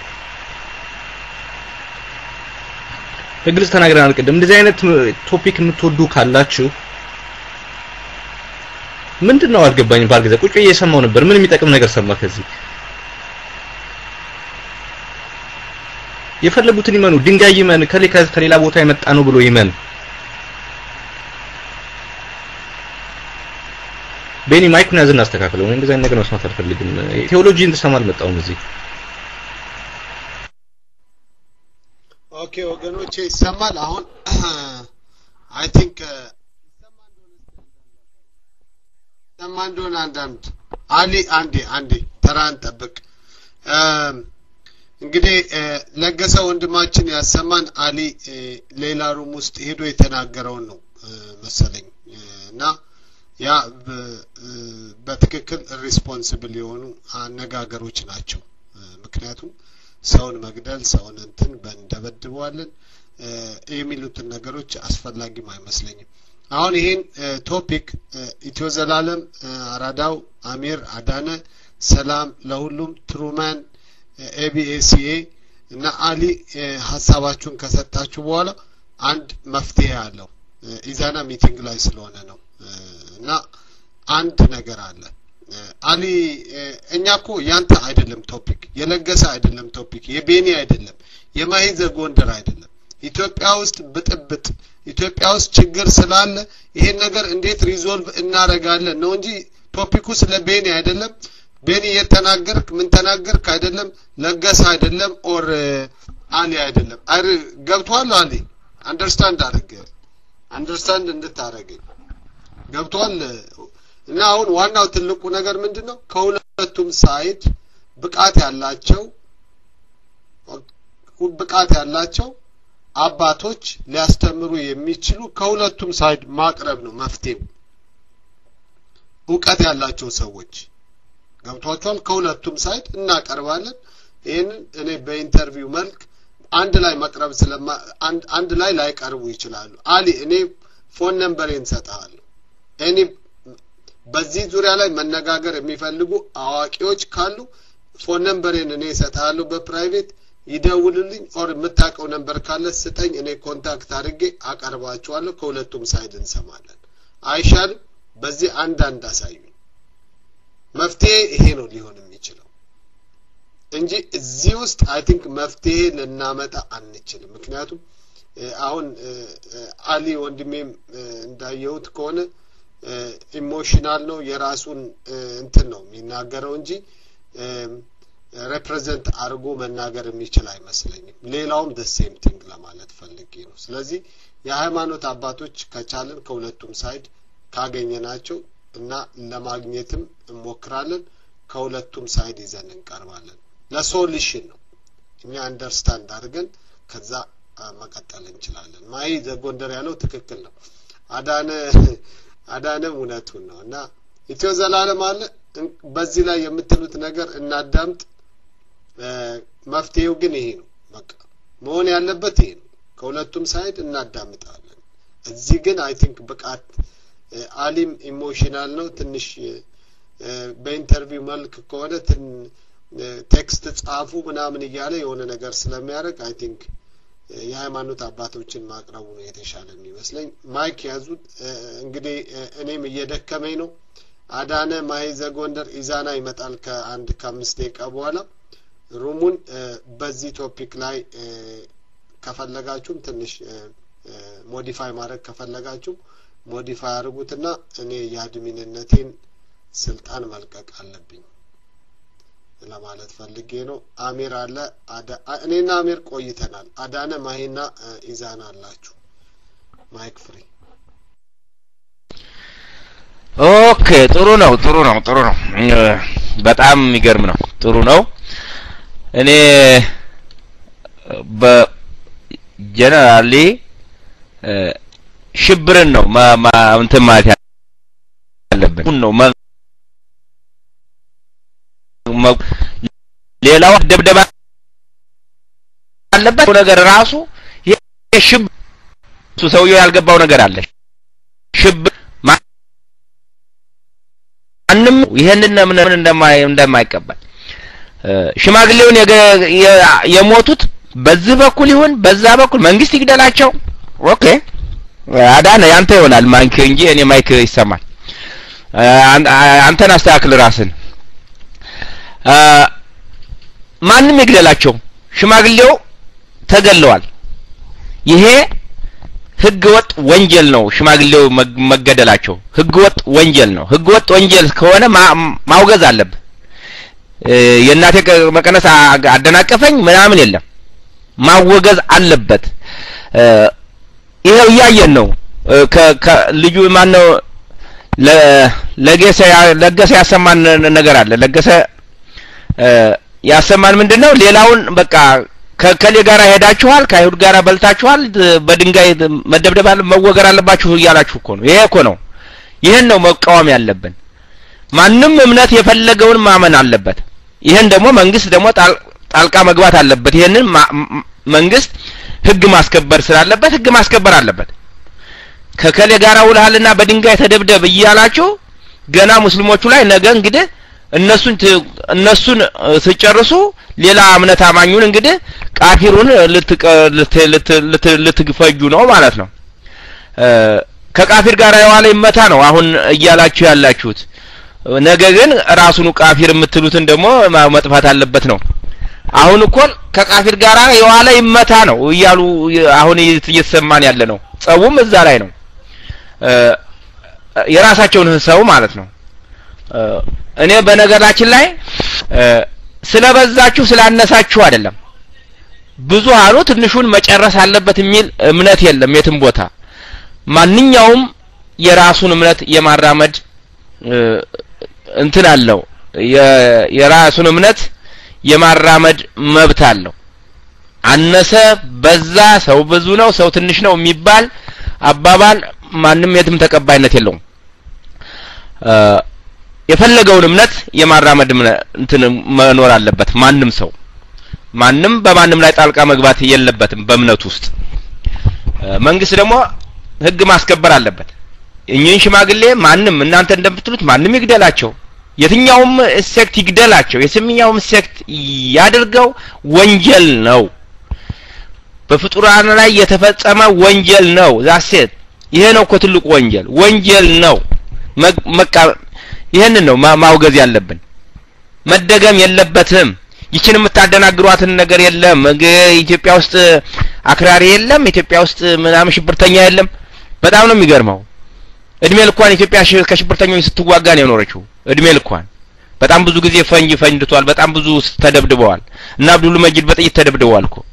በግልጽ ተናግረናል ቅድም። እንደዚህ አይነት ቶፒክ የምትወዱ ካላችሁ ምንድን ነው አልገባኝም። ባልገዛ ቁጭ ብዬ እየሰማሁ ነበር። ምን የሚጠቅም ነገር ሰማ ከዚህ? የፈለጉትን ይመኑ፣ ድንጋይ ይመን፣ ከሌ ከሌላ ቦታ የመጣ ነው ብሎ ይመን። ቤኒ ማይኩን ያዝ እናስተካክለው። እኔ እንደዚህ አይነት ነገር መስማት አልፈልግም። ቴዎሎጂ እንድሰማ አልመጣሁም እዚህ። ኦኬ ወገኖቼ ይሰማል አሁን አይ ቲንክ ይሰማ እንደሆነ አንዳንድ አሊ አንዴ አንዴ ተራን ጠብቅ እንግዲህ ለገሰ ወንድማችን ያሰማን አሊ ሌላ ሩም ውስጥ ሄዶ የተናገረውን ነው መሰለኝ እና ያ በትክክል ሪስፖንሲብል የሆኑ አነጋገሮች ናቸው ምክንያቱም ሰውን መግደል ሰውን እንትን እንደበድበዋለን የሚሉትን ነገሮች አስፈላጊም አይመስለኝም አሁን ይሄን ቶፒክ ኢትዮ ዘላለም አራዳው አሚር አዳነ ሰላም ለሁሉም ትሩማን ኤቢኤሲኤ እና አሊ ሀሳባችሁን ከሰጣችሁ በኋላ አንድ መፍትሄ አለው ኢዛና ሚቲንግ ላይ ስለሆነ ነው እና አንድ ነገር አለ አሊ እኛ እኮ ያንተ አይደለም ቶፒክ የለገሰ አይደለም ቶፒክ የቤኒ አይደለም የማሂዘ ጎንደር አይደለም ኢትዮጵያ ውስጥ ብጥብጥ ኢትዮጵያ ውስጥ ችግር ስላለ ይሄን ነገር እንዴት ሪዞልቭ እናረጋለን ነው እንጂ ቶፒኩ ስለ ቤኒ አይደለም ቤኒ የተናገርክ ምን ተናገርክ አይደለም ለገሰ አይደለም ኦር አሊ አይደለም አይ ገብቷል አሊ አንደርስታንድ አድርገ አንደርስታንድ እንድታረገኝ ገብቷል እና አሁን ዋናው ትልቁ ነገር ምንድን ነው ከሁለቱም ሳይድ ብቃት ያላቸው ብቃት ያላቸው አባቶች ሊያስተምሩ የሚችሉ ከሁለቱም ሳይድ ማቅረብ ነው መፍትሄው እውቀት ያላቸው ሰዎች ገብቷቸዋል ከሁለቱም ሳይድ እናቀርባለን ይህንን እኔ በኢንተርቪው መልክ አንድ ላይ መቅረብ ስለማ አንድ ላይ ላይቀርቡ ይችላሉ አሊ እኔ ፎን ነምበሬን ሰጥሃለሁ እኔ በዚህ ዙሪያ ላይ መነጋገር የሚፈልጉ አዋቂዎች ካሉ ፎን ነምበሬን እኔ እሰጥሃለሁ በፕራይቬት ይደውልልኝ ኦር የምታውቀው ነንበር ካለ ስጠኝ እኔ ኮንታክት አድርጌ አቀርባቸዋለሁ ከሁለቱም ሳይድ እንሰማለን አይሻልም በዚህ አንዳንድ አሳዩኝ መፍትሄ ይሄ ነው ሊሆን የሚችለው እንጂ እዚህ ውስጥ አይ ቲንክ መፍትሄ ልናመጣ አንችልም ምክንያቱም አሁን አሊ ወንድሜም እንዳየሁት ከሆነ ኢሞሽናል ነው የራሱን እንትን ነው የሚናገረው እንጂ ሬፕሬዘንት አድርጎ መናገር የሚችል አይመስለኝም ሌላውም ደ ሴም ቲንግ ለማለት ፈልጌ ነው ስለዚህ የሃይማኖት አባቶች ከቻልን ከሁለቱም ሳይድ ካገኘናቸው እና ለማግኘትም እንሞክራለን ከሁለቱም ሳይድ ይዘን እንቀርባለን ለሶሉሽን ነው እኛ አንደርስታንድ አድርገን ከዛ መቀጠል እንችላለን ማይ ዘጎንደር ያለው ትክክል ነው አዳነ አዳነም እውነቱን ነው እና ኢትዮ ዘላለም አለ በዚህ ላይ የምትሉት ነገር እናዳምጥ መፍትሄው ግን ይሄ ነው በቃ መሆን ያለበት ይሄ ነው ከሁለቱም ሳይድ እናዳምጣለን እዚህ ግን አይ ቲንክ ብቃት አሊም ኢሞሽናል ነው ትንሽ በኢንተርቪው መልክ ከሆነ ቴክስት ጻፉ ምናምን እያለ የሆነ ነገር ስለሚያደርግ አይ ቲንክ የሃይማኖት አባቶችን ማቅረቡ ነው የተሻለ የሚመስለኝ ማይክ ያዙት እንግዲህ እኔም እየደከመኝ ነው አዳነ ማይዘ ጎንደር ኢዛና ይመጣል ከአንድ ከአምስት ደቂቃ በኋላ ሩሙን በዚህ ቶፒክ ላይ ከፈለጋችሁም ትንሽ ሞዲፋይ ማድረግ ከፈለጋችሁም ሞዲፋይ አድርጉትና እኔ የአድሚንነቴን ስልጣን መልቀቅ አለብኝ ለማለት ፈልጌ ነው አሚር አለ እኔና አሚር ቆይተናል አዳነ ማሂና ኢዛና አላችሁ ማይክ ፍሪ ኦኬ ጥሩ ነው ጥሩ ነው ጥሩ ነው በጣም የሚገርም ነው ጥሩ ነው እኔ በጀነራሊ ሽብርን ነው እንትን ማለት ያለብን ነው ሌላው ደብደባ አለበት ነገር ራሱ ሽብ እሱ ሰውየው ያልገባው ነገር አለ ሽብ ማንም ይሄንን ምን እንደማይ እንደማይቀበል ሽማግሌውን የሞቱት በዚህ በኩል ይሁን በዛ በኩል መንግስት ይግደላቸው ኦኬ አዳነ ያንተ ይሆናል ማይክ እንጂ እኔ ማይክ ይሰማል አንተን አስተካክል ራስን ማንም ይግደላቸው ሽማግሌው ተገለዋል ይሄ ህገ ወጥ ወንጀል ነው ሽማግሌው መገደላቸው ህገ ወጥ ወንጀል ነው ህገ ወጥ ወንጀል ከሆነ ማውገዝ አለብህ የእናቴ መቀነስ አደናቀፈኝ ምናምን የለም ማወገዝ አለበት ይሄው እያየን ነው ልጁ ማነው ለገሰ ለገሰ ያሰማን ነገር አለ ለገሰ ያሰማን ምንድነው ሌላውን በቃ ከከሌ ጋር ሄዳችኋል ከአይሁድ ጋር በልታችኋል በድንጋይ መደብደብ መወገር አለባችሁ እያላችሁ እኮ ነው ይሄ እኮ ነው ይህን ነው መቃወም ያለብን ማንም እምነት የፈለገውን ማመን አለበት ይህን ደግሞ መንግስት ደግሞ ጣልቃ መግባት አለበት ይህንን መንግስት ህግ ማስከበር ስላለበት ህግ ማስከበር አለበት ከከሌ ጋር ውልሃልና በድንጋይ ተደብደብ እያላችሁ ገና ሙስሊሞቹ ላይ ነገ እንግዲህ እነሱን እነሱን ስጨርሱ ሌላ እምነት አማኙን እንግዲህ ቃፊሩን ልትፈጁ ነው ማለት ነው ከቃፊር ጋር የዋለ ይመታ ነው አሁን እያላችሁ ያላችሁት ነገ ግን ራሱኑ ቃፊር የምትሉትን ደግሞ መጥፋት አለበት ነው አሁን እኮ ከቃፊር ጋር የዋለ ይመታ ነው እያሉ አሁን እየተሰማን ያለ ነው ጸቡም እዛ ላይ ነው የራሳቸውን ሰው ማለት ነው እኔ በነገራችን ላይ ስለበዛችሁ ስላነሳችሁ አይደለም ብዙሃኑ ትንሹን መጨረስ አለበት የሚል እምነት የለም የትም ቦታ ማንኛውም የራሱን እምነት የማራመድ እንትን አለው የራሱን እምነት የማራመድ መብት አለው አነሰ በዛ ሰው ብዙ ነው ሰው ትንሽ ነው የሚባል አባባል ማንም የትም ተቀባይነት የለውም የፈለገውን እምነት የማራመድ እንትን መኖር አለበት ማንም ሰው ማንም በማንም ላይ ጣልቃ መግባት የለበትም በእምነቱ ውስጥ መንግስት ደግሞ ህግ ማስከበር አለበት እኚህን ሽማግሌ ማንም እናንተ እንደምትሉት ማንም ይግደላቸው የትኛውም ሴክት ይግደላቸው የትኛውም ሴክት ያድርገው ወንጀል ነው በፍጡራን ላይ የተፈጸመ ወንጀል ነው ዛሴት ይሄ ነው እኮ ትልቁ ወንጀል ወንጀል ነው መቃ ይህንን ነው ማውገዝ ያለብን መደገም የለበትም ይችን የምታደናግሯትን ነገር የለም ኢትዮጵያ ውስጥ አክራሪ የለም ኢትዮጵያ ውስጥ ምናምን ሽብርተኛ የለም በጣም ነው የሚገርመው እድሜ ልኳን ኢትዮጵያ ከሽብርተኞች ስትዋጋ ነው የኖረችው እድሜ ልኳን በጣም ብዙ ጊዜ ፈንጅ ፈንድቷል በጣም ብዙ ተደብድበዋል እና አብዱል መጂድ በጥይት ተደብድበዋል እኮ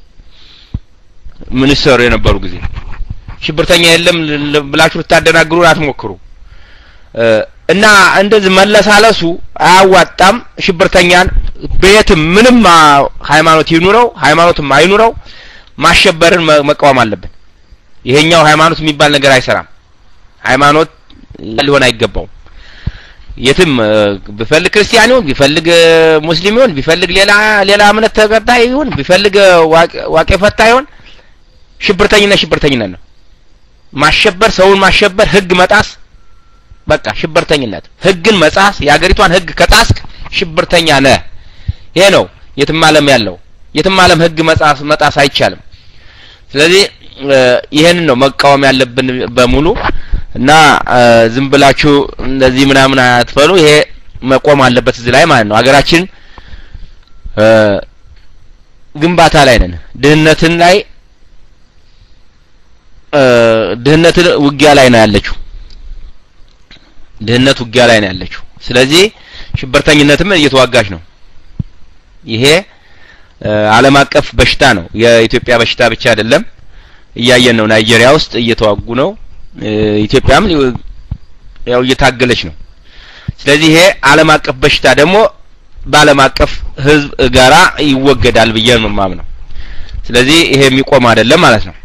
ሚኒስተር የነበሩ ጊዜ ሽብርተኛ የለም ብላችሁ ልታደናግሩን አትሞክሩ እና እንደዚህ መለሳለሱ አያዋጣም ሽብርተኛን በየትም ምንም ሃይማኖት ይኑረው ሃይማኖትም አይኑረው ማሸበርን መቃወም አለብን ይሄኛው ሃይማኖት የሚባል ነገር አይሰራም ሃይማኖት ሊሆን አይገባውም የትም ቢፈልግ ክርስቲያን ይሁን ቢፈልግ ሙስሊም ይሁን ቢፈልግ ሌላ ሌላ እምነት ተከታይ ይሁን ቢፈልግ ዋቄ ፈታ ይሁን ሽብርተኝነት ሽብርተኝነት ነው ማሸበር ሰውን ማሸበር ህግ መጣስ በቃ ሽብርተኝነት ህግን መጻስ የሀገሪቷን ህግ ከጣስክ ሽብርተኛ ነህ ይሄ ነው የትም ዓለም ያለው የትም ዓለም ህግ መጻስ መጣስ አይቻልም ስለዚህ ይሄንን ነው መቃወም ያለብን በሙሉ እና ዝም ብላችሁ እንደዚህ ምናምን አትፈሉ ይሄ መቆም አለበት እዚህ ላይ ማለት ነው ሀገራችን ግንባታ ላይ ነን ድህነትን ላይ ድህነትን ውጊያ ላይ ነው ያለችው ድህነት ውጊያ ላይ ነው ያለችው ስለዚህ ሽብርተኝነትም እየተዋጋች ነው ይሄ ዓለም አቀፍ በሽታ ነው የኢትዮጵያ በሽታ ብቻ አይደለም እያየን ነው ናይጄሪያ ውስጥ እየተዋጉ ነው ኢትዮጵያም ያው እየታገለች ነው ስለዚህ ይሄ ዓለም አቀፍ በሽታ ደግሞ በዓለም አቀፍ ህዝብ ጋራ ይወገዳል ብዬ ነው የማምነው ስለዚህ ይሄ የሚቆም አይደለም ማለት ነው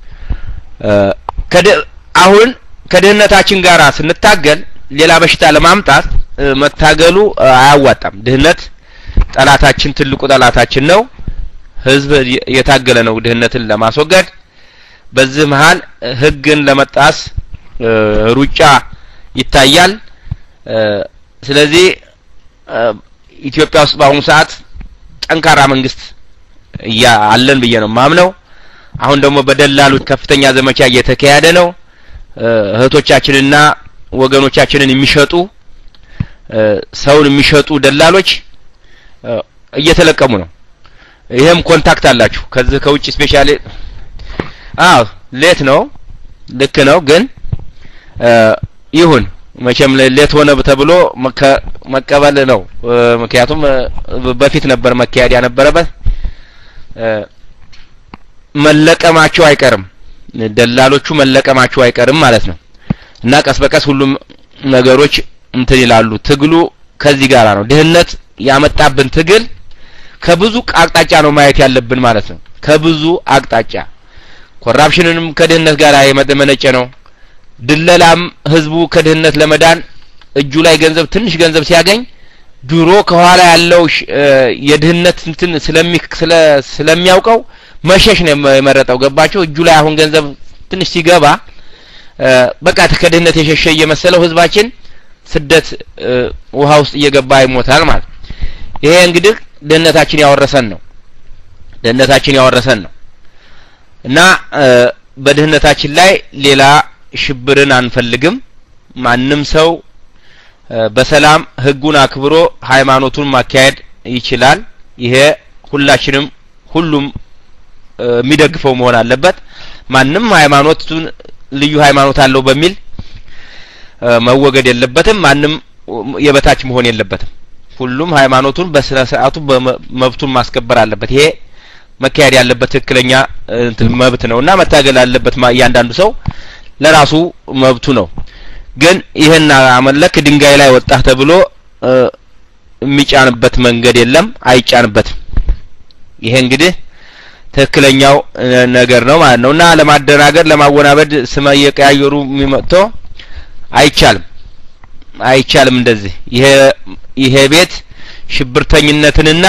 አሁን ከድህነታችን ጋራ ስንታገል ሌላ በሽታ ለማምጣት መታገሉ አያዋጣም ድህነት ጠላታችን ትልቁ ጠላታችን ነው። ህዝብ የታገለ ነው ድህነትን ለማስወገድ። በዚህ መሀል ህግን ለመጣስ ሩጫ ይታያል። ስለዚህ ኢትዮጵያ ውስጥ በአሁኑ ሰዓት ጠንካራ መንግስት እያ አለን ብዬ ነው ማምነው። አሁን ደግሞ በደላሎች ከፍተኛ ዘመቻ እየተካሄደ ነው። እህቶቻችንና ወገኖቻችንን የሚሸጡ ሰውን የሚሸጡ ደላሎች እየተለቀሙ ነው። ይሄም ኮንታክት አላችሁ ከዚህ ከውጭ ስፔሻሊ አዎ ሌት ነው ልክ ነው ግን ይሁን መቼም ሌት ሆነ ተብሎ መቀበል ነው ምክንያቱም በፊት ነበር መካሄድ ያነበረበት መለቀማቸው አይቀርም ደላሎቹ መለቀማቸው አይቀርም ማለት ነው እና ቀስ በቀስ ሁሉም ነገሮች እንትን ይላሉ ትግሉ ከዚህ ጋር ነው ድህነት ያመጣብን ትግል ከብዙ አቅጣጫ ነው ማየት ያለብን ማለት ነው ከብዙ አቅጣጫ ኮራፕሽንንም ከድህነት ጋር የመነጨ ነው ድለላም ህዝቡ ከድህነት ለመዳን እጁ ላይ ገንዘብ ትንሽ ገንዘብ ሲያገኝ ድሮ ከኋላ ያለው የድህነት እንትን ስለሚ ስለሚያውቀው መሸሽ ነው የመረጠው ገባቸው እጁ ላይ አሁን ገንዘብ ትንሽ ሲገባ በቃ ከድህነት የሸሸ እየመሰለው ህዝባችን ስደት ውሃ ውስጥ እየገባ ይሞታል ማለት ይሄ እንግዲህ ድህነታችን ያወረሰን ነው ድህነታችን ያወረሰን ነው እና በድህነታችን ላይ ሌላ ሽብርን አንፈልግም ማንም ሰው በሰላም ህጉን አክብሮ ሃይማኖቱን ማካሄድ ይችላል ይሄ ሁላችንም ሁሉም የሚደግፈው መሆን አለበት ማንም ሃይማኖቱን ልዩ ሃይማኖት አለው በሚል መወገድ የለበትም ማንም የበታች መሆን የለበትም ሁሉም ሃይማኖቱን በስነ ስርዓቱ መብቱን ማስከበር አለበት ይሄ መካሄድ ያለበት ትክክለኛ መብት ነው እና መታገል አለበት እያንዳንዱ ሰው ለራሱ መብቱ ነው ግን ይህን አመለክ ድንጋይ ላይ ወጣህ ተብሎ የሚጫንበት መንገድ የለም አይጫንበትም ይሄ እንግዲህ ትክክለኛው ነገር ነው ማለት ነው እና ለማደናገር ለማወናበድ ስመ እየቀያየሩ የሚመጥቶ አይቻልም አይቻልም እንደዚህ ይሄ ይሄ ቤት ሽብርተኝነትንና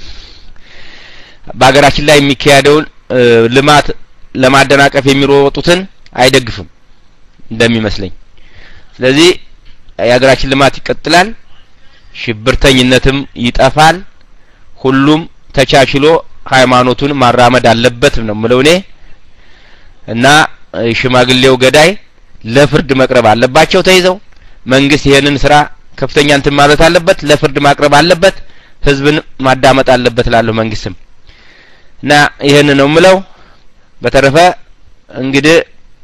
በሀገራችን ላይ የሚካሄደውን ልማት ለማደናቀፍ የሚሮጡትን አይደግፍም እንደሚመስለኝ ስለዚህ የሀገራችን ልማት ይቀጥላል ሽብርተኝነትም ይጠፋል ሁሉም ተቻችሎ ሃይማኖቱን ማራመድ አለበት ነው ምለው እኔ እና ሽማግሌው ገዳይ ለፍርድ መቅረብ አለባቸው ተይዘው መንግስት ይሄንን ስራ ከፍተኛ እንትን ማለት አለበት ለፍርድ ማቅረብ አለበት ህዝብን ማዳመጥ አለበት ላለሁ መንግስትም እና ይሄን ነው ምለው በተረፈ እንግዲህ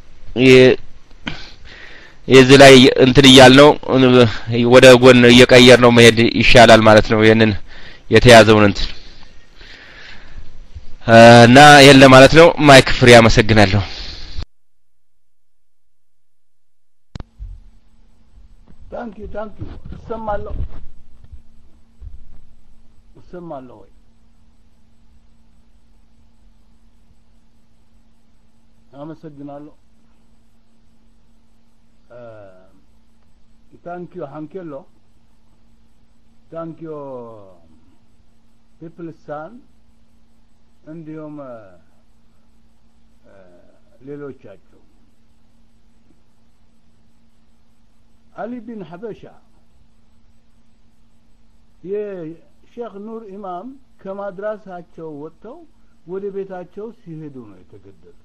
የዚህ ላይ እንትን እያልነው ወደ ጎን እየቀየር ነው መሄድ ይሻላል ማለት ነው ይሄንን የተያዘውን እንትን እና ይሄን ለማለት ነው ማይክ ፍሬ አመሰግናለሁ ታንኪ ታንኪ እሰማለሁ እሰማለሁ ወይ አመሰግናለሁ ታንኪዮ ሀንኬሎ ታንኪዮ ፒፕልሳን እንዲሁም ሌሎቻቸው አሊ ቢን ሐበሻ የሼክ ኑር ኢማም ከማድራሳቸው ወጥተው ወደ ቤታቸው ሲሄዱ ነው የተገደሉት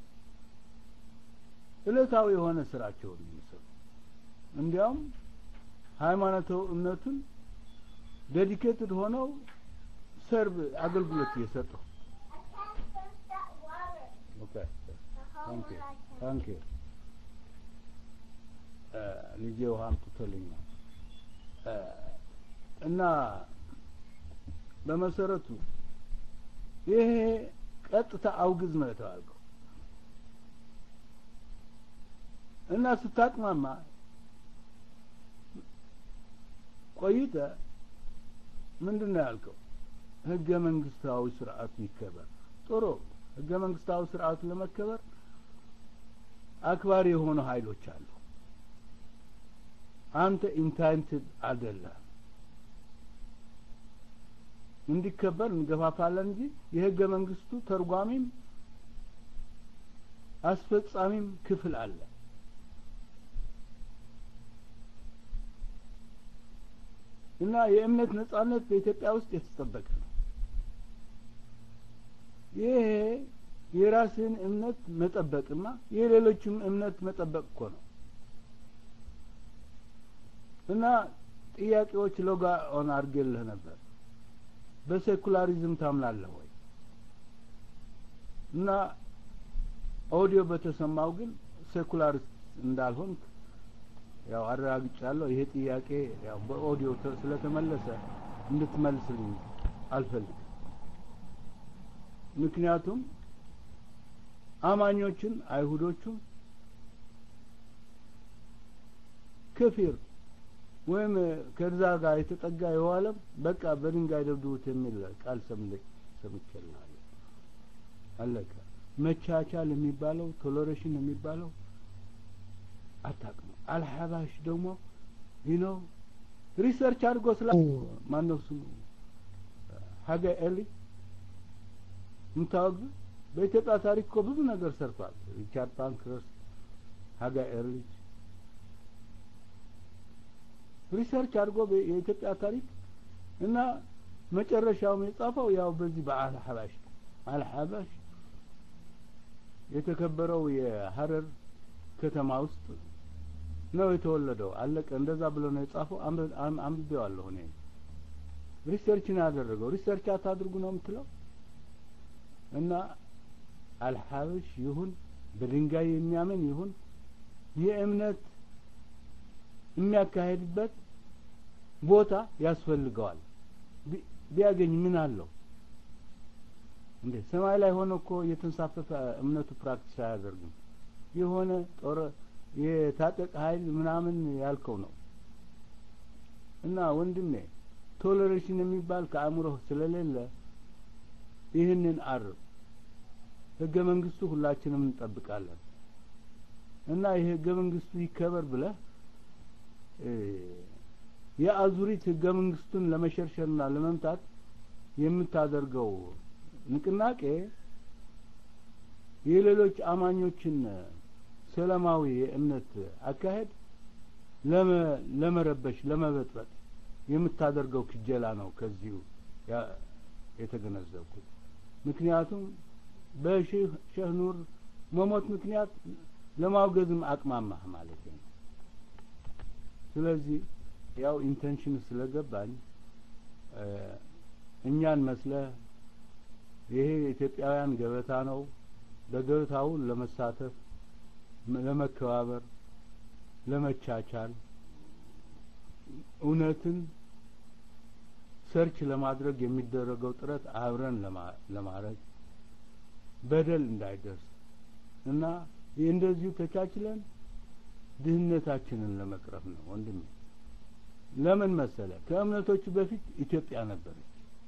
እለታዊ የሆነ ስራቸውን የሚሰሩ እንዲያውም ሃይማኖታዊ እምነቱን ዴዲኬትድ ሆነው ሰርቭ አገልግሎት እየሰጡ ኦኬ ታንክ ዩ ታንክ ዩ ልጄ ውሃ አምጥቶልኛል እና በመሰረቱ ይሄ ቀጥታ አውግዝ ነው የተባልከው እና ስታቅማማ ቆይተ ምንድን ነው ያልከው ህገ መንግስታዊ ስርዓቱ ይከበር ጥሩ ህገ መንግስታዊ ስርዓቱ ለመከበር አክባሪ የሆኑ ኃይሎች አሉ አንተ ኢንታይንትድ አይደለም እንዲከበር እንገፋፋለን እንጂ የህገ መንግስቱ ተርጓሚም አስፈጻሚም ክፍል አለ። እና የእምነት ነጻነት በኢትዮጵያ ውስጥ የተጠበቀ ነው። ይሄ የራስን እምነት መጠበቅና የሌሎችም እምነት መጠበቅ እኮ ነው። እና ጥያቄዎች ሎጋ ኦን አድርጌልህ ነበር። በሴኩላሪዝም ታምናለህ ወይ? እና ኦዲዮ በተሰማው ግን ሴኩላሪስት እንዳልሆንክ ያው አረጋግጫለሁ። ይሄ ጥያቄ ያው በኦዲዮ ስለተመለሰ እንድትመልስልኝ አልፈልግም። ምክንያቱም አማኞችን አይሁዶቹም ከፊር ወይም ከዛ ጋር የተጠጋ የዋለም በቃ በድንጋይ ደብድቡት የሚል ቃል ሰምልክ ሰምቻለሁ። አለቀ። መቻቻል የሚባለው ቶለሬሽን የሚባለው አታውቅም። አልሐባሽ ደግሞ ይኖ ሪሰርች አድርጎ ስላ ማነው ስሙ ሀገ ኤሊ የምታወቅ በኢትዮጵያ ታሪክ እኮ ብዙ ነገር ሰርቷል። ሪቻርድ ፓንክረስት፣ ሀጋ ኤርሊች ሪሰርች አድርጎ የኢትዮጵያ ታሪክ እና መጨረሻውም የጻፈው ያው በዚህ በአልሐባሽ አልሐባሽ የተከበረው የሀረር ከተማ ውስጥ ነው የተወለደው። አለቀ። እንደዛ ብሎ ነው የጻፈው። አንብቤዋለሁ እኔ ሪሰርች ነው ያደረገው። ሪሰርች አታድርጉ ነው የምትለው እና አልሐበሽ ይሁን በድንጋይ የሚያምን ይሁን የእምነት የሚያካሄድበት ቦታ ያስፈልገዋል። ቢያገኝ ምን አለው እንዴ? ሰማይ ላይ ሆኖ እኮ የተንሳፈፈ እምነቱ ፕራክቲስ አያደርግም። የሆነ ጦር የታጠቀ ኃይል ምናምን ያልከው ነው እና ወንድሜ ቶለሬሽን የሚባል ከአእምሮህ ስለሌለ ይህንን አርብ ህገ መንግስቱ ሁላችንም እንጠብቃለን እና ይህ ህገ መንግስቱ ይከበር ብለህ የአዙሪት ህገ መንግስቱን ለመሸርሸርና ለመምታት የምታደርገው ንቅናቄ የሌሎች አማኞችን ሰላማዊ የእምነት አካሄድ ለመረበሽ ለመበጥበጥ የምታደርገው ክጀላ ነው ከዚሁ የተገነዘብኩት። ምክንያቱም በሼህ ሼህ ኑር መሞት ምክንያት ለማውገዝም አቅማማህ ማለት ነው። ስለዚህ ያው ኢንቴንሽን ስለገባኝ እኛን መስለህ ይሄ የኢትዮጵያውያን ገበታ ነው፣ በገበታው ለመሳተፍ፣ ለመከባበር፣ ለመቻቻል እውነትን ሰርች ለማድረግ የሚደረገው ጥረት አብረን ለማድረግ በደል እንዳይደርስ እና እንደዚሁ ተቻችለን ድህነታችንን ለመቅረፍ ነው ወንድሜ። ለምን መሰለ? ከእምነቶቹ በፊት ኢትዮጵያ ነበረች።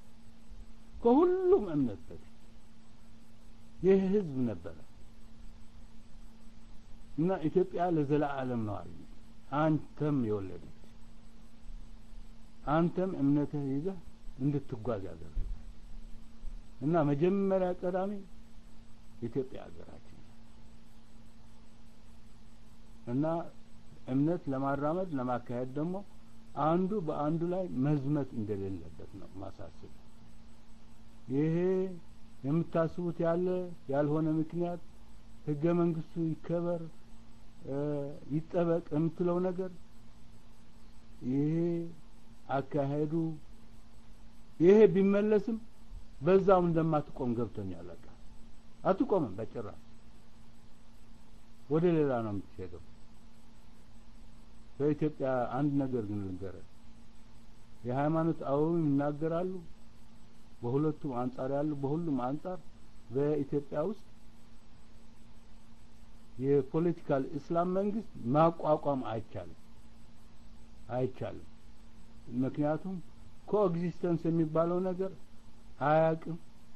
ከሁሉም እምነት በፊት ይህ ህዝብ ነበረ እና ኢትዮጵያ ለዘላለም ነው አለ አንተም የወለደች አንተም እምነትህ ይዘህ እንድትጓዝ ያደረገ እና መጀመሪያ ቀዳሚ ኢትዮጵያ ሀገራችን እና እምነት ለማራመድ ለማካሄድ ደግሞ አንዱ በአንዱ ላይ መዝመት እንደሌለበት ነው ማሳስብ። ይሄ የምታስቡት ያለ ያልሆነ ምክንያት ህገ መንግስቱ ይከበር ይጠበቅ የምትለው ነገር ይሄ አካሄዱ ይሄ ቢመለስም በዛው እንደማትቆም ገብቶኛል። በቃ አትቆምም በጭራሽ ወደ ሌላ ነው የምትሄደው። በኢትዮጵያ አንድ ነገር ግን ልንገርህ፣ የሃይማኖት አበውም ይናገራሉ። በሁለቱም አንጻር ያሉ በሁሉም አንጻር በኢትዮጵያ ውስጥ የፖለቲካል እስላም መንግስት ማቋቋም አይቻልም አይቻልም። ምክንያቱም ኮኤግዚስተንስ የሚባለው ነገር አያቅም።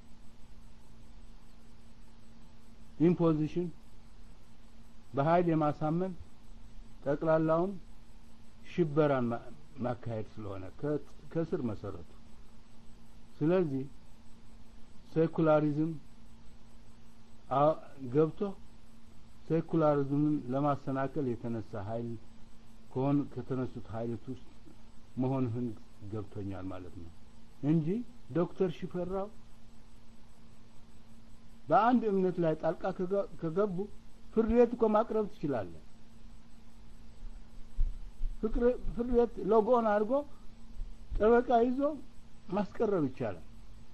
ኢምፖዚሽን በኃይል የማሳመን ጠቅላላውን ሽበራን ማካሄድ ስለሆነ ከስር መሰረቱ ስለዚህ ሴኩላሪዝም ገብቶ ሴኩላሪዝምን ለማሰናከል የተነሳ ኃይል ከሆን ከተነሱት ኃይሎች ውስጥ መሆንህን ገብቶኛል ማለት ነው እንጂ ዶክተር ሽፈራው በአንድ እምነት ላይ ጣልቃ ከገቡ ፍርድ ቤት እኮ ማቅረብ ትችላለህ። ፍርድ ቤት ሎጎን አድርጎ ጠበቃ ይዞ ማስቀረብ ይቻላል።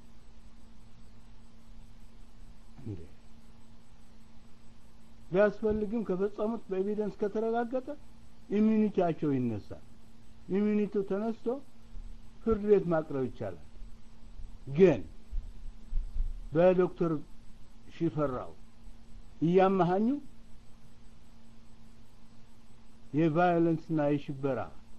እንዴ ቢያስፈልግም ከፈጸሙት በኤቪደንስ ከተረጋገጠ ኢሚኒቲያቸው ይነሳል። ኢሚኒቲው ተነስቶ ፍርድ ቤት ማቅረብ ይቻላል። ግን በዶክተር ሽፈራው እያመሃኙ የቫዮለንስና የሽበራ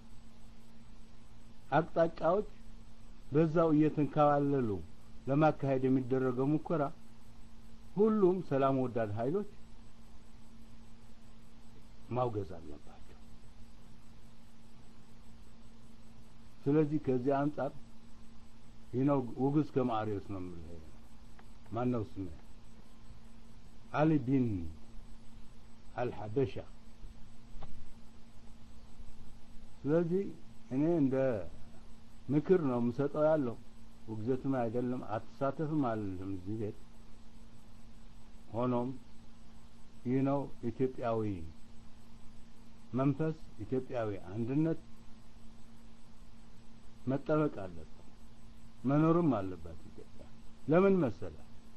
አቅጣጫዎች በዛው እየተንከባለሉ ለማካሄድ የሚደረገው ሙከራ ሁሉም ሰላም ወዳድ ኃይሎች ማውገዝ አለባቸው። ስለዚህ ከዚህ አንጻር ይህ ነው ውግዝ ከማሪዎስ ነው የምልህ። ማን ነው ስሜ? አሊ ቢን አልሐበሻ። ስለዚህ እኔ እንደ ምክር ነው የምሰጠው ያለው ውግዘትም አይደለም አትሳተፍም አልልም እዚህ ቤት። ሆኖም ይህ ነው ኢትዮጵያዊ መንፈስ፣ ኢትዮጵያዊ አንድነት መጠበቅ አለበት፣ መኖርም አለባት ኢትዮጵያ። ለምን መሰለ?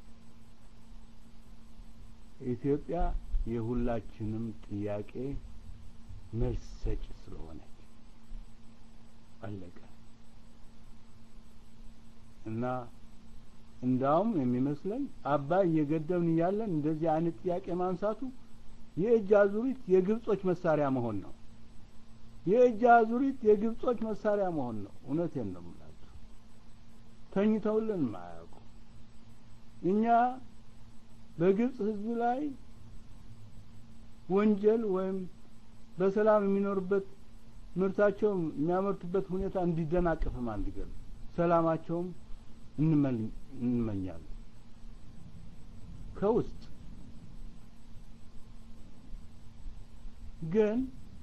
ኢትዮጵያ የሁላችንም ጥያቄ መልስ ሰጪ ስለሆነች አለቀ እና እንዳውም የሚመስለኝ አባይ እየገደብን እያለን እንደዚህ አይነት ጥያቄ ማንሳቱ የእጅ አዙሪት የግብጾች መሳሪያ መሆን ነው። የእጅ አዙሪት የግብጾች መሳሪያ መሆን ነው። እውነቴን ነው የምላችሁ። ተኝተውልን ማያውቁ እኛ በግብጽ ሕዝብ ላይ ወንጀል ወይም በሰላም የሚኖርበት ምርታቸው የሚያመርቱበት ሁኔታ እንዲደናቀፍም አንዲገል ሰላማቸውም እንመኛለን ከውስጥ ግን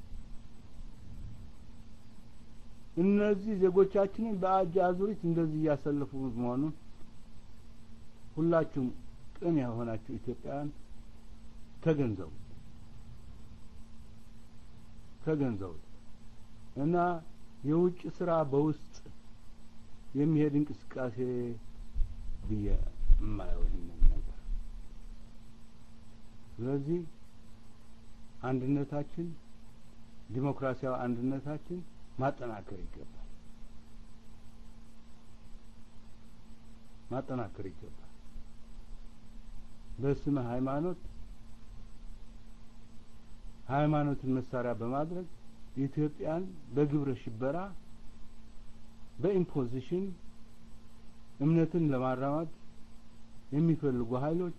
እነዚህ ዜጎቻችንን በአጅ አዙሪት እንደዚህ እያሰለፉ መሆኑን ሁላችሁም ቅን የሆናችሁ ኢትዮጵያውያን ተገንዘቡ ተገንዘቡ እና የውጭ ስራ በውስጥ የሚሄድ እንቅስቃሴ ብዬ የማየው ይህንን ነገር ስለዚህ አንድነታችን ዲሞክራሲያዊ አንድነታችን ማጠናከር ይገባል ማጠናከር ይገባል በስመ ሃይማኖት ሃይማኖትን መሳሪያ በማድረግ ኢትዮጵያን በግብረ ሽበራ በኢምፖዚሽን እምነትን ለማራማድ የሚፈልጉ ኃይሎች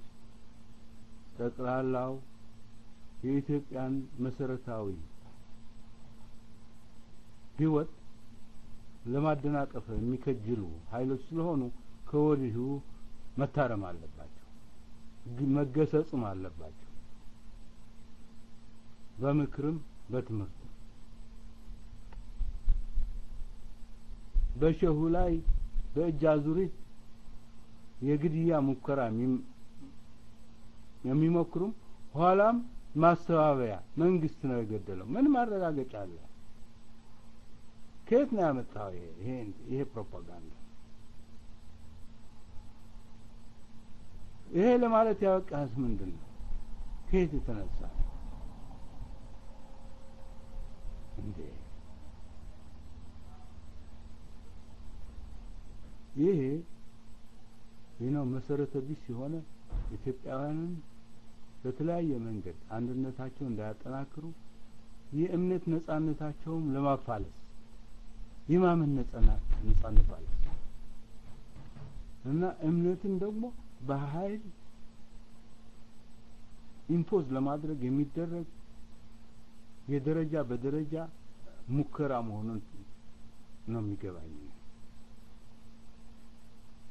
ጠቅላላው የኢትዮጵያን መሰረታዊ ህይወት ለማደናቀፍ የሚከጅሉ ኃይሎች ስለሆኑ ከወዲሁ መታረም አለባቸው፣ መገሰጽም አለባቸው። በምክርም በትምህርት በሸሁ ላይ በእጅ አዙሪት የግድያ ሙከራ የሚሞክሩም ኋላም ማስተባበያ መንግስት ነው የገደለው። ምን ማረጋገጫ አለ? ከየት ነው ያመጣው? ይሄ ይሄ ፕሮፓጋንዳ ይሄ ለማለት ያበቃህስ ምንድን ነው? ከየት የተነሳ እንዴ? ይሄ ይህ ነው መሰረተ ቢስ የሆነ ኢትዮጵያውያንን በተለያየ መንገድ አንድነታቸውን እንዳያጠናክሩ የእምነት ነጻነታቸውም ለማፋለስ የማመን ነጻነት ማፋለስ እና እምነትን ደግሞ በኃይል ኢምፖዝ ለማድረግ የሚደረግ የደረጃ በደረጃ ሙከራ መሆኑን ነው የሚገባኝ።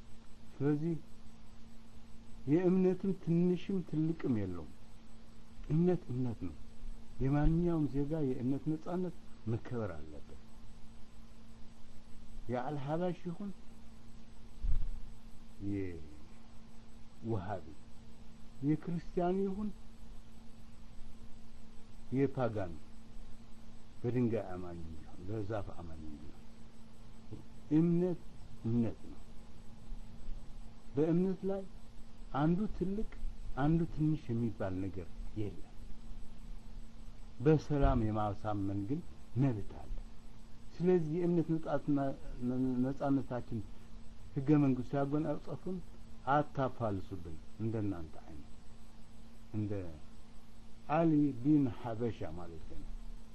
ስለዚህ የእምነትም ትንሽም ትልቅም የለውም። እምነት እምነት ነው። የማንኛውም ዜጋ የእምነት ነጻነት መከበር አለበት። የአልሀባሽ ይሁን የውሃቢ የክርስቲያኑ ይሁን የፓጋን በድንጋይ አማኝ ቢሆን በዛፍ አማኝ ቢሆን እምነት እምነት ነው። በእምነት ላይ አንዱ ትልቅ አንዱ ትንሽ የሚባል ነገር የለም። በሰላም የማሳመን ግን መብት አለ። ስለዚህ የእምነት ነጻነታችን ህገ መንግስቱ ያጎናጸፉን አታፋልሱብን። እንደናንተ አይነት እንደ አሊ ቢን ሀበሻ ማለት ነው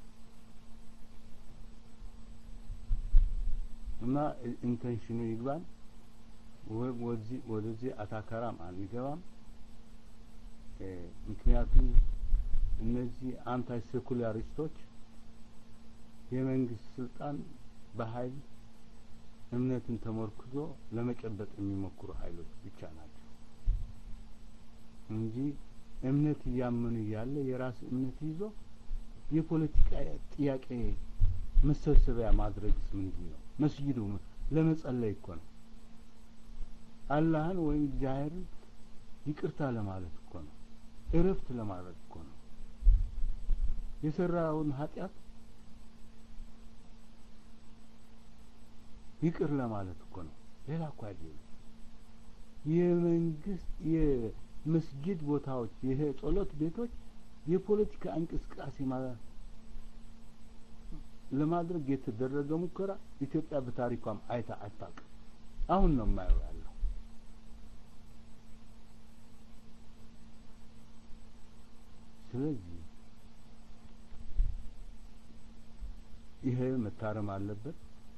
እና ኢንቴንሽኑ ይግባን ወደዚህ ወደዚህ አታከራም አንገባም። ምክንያቱም እነዚህ አንታይ ሴኩላሪስቶች የመንግስት ስልጣን በኃይል እምነትን ተመርክዞ ለመጨበጥ የሚሞክሩ ኃይሎች ብቻ ናቸው እንጂ እምነት እያመኑ እያለ የራስ እምነት ይዞ የፖለቲካ ጥያቄ መሰብሰቢያ ማድረግስ ምንድን ነው? መስጊዱ ለመጸለይ እኮ ነው። አላህን ወይም እግዚአብሔርን ይቅርታ ለማለት እኮ ነው። እረፍት ለማድረግ እኮ ነው። የሰራውን ኃጢአት ይቅር ለማለት እኮ ነው። ሌላ እኮ አይደለም። የመንግስት የመስጊድ ቦታዎች ይሄ ጸሎት ቤቶች የፖለቲካ እንቅስቃሴ ማለት ለማድረግ የተደረገ ሙከራ ኢትዮጵያ በታሪኳም አይታ አታውቅም። አሁን ነው የማየው ያለው። ስለዚህ ይሄ መታረም አለበት።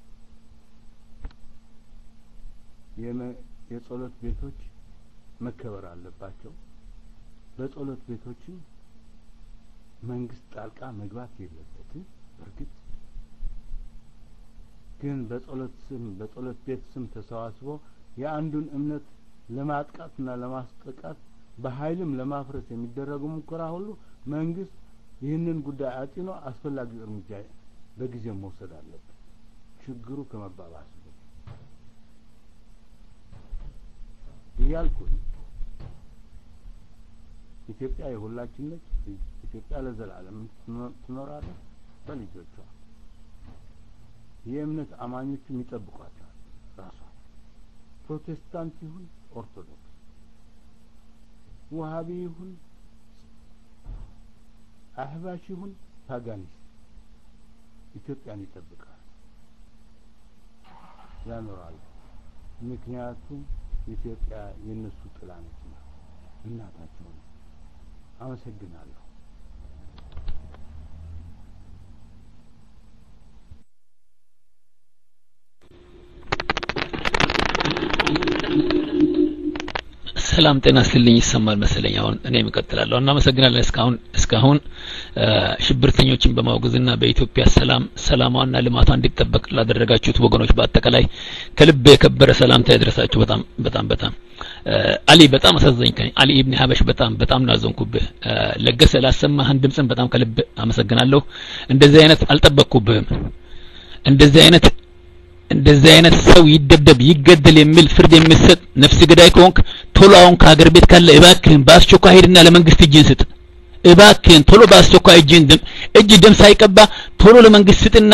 የጸሎት ቤቶች መከበር አለባቸው። በጸሎት ቤቶችም መንግስት ጣልቃ መግባት የለበትም። በእርግጥ ግን በጸሎት ስም በጸሎት ቤት ስም ተሰባስቦ የአንዱን እምነት ለማጥቃትና ለማስጠቃት በኃይልም ለማፍረስ የሚደረጉ ሙከራ ሁሉ መንግስት ይህንን ጉዳይ አጢኖ አስፈላጊ እርምጃ በጊዜው መውሰድ አለበት። ችግሩ ከመባባስ እያልኩኝ ኢትዮጵያ የሁላችን ነች። ኢትዮጵያ ለዘላለም ትኖራለች በልጆቿ። የእምነት አማኞችም ይጠብቋታል። ራሷ ፕሮቴስታንት ይሁን ኦርቶዶክስ፣ ውሃቢ ይሁን አህባሽ ይሁን ፓጋኒስት ኢትዮጵያን ይጠብቃል፣ ያኖራል። ምክንያቱም ኢትዮጵያ የእነሱ ጥላ ነችና እናታቸው ነው። አመሰግናለሁ። ሰላም ጤና ስልኝ ይሰማል መሰለኝ። አሁን እኔም እቀጥላለሁ። እናመሰግናለን። እስካሁን እስካሁን ሽብርተኞችን በማውገዝና በኢትዮጵያ ሰላም ሰላሟና ልማቷ እንዲጠበቅ ላደረጋችሁት ወገኖች በአጠቃላይ ከልብ የከበረ ሰላምታ ይድረሳችሁ። በጣም በጣም በጣም አሊ በጣም አሳዘኝከኝ። አሊ ኢብን ሀበሽ በጣም በጣም ናዘንኩብህ። ለገሰ ላሰማህን ድምፅን በጣም ከልብ አመሰግናለሁ። እንደዚህ አይነት አልጠበቅኩብህም። እንደዚህ አይነት እንደዚህ አይነት ሰው ይደብደብ ይገደል የሚል ፍርድ የሚሰጥ ነፍስ ገዳይ ከሆንክ ቶሎ አሁን ከሀገር ቤት ካለ እባክህን በአስቸኳይ ሄድና ለመንግስት እጅን ስጥ። እባክህን ቶሎ በአስቸኳይ እጅን ደም እጅ ደም ሳይቀባ ቶሎ ለመንግስት ስጥና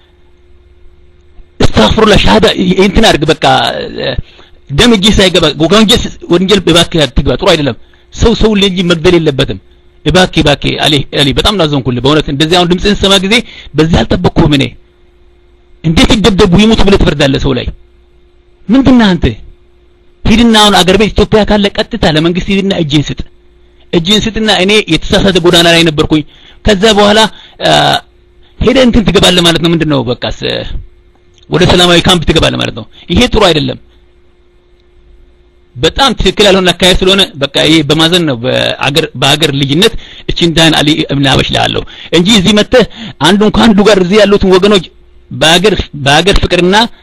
እስተግፍሩላህ ሻሃዳ እንትን አድርግ። በቃ ደም እጅ ሳይገባ ወንጀል ወንጀል እባክህ አትግባ። ጥሩ አይደለም። ሰው ሰው ልጅ መግደል የለበትም። እባክህ እባክህ አሊ አሊ በጣም ናዘንኩልህ በእውነት እንደዚህ አሁን ድምፅህን ስሰማ ጊዜ በዚህ አልጠበቅኩህም እኔ እንዴት ይደብደቡ ይሙቱ ብለህ ትፈርዳለህ ሰው ላይ ምንድነው አንተ ሂድና አሁን አገር ቤት ኢትዮጵያ ካለ ቀጥታ ለመንግስት ሂድና እጅን ስጥ እጅን ስጥና እኔ የተሳሳተ ጎዳና ላይ ነበርኩኝ ከዛ በኋላ ሄደ እንትን ትገባለህ ማለት ነው ምንድነው በቃስ ወደ ሰላማዊ ካምፕ ትገባለህ ማለት ነው ይሄ ጥሩ አይደለም በጣም ትክክል ያልሆነ አካሄድ ስለሆነ በቃ ይሄ በማዘን ነው በአገር በአገር ልጅነት እቺን ዳን አሊ እብን ሀበሽ ላለው እንጂ እዚህ መጥተህ አንዱን ከአንዱ ጋር እዚህ ያሉትን ወገኖች በአገር በአገር ፍቅርና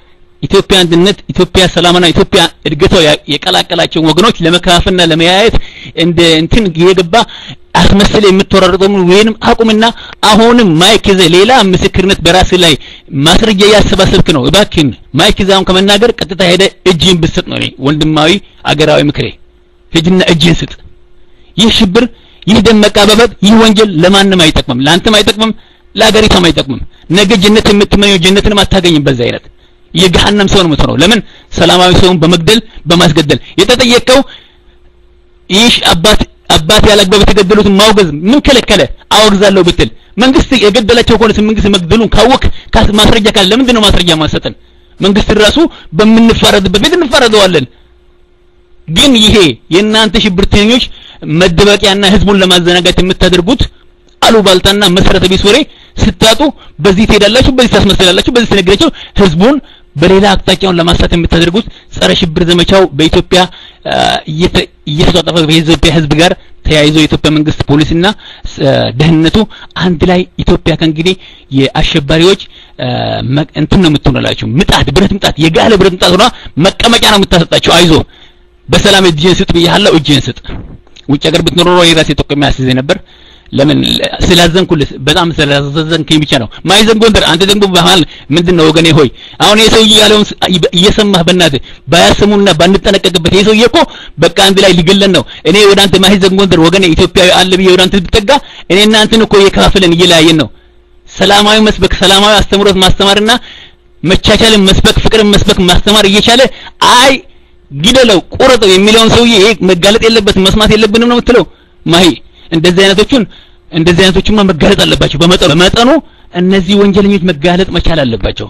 ኢትዮጵያ አንድነት፣ ኢትዮጵያ ሰላምና ኢትዮጵያ እድገቷ የቀላቀላቸው ወገኖች ለመከፋፈልና ለመያየት እንደ እንትን የገባ አስመስለ የምትወራረጠው ወይንም አቁምና አሁንም ማይክ ይዘህ ሌላ ምስክርነት በራስ ላይ ማስረጃ እያሰባሰብክ ነው። እባክህን ማይክ ይዘህ አሁን ከመናገር ቀጥታ ሄደ እጅህን ብትሰጥ ነው እኔ ወንድማዊ አገራዊ ምክሬ። ሂድና እጅህን ስጥ። ይህ ሽብር፣ ይህ ደም መቃባበጥ፣ ይህ ወንጀል ለማንም አይጠቅምም፣ ለአንተም አይጠቅምም፣ ለአገሪቷም አይጠቅምም። ነገ ጀነት የምትመኘው ጀነትንም አታገኝም በዛ አይነት የገሃነም ሰው ነው የምትሆነው። ለምን ሰላማዊ ሰውን በመግደል በማስገደል የተጠየቀው ይህ አባት አባት ያላግባብ የተገደሉትን ማውገዝ ምን ከለከለ? አወግዛለሁ ብትል መንግስት የገደላቸው ከሆነ መንግስት መግደሉን ካወቅ ማስረጃ ካለ ለምንድን ነው ማስረጃ ማሰጠን? መንግስት ራሱ በምንፋረድበት ቤት እንፋረደዋለን። ግን ይሄ የእናንተ ሽብርተኞች መደበቂያና ህዝቡን ለማዘናጋት የምታደርጉት አሉባልታና መሰረተ ቢስ ወሬ ስታጡ በዚህ ትሄዳላችሁ፣ በዚህ ታስመስላላችሁ፣ በዚህ ትነግራችሁ ህዝቡን በሌላ አቅጣጫውን ለማሳት የምታደርጉት ጸረ ሽብር ዘመቻው በኢትዮጵያ እየተጧጠፈ በኢትዮጵያ ህዝብ ጋር ተያይዞ የኢትዮጵያ መንግስት ፖሊስና ደህንነቱ አንድ ላይ ኢትዮጵያ ከእንግዲህ የአሸባሪዎች እንትን ነው የምትሆንላችሁ፣ ምጣድ ብረት ምጣድ፣ የጋለ ብረት ምጣድ ሆና መቀመጫ ነው የምታሰጣችሁ። አይዞ በሰላም እጅህን ስጥ ብያለሁ፣ እጅህን ስጥ። ውጭ ሀገር ብትኖር ኖሮ የራሴ ጠቆሚ ያስይዘኝ ነበር። ለምን ስላዘንኩልህ በጣም ስላዘንከኝ ብቻ ነው። ማይዘን ጎንደር አንተ ደግሞ በመሀል ምንድነው ወገኔ ሆይ አሁን ይሄ ሰውዬ ያለውን እየሰማህ በእናትህ ባያሰሙና ባንጠነቀቅበት ይሄ ሰውዬ እኮ በቃ አንድ ላይ ሊገለን ነው። እኔ ወደ አንተ ማይዘን ጎንደር ወገኔ ኢትዮጵያዊ አለ ብዬ ወደ አንተ ብጠጋ እኔ እናንተን እኮ እየከፋፈለን እየለያየን ነው። ሰላማዊ መስበክ ሰላማዊ አስተምሮት ማስተማርና መቻቻልን መስበክ ፍቅርን መስበክ ማስተማር እየቻለ አይ ግደለው ቁረጠው የሚለውን ሰውዬ ይሄ መጋለጥ የለበትም መስማት የለብንም ነው የምትለው ማሂ እንደዚህ አይነቶቹን እንደዚህ አይነቶቹማ መጋለጥ አለባቸው። በመጠኑ በመጠኑ እነዚህ ወንጀለኞች መጋለጥ መቻል አለባቸው።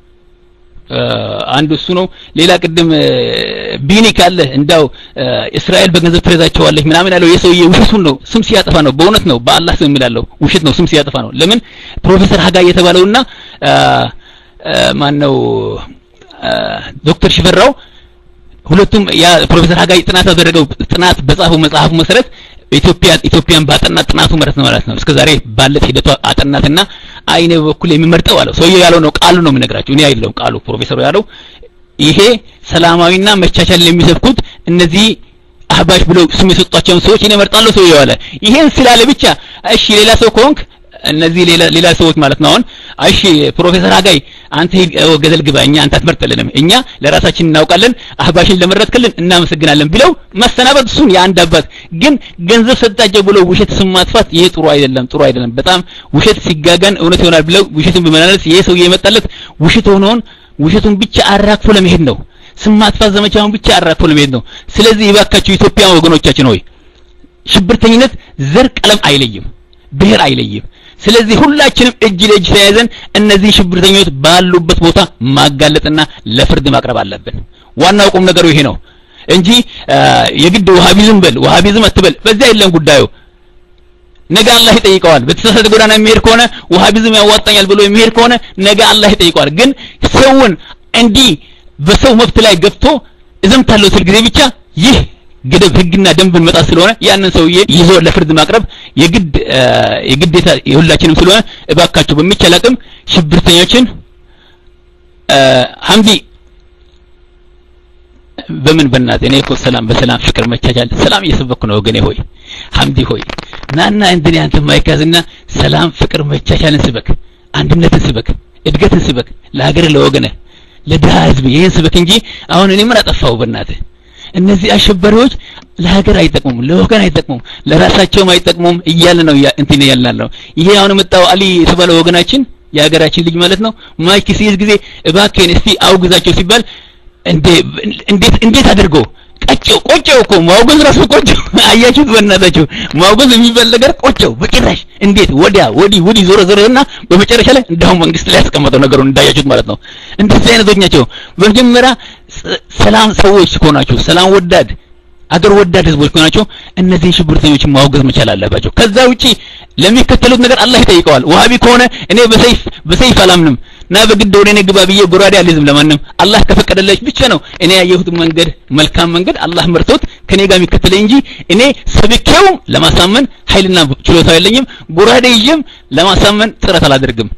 አንዱ እሱ ነው። ሌላ ቅድም ቢኒ ካለ እንዳው እስራኤል በገንዘብ ትረዛቸዋለች ምናምን ያለው የሰውዬ ውሸቱን ነው። ስም ሲያጠፋ ነው። በእውነት ነው። በአላህ ስም የሚላለው ውሸት ነው። ስም ሲያጠፋ ነው። ለምን ፕሮፌሰር ሀጋ የተባለውና ማን ነው ዶክተር ሽፈራው ሁለቱም ያ ፕሮፌሰር ሀጋይ ጥናት ያደረገው ጥናት በጻፈው መጽሐፉ መሰረት ኢትዮጵያ ኢትዮጵያን ባጠናት ጥናቱ ማለት ነው ማለት ነው። እስከዛሬ ባለት ሂደቷ አጠናትና አይኔ በኩል የሚመርጠው አለው ሰውየው ያለው ነው ቃሉ ነው የምነግራችሁ እኔ አይደለሁም ቃሉ ፕሮፌሰሩ ያለው ይሄ ሰላማዊና መቻቻልን የሚሰብኩት እነዚህ አህባሽ ብለው ስም የሰጧቸውን ሰዎች እኔ እመርጣለሁ ሰውየው አለ። ይሄን ስላለ ብቻ እሺ ሌላ ሰው ከሆንክ እነዚህ ሌላ ሌላ ሰዎች ማለት ነው አሁን እሺ ፕሮፌሰር ሀጋይ አንተ ገደል ግባ እኛ አንተ አትመርጥልንም እኛ ለራሳችን እናውቃለን አህባሽን ለመረጥክልን እናመሰግናለን ብለው መሰናበት እሱን የአንድ አባት ግን ገንዘብ ሰጣቸው ብለው ውሸት ስም ማጥፋት ይሄ ጥሩ አይደለም ጥሩ አይደለም በጣም ውሸት ሲጋጋን እውነት ይሆናል ብለው ውሸቱን በመናነስ ይሄ ሰውዬ የመጣለት ውሸት ሆኖን ውሸቱን ብቻ አራክፎ ለመሄድ ነው ስም ማጥፋት ዘመቻውን ብቻ አራክፎ ለመሄድ ነው ስለዚህ ይባካችሁ ኢትዮጵያውያን ወገኖቻችን ሆይ ሽብርተኝነት ዘር ቀለም አይለይም ብሔር አይለይም ስለዚህ ሁላችንም እጅ ለእጅ ተያይዘን እነዚህ ሽብርተኞች ባሉበት ቦታ ማጋለጥና ለፍርድ ማቅረብ አለብን። ዋናው ቁም ነገሩ ይሄ ነው እንጂ የግድ ወሃቢዝም በል ወሃቢዝም አትበል፣ በዚያ የለም ጉዳዩ። ነገ አላህ ይጠይቀዋል። በተሳሳተ ጎዳና የሚሄድ ከሆነ ወሃቢዝም ያዋጣኛል ብሎ የሚሄድ ከሆነ ነገ አላህ ይጠይቀዋል። ግን ሰውን እንዲህ በሰው መብት ላይ ገብቶ እዘምታለሁ ስል ጊዜ ብቻ ይህ ገደብ ህግና ደንብን መጣስ ስለሆነ ያንን ሰውዬ ይዞ ለፍርድ ማቅረብ የግድ የግዴታ የሁላችንም ስለሆነ እባካችሁ በሚቻል አቅም ሽብርተኞችን ሀምዲ በምን በእናት እኔ እኮ ሰላም በሰላም ፍቅር መቻቻል ሰላም እየሰበኩ ነው ወገኔ ሆይ ሀምዲ ሆይ ናና እንትን ያንተ ማይካዝና ሰላም ፍቅር መቻቻልን ስበክ አንድነትን ስበክ እድገትን ስበክ ለሀገር ለወገነ ለድሃ ህዝብ ይህን ስበክ እንጂ አሁን እኔ ምን አጠፋው በእናትህ እነዚህ አሸባሪዎች ለሀገር አይጠቅሙም፣ ለወገን አይጠቅሙም፣ ለራሳቸውም አይጠቅሙም እያለ ነው እንትን ያልን ነው። ይሄ አሁን የመጣው አሊ የተባለ ወገናችን የሀገራችን ልጅ ማለት ነው ማይክ ሲይዝ ጊዜ እባክህን እስቲ አውግዛቸው ሲባል እንዴት እንዴት አድርገው ቀጨው ቆጨው እኮ ማውገዝ ራሱ ቆጨው። አያችሁት? በእናታችሁ ማውገዝ የሚባል ነገር ቆጨው በጭራሽ። እንዴት ወዲያ ወዲህ ወዲህ ዞረ ዞረና በመጨረሻ ላይ እንዳሁን መንግስት ላይ ያስቀመጠው ነገሩን እንዳያችሁት ማለት ነው። እንደዚህ አይነቶች ናቸው። በመጀመሪያ ሰላም ሰዎች ከሆናችሁ ሰላም ወዳድ አገር ወዳድ ህዝቦች ከሆናችሁ እነዚህን ሽብርተኞችን ማውገዝ መቻል አለባቸው። ከዛ ውጪ ለሚከተሉት ነገር አላህ ይጠይቀዋል። ወሃቢ ከሆነ እኔ በሰይፍ በሰይፍ አላምንም ና በግድ ወደ እኔ ግባ ብዬ ጎራዴ አልይዝም ለማንም አላህ ከፈቀደለች ብቻ ነው እኔ ያየሁት መንገድ መልካም መንገድ አላህ መርቶት ከኔ ጋር የሚከተለኝ እንጂ እኔ ሰብኬውም ለማሳመን ኃይልና ችሎታ የለኝም። ጎራዴ ይዤም ለማሳመን ጥረት አላደርግም።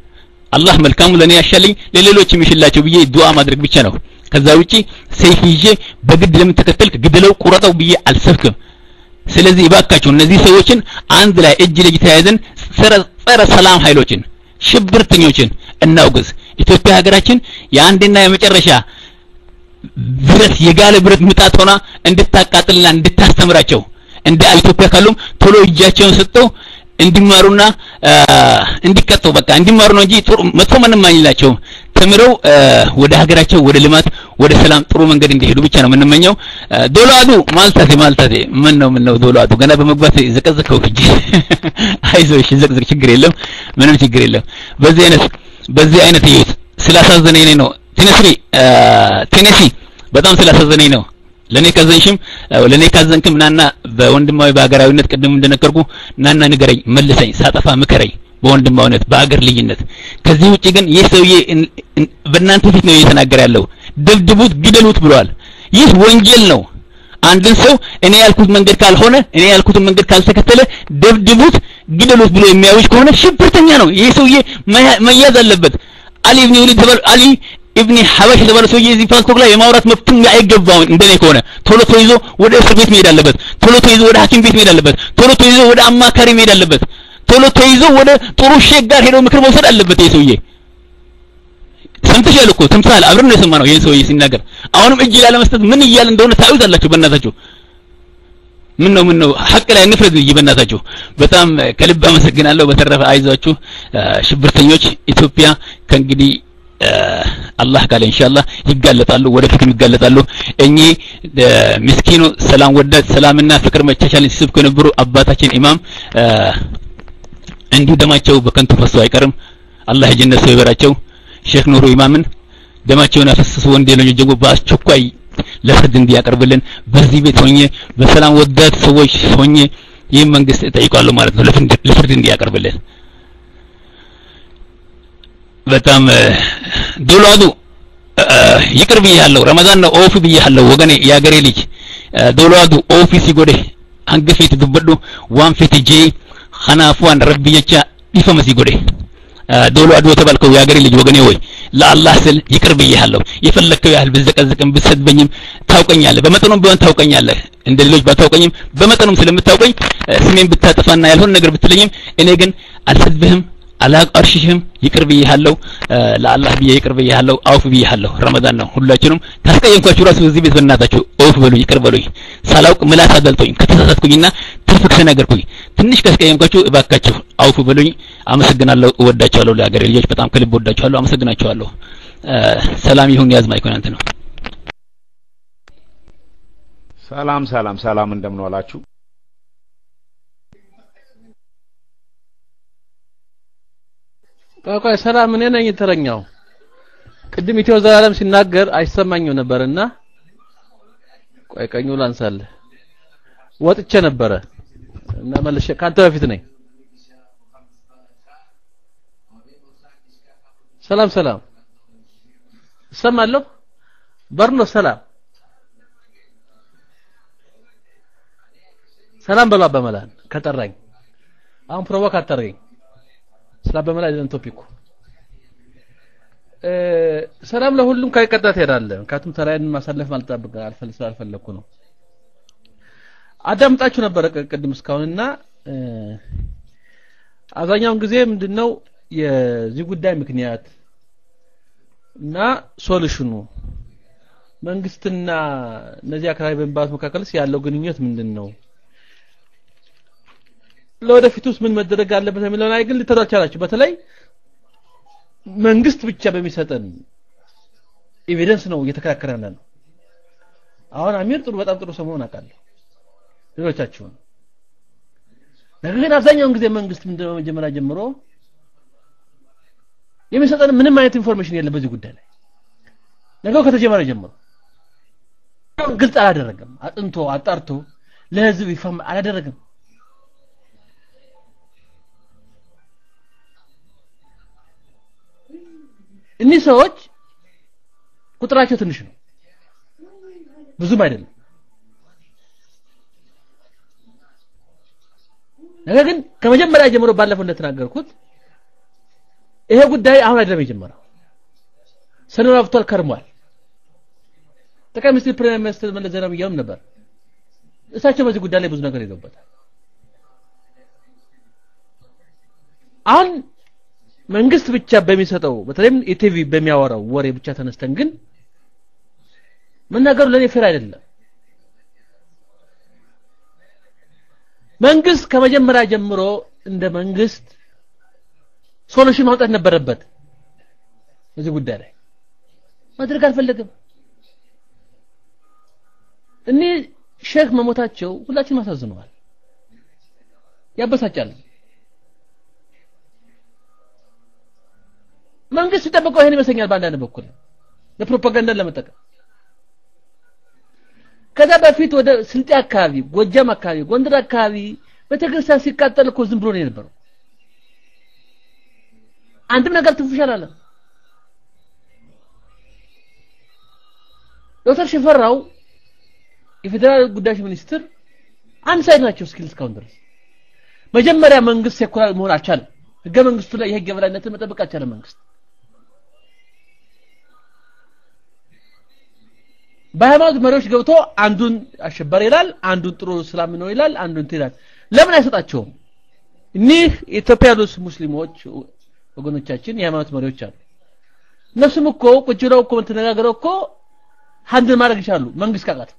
አላህ መልካሙ ለኔ ያሻልኝ ለሌሎች የሚሽላቸው ብዬ ዱዓ ማድረግ ብቻ ነው ከዛ ውጪ ሰይፍ ይዤ በግድ ለምን ተከተልክ ግድለው ቁረጠው ብዬ አልሰብክም ስለዚህ እባካችሁ እነዚህ ሰዎችን አንድ ላይ እጅ ለእጅ ተያይዘን ጸረ ሰላም ኃይሎችን ሽብርተኞችን እናውግዝ ኢትዮጵያ ሀገራችን የአንድና የመጨረሻ ብረት የጋለ ብረት ምጣት ሆና እንድታቃጥልና እንድታስተምራቸው እንደ ኢትዮጵያ ካሉም ቶሎ እጃቸውን ሰጥተው እንዲማሩና እንዲቀጡ በቃ እንዲማሩ ነው እንጂ ጥሩ መጥፎ ምንም አይላቸውም ተምረው ወደ ሀገራቸው ወደ ልማት ወደ ሰላም ጥሩ መንገድ እንዲሄዱ ብቻ ነው የምንመኘው ዶላዱ ማልታቴ ማልታቴ ምን ነው ምን ነው ዶላዱ ገና በመግባት ዘቀዘቀው እጅ አይዞሽ ዘቅዘቅ ችግር የለም ምንም ችግር የለም በዚህ አይነት በዚህ አይነት እዩት ስላሳዘነኝ ነው ቴነሲ ቴነሲ በጣም ስላሳዘነኝ ነው ለኔ ካዘንሽም ለኔ ካዘንክም ናና በወንድማዊ በሀገራዊነት ቅድም እንደነገርኩ ናና ንገረኝ መልሰኝ ሳጠፋ ምከረኝ በወንድማዊነት በአገር ልዩነት ከዚህ ውጪ ግን ይህ ሰውዬ በእናንተ ፊት ነው እየተናገረ ያለው ደብድቡት ግደሉት ብሏል ይህ ወንጀል ነው አንድን ሰው እኔ ያልኩት መንገድ ካልሆነ እኔ ያልኩትን መንገድ ካልተከተለ ደብድቡት ግደሉት ብሎ የሚያውጅ ከሆነ ሽብርተኛ ነው ይህ ሰውዬ መያዝ አለበት አሊ ኢብኑ ወሊድ አሊ ኢብኒ ሐበሽ የተባለ ሰውዬ እዚህ ፓስፖርት ላይ የማውራት መብትም አይገባውም እንደኔ ከሆነ ቶሎ ተይዞ ወደ እስር ቤት መሄድ አለበት ቶሎ ተይዞ ወደ ሐኪም ቤት መሄድ አለበት ቶሎ ተይዞ ወደ አማካሪ መሄድ አለበት ቶሎ ተይዞ ወደ ጥሩ ሼክ ጋር ሄዶ ምክር መውሰድ አለበት ይሄ ሰውዬ ሰምተሻል እኮ ሰምተሃል አብረን ነው የሰማነው ይሄን ሰውዬ ሲናገር አሁንም እጅ ላለመስጠት ምን እያለ እንደሆነ ታዩታላችሁ በእናታችሁ ምን ነው ምን ነው ሐቅ ላይ እንፍረድ እንጂ በእናታችሁ በጣም ከልብ አመሰግናለሁ በተረፈ አይዟችሁ ሽብርተኞች ኢትዮጵያ ከእንግዲህ አላህ ካለ ኢንሻአላህ ይጋለጣሉ ወደፊትም ይጋለጣሉ እኚህ ምስኪኑ ሰላም ወዳድ ሰላምና ፍቅር መቻቻልን ሲሰብኩ የነበሩ አባታችን ኢማም እንዲሁ ደማቸው በከንቱ ፈሶ አይቀርም አላህ የጀነት ሰው ይበራቸው ሼክ ኑሩ ኢማምን ደማቸውን ያፈሰሱ ወንጀለኞች ደግሞ በአስቸኳይ ለፍርድ እንዲያቀርብልን በዚህ ቤት ሆኜ በሰላም ወዳድ ሰዎች ሆኜ ይህም መንግስት እጠይቃለሁ ማለት ነው ለፍርድ እንዲያቀርብልን በጣም ዶላዱ ይቅር ብያለሁ ረመዳን ነው ኦፍ ብያለሁ ወገኔ የአገሬ ልጅ ዶላዱ ኦፊ ሲጎዴ አንገፌት ዱበዱ ዋን ፌት ጄ ኸናፉዋን ረቢ ጀቻ ዲፈመ ሲጎዴ ዶላዱ የተባልከው የአገሬ ልጅ ወገኔ ወይ ለአላህ ስል ይቅር ብያለሁ የፈለከው ያህል ብዘቀዝቅም ብሰድበኝም ታውቀኛለህ በመጠኑም ቢሆን ታውቀኛለህ እንደ ሌሎች ባታውቀኝም በመጠኑም ስለምታውቀኝ ስሜን ብታጠፋና ያልሆነ ነገር ብትለኝም እኔ ግን አልሰድብህም አላቀርሽሽም ይቅር ብዬሃለሁ ለአላህ ብዬ ይቅር ብዬሃለሁ አውፍ ብዬሃለሁ ረመዳን ነው ሁላችንም ካስቀየምኳችሁ ራሱ እዚህ ቤት በእናታችሁ አውፍ በሉኝ ይቅር በሉኝ ሳላውቅ ምላስ አደልጦኝ ከተሳሳትኩኝና ትርፍ ከተናገርኩኝ ትንሽ ካስቀየምኳችሁ እባካችሁ አውፍ በሉኝ አመሰግናለሁ እወዳቸዋለሁ ለሀገሬ ልጆች በጣም ከልብ እወዳቸዋለሁ አመሰግናቸዋለሁ ሰላም ይሁን ያዝ ማይኮን አንተ ነው ሰላም ሰላም ሰላም እንደምን ዋላችሁ ቆይ ቆይ ሰላም እኔ ነኝ ተረኛው ቅድም ኢትዮ ዘላለም ሲናገር አይሰማኝም ነበርና ቆይ ቀኙ ላንሳለ ወጥቼ ነበረ እና መልሼ ካንተ በፊት ነኝ ሰላም ሰላም እሰማለሁ በርኖ ሰላም ሰላም በሏ በመላን ከጠራኝ አሁን ፕሮቮክ አታርገኝ ስለ በመላ አይደለም ቶፒኩ ሰላም ለሁሉም ከቀጣ ትሄዳለህ ምክንያቱም ተራዬን ማሳለፍ ማልጠብቅ አልፈልግ ስላልፈለግኩ ነው አዳምጣችሁ ነበረ ቅድም እስካሁንና አብዛኛውን ጊዜ ምንድነው የዚህ ጉዳይ ምክንያት እና ሶሉሽኑ መንግስትና እነዚህ አካባቢ በሚባሉት መካከልስ ያለው ግንኙነት ምንድን ነው ለወደፊቱስ ምን መደረግ አለበት የሚለው ላይ ግን ልትረዱ አልቻላችሁ በተለይ መንግስት ብቻ በሚሰጠን ኤቪደንስ ነው እየተከራከረን ነው አሁን አሚር ጥሩ በጣም ጥሩ ሰው መሆን አውቃለሁ ሌሎቻችሁን ነገር ግን አብዛኛውን ጊዜ መንግስት ምንድነው መጀመሪያ ጀምሮ የሚሰጠን ምንም አይነት ኢንፎርሜሽን የለም በዚህ ጉዳይ ላይ ነገው ከተጀመረ ጀምሮ ግልጽ አላደረገም አጥንቶ አጣርቶ ለህዝብ ይፋ አላደረገም እኒህ ሰዎች ቁጥራቸው ትንሽ ነው ብዙም አይደለም ነገር ግን ከመጀመሪያ ጀምሮ ባለፈው እንደተናገርኩት ይሄ ጉዳይ አሁን አይደለም የጀመረው ሰነባብቷል ከርሟል ጠቅላይ ሚኒስትር ፕሬሚየር ሚኒስትር መለስ ዜናዊ እያሉም ነበር እሳቸው በዚህ ጉዳይ ላይ ብዙ ነገር ይዘውበታል አሁን መንግስት ብቻ በሚሰጠው በተለይም ኢቲቪ በሚያወራው ወሬ ብቻ ተነስተን ግን መናገሩ ለኔ ፌር አይደለም መንግስት ከመጀመሪያ ጀምሮ እንደ መንግስት ሶሉሽን ማውጣት ነበረበት በዚህ ጉዳይ ላይ ማድረግ አልፈለግም እኔ ሼክ መሞታቸው ሁላችንም አሳዝነዋል ያበሳጫል መንግስት ሲጠብቀው ይሄን ይመስለኛል በአንዳንድ በኩል ለፕሮፓጋንዳ ለመጠቀም ከዛ በፊት ወደ ስልጤ አካባቢ ጎጃም አካባቢ ጎንደር አካባቢ ቤተክርስቲያን ሲቃጠል እኮ ዝም ብሎ ነው የነበረው አንድም ነገር ትንፍሽ አላለም ዶክተር ሽፈራው የፌዴራል ጉዳዮች ሚኒስትር አንድ ሳይድ ናቸው እስኪል እስካሁን ድረስ መጀመሪያ መንግስት ሴኩላር መሆን አልቻለም ህገ መንግስቱ ላይ የህግ የበላይነትን መጠበቅ አልቻለም መንግስት በሃይማኖት መሪዎች ገብቶ አንዱን አሸባሪ ይላል አንዱን ጥሩ እስላም ነው ይላል አንዱን ይላል ለምን አይሰጣቸውም እኒህ የኢትዮጵያ ያሉ ሙስሊሞች ወገኖቻችን የሃይማኖት መሪዎች አሉ እነሱም እኮ ቁጭ ብለው እኮ ተነጋግረው እኮ ሀንድል ማድረግ ይችላሉ መንግስት ካቃት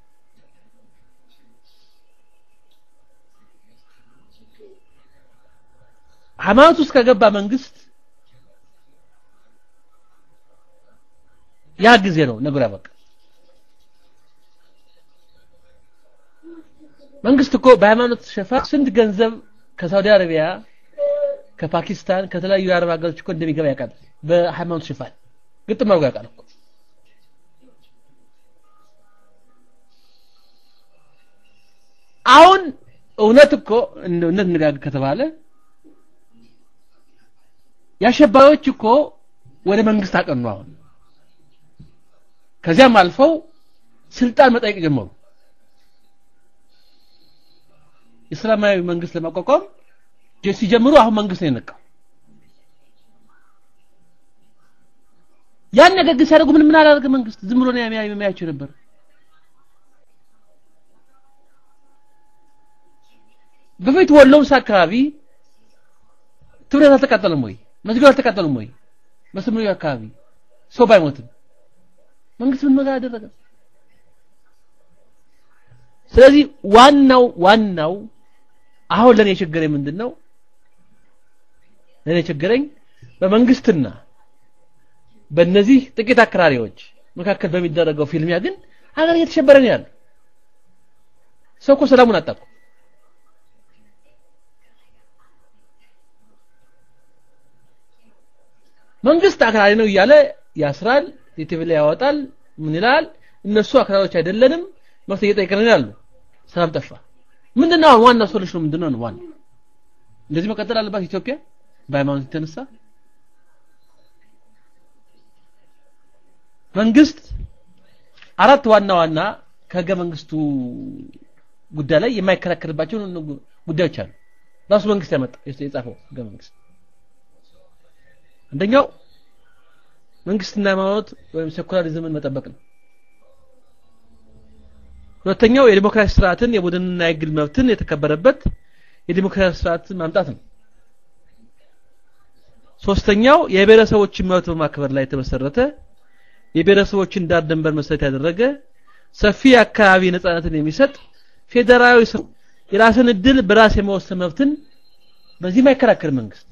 ሃይማኖት ውስጥ ከገባ መንግስት ያ ጊዜ ነው ነገሩ ያበቃ መንግስት እኮ በሃይማኖት ሽፋን ስንት ገንዘብ ከሳውዲ አረቢያ ከፓኪስታን ከተለያዩ የአረብ ሀገሮች እኮ እንደሚገባ ያውቃል በሃይማኖት ሽፋን ግጥም አድርጎ ያውቃል እኮ አሁን እውነት እኮ እውነት እንጋግ ከተባለ የአሸባሪዎች እኮ ወደ መንግስት አቀኑ አሁን ከዚያም አልፈው ስልጣን መጠየቅ ጀመሩ እስላማዊ መንግስት ለማቋቋም ሲጀምሩ አሁን መንግስት ነው የነቃው ያን ነገር ግን ሲያደርጉ ምን ምን አላደረገ መንግስት ዝም ብሎ ነው የሚያያቸው ነበር በፊት ወሎውስ አካባቢ ትምህርት አልተቃጠለም ወይ መስጊድ አልተቃጠለም ወይ በስምሪ አካባቢ ሰው ባይሞትም መንግስት ምን ነገር አደረገ ስለዚህ ዋናው ዋናው አሁን ለኔ ችግረኝ ምንድነው ለኔ ችግረኝ በመንግስትና በእነዚህ ጥቂት አክራሪዎች መካከል በሚደረገው ፊልሚያ ግን ሀገር እየተሸበረ ነው ያለው ሰው እኮ ሰላሙን አጣቁ መንግስት አክራሪ ነው እያለ ያስራል ቲቪ ላይ ያወጣል ምን ይላል እነሱ አክራሪዎች አይደለንም መፍትሄ እየጠየቅን ያሉ ሰላም ጠፋ ምንድነው አሁን ዋና ሶሉሽኑ ምንድነው ነው ዋና እንደዚህ መቀጠል አለባት ኢትዮጵያ በሃይማኖት የተነሳ መንግስት አራት ዋና ዋና ከህገ መንግስቱ ጉዳይ ላይ የማይከራከርባቸው ጉዳዮች አሉ ራሱ መንግስት ያመጣ የጻፈው ህገ መንግስት አንደኛው መንግስትና ሃይማኖት ወይም ሴኩላሪዝምን መጠበቅ ነው ሁለተኛው የዲሞክራሲ ስርዓትን የቡድንና የግል መብትን የተከበረበት የዲሞክራሲ ስርዓትን ማምጣት ነው ሶስተኛው የብሔረሰቦችን መብት በማክበር ላይ የተመሰረተ የብሔረሰቦችን ዳር ድንበር መሰረት ያደረገ ሰፊ አካባቢ ነጻነትን የሚሰጥ ፌዴራላዊ የራስን እድል በራስ የመወሰን መብትን በዚህ ማይከራከር መንግስት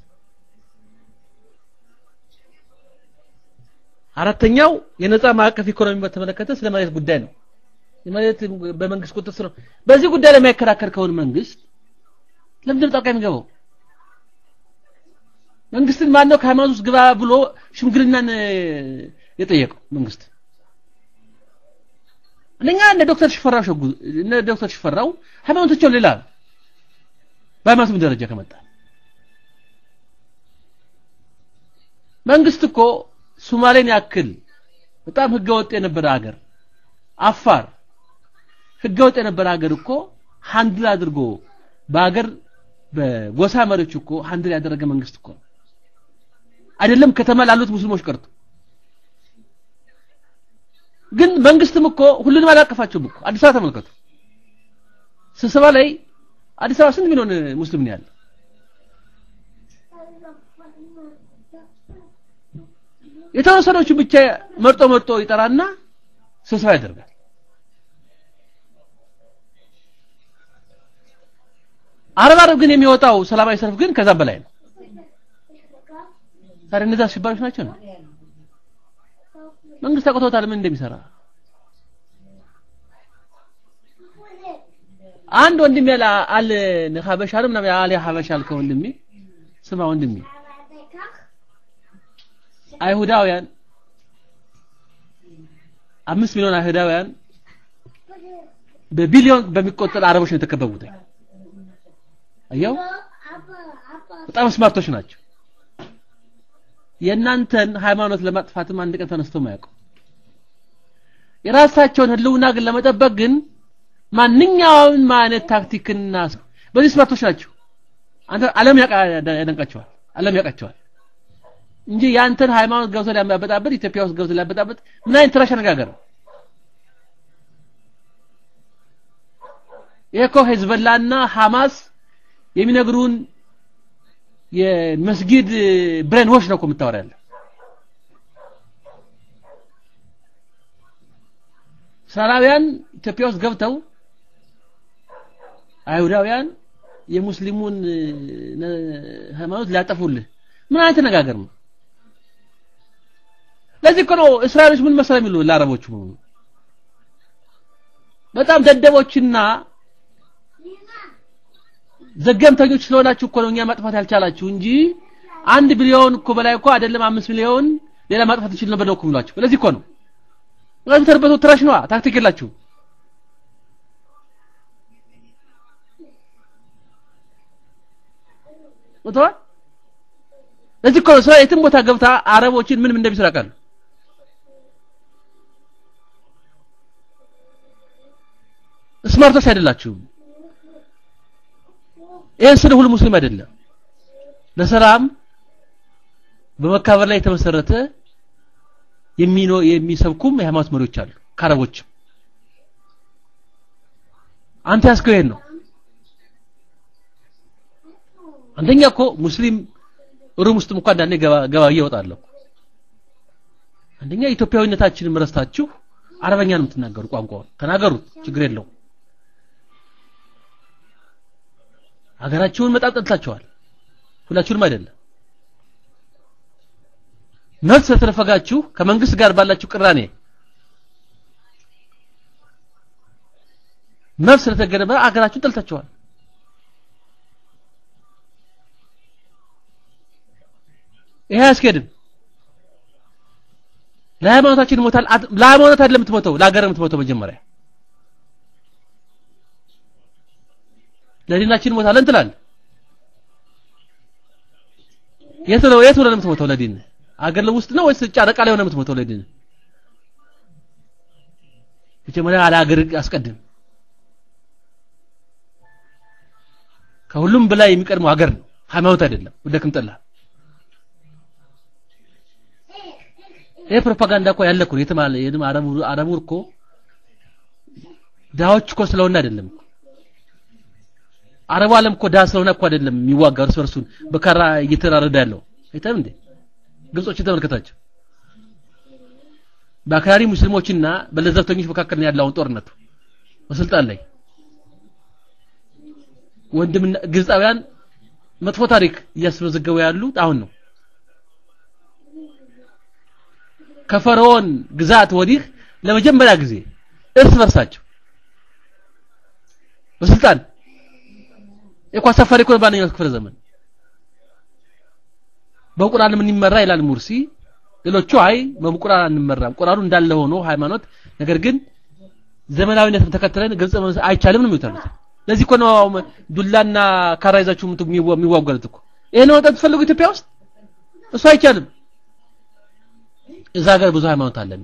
አራተኛው የነጻ ማዕቀፍ ኢኮኖሚ በተመለከተ ስለ መሬት ጉዳይ ነው የመሬት በመንግስት ቁጥጥር ስር በዚህ ጉዳይ ላይ የሚያከራከር ከሆነ መንግስት ለምንድን ጣልቃ የሚገባው መንግስትን ማነው ከሃይማኖት ውስጥ ግባ ብሎ ሽምግልናን የጠየቀው መንግስት አንደኛ እነ ዶክተር ሽፈራው ሸጉ እነ ዶክተር ሽፈራው ሃይማኖታቸው ሌላ በሃይማኖትም ደረጃ ከመጣ መንግስት እኮ ሶማሌን ያክል በጣም ህገወጥ የነበረ ሀገር አፋር ህገወጥ የነበረ ሀገር እኮ ሃንድል አድርጎ በሀገር በጎሳ መሪዎች እኮ ሃንድል ያደረገ መንግስት እኮ አይደለም ከተማ ላሉት ሙስሊሞች ቀርቶ ግን መንግስትም እኮ ሁሉንም አላቀፋቸውም እኮ አዲስ አበባ ተመልከቱ ስብሰባ ላይ አዲስ አበባ ስንት ሚሊዮን ሙስሊም ነው ያለው የተወሰኖቹ ብቻ መርጦ መርጦ ይጠራና ስብሰባ ያደርጋል አረብ አረብ ግን የሚወጣው ሰላማዊ ሰልፍ ግን ከዛም በላይ ነው ታዲያ እነዛ አሸባሪዎች ናቸው ነው መንግስት አቅቶታል ምን እንደሚሰራ አንድ ወንድሜ ያለ አለ ሀበሻ ነው ምናምን አለ ሀበሻ አልከው ወንድሜ ስማ ወንድሜ አይሁዳውያን አምስት ሚሊዮን አይሁዳውያን በቢሊዮን በሚቆጠር አረቦች ነው የተከበቡት አየው በጣም ስማርቶች ናቸው የእናንተን ሃይማኖት ለማጥፋትም አንድ ቀን ተነስተው ማያውቁ የራሳቸውን ህልውና ግን ለመጠበቅ ግን ማንኛውም አይነት ታክቲክና በዚህ ስማርቶች ናቸው አንተ ዓለም ያደንቃቸዋል ዓለም ያውቃቸዋል እንጂ ያንተን ሃይማኖት ገብቶ ሊያበጣበጥ ኢትዮጵያ ውስጥ ገብቶ ሊያበጣበጥ ምን አይነት ትራሽ አነጋገር ነው ይሄ እኮ ሄዝበላና ሐማስ የሚነግሩን የመስጊድ ብሬን ዎሽ ነው እኮ የምታወራ ያለ እስራኤላውያን ኢትዮጵያ ውስጥ ገብተው አይሁዳውያን የሙስሊሙን ሃይማኖት ሊያጠፉልህ ምን አይነት ነጋገር ነው ለዚህ እኮ ነው እስራኤሎች ምን መሰለ የሚሉ ለአረቦቹ በጣም ደደቦችና ዘገምተኞች ስለሆናችሁ እኮ ነው እኛ ማጥፋት ያልቻላችሁ እንጂ አንድ ቢሊዮን እኮ በላይ እኮ አይደለም አምስት ሚሊዮን ሌላ ማጥፋት ይችል ነበር ነው እኮ የሚሏቸው ለዚህ እኮ ነው ምክንያቱም ተርበቶ ትራሽ ነዋ ታክቲክ የላችሁ ወጥቷል ለዚህ እኮ ነው የትም ቦታ ገብታ አረቦችን ምንም እንደሚሰራ ቃል ስማርቶች አይደላችሁም ይህን ስለ ሁሉ ሙስሊም አይደለም ለሰላም በመካበር ላይ የተመሰረተ የሚኖ የሚሰብኩም የሃይማኖት መሪዎች አሉ ከአረቦችም አንተ ያስከው ይሄን ነው አንደኛ እኮ ሙስሊም ሩም ውስጥም እንኳን አንዳንዴ ገባ ገባ እየወጣለሁ አንደኛ ኢትዮጵያዊነታችንን ረስታችሁ አረበኛ ነው የምትናገሩ ቋንቋውን ተናገሩት ችግር የለውም ሀገራችሁን መጣም ጠልታችኋል ሁላችሁንም አይደለም መብት ስለተነፈጋችሁ ከመንግስት ጋር ባላችሁ ቅራኔ መብት ስለተገደበ አገራችሁን ጠልታችኋል ይሄ አያስኬድም ለሃይማኖታችን ሞታል ለሃይማኖት አይደለም የምትሞተው ለሀገር የምትሞተው መጀመሪያ ለዲናችን ሞታለን ትላለህ የት ነው የት ነው የምትሞተው ለዲን አገር ውስጥ ነው ወይስ ጨረቃ ላይ ሆነ የምትሞተው ለዲን መጀመሪያ አለ ሀገር አስቀድም ከሁሉም በላይ የሚቀድመው ሀገር ነው ሃይማኖት አይደለም ወደክም ጠላ ይሄ ፕሮፓጋንዳ እኮ ያለ እኮ የትም አለ የትም አረቡ አረቡ እኮ ዳዎች እኮ ስለሆነ አይደለም አረቡ ዓለም እኮ ዳ ስለሆነ እኮ አይደለም የሚዋጋው እርስ በርሱን በካራ እየተራረደ ያለው አይተም እንዴ ግብጾችን ተመልከታቸው በአክራሪ ሙስሊሞችና በለዘብተኞች መካከል ነው ያለው ጦርነቱ በስልጣን ላይ ወንድምና ግብፃውያን መጥፎ ታሪክ እያስመዘገቡ ያሉት አሁን ነው ከፈርዖን ግዛት ወዲህ ለመጀመሪያ ጊዜ እርስ በርሳቸው በስልጣን እኮ አሳፋሪ እኮ ባንኛው ክፍለ ዘመን በቁርአን ምን ይመራ ይላል ሙርሲ ሌሎቹ አይ በቁርአን አንመራም ቁርአኑ እንዳለ ሆኖ ሃይማኖት ነገር ግን ዘመናዊነትን ተከትለን ግልጽ አይቻልም ነው የሚሉት ለዚህ እኮ ነው ዱላና ካራ ይዛችሁ የሚዋጓሉት እኮ ይሄን ነው ወጣት ትፈልጉ ኢትዮጵያ ውስጥ እሱ አይቻልም እዛ ሀገር ብዙ ሃይማኖት አለና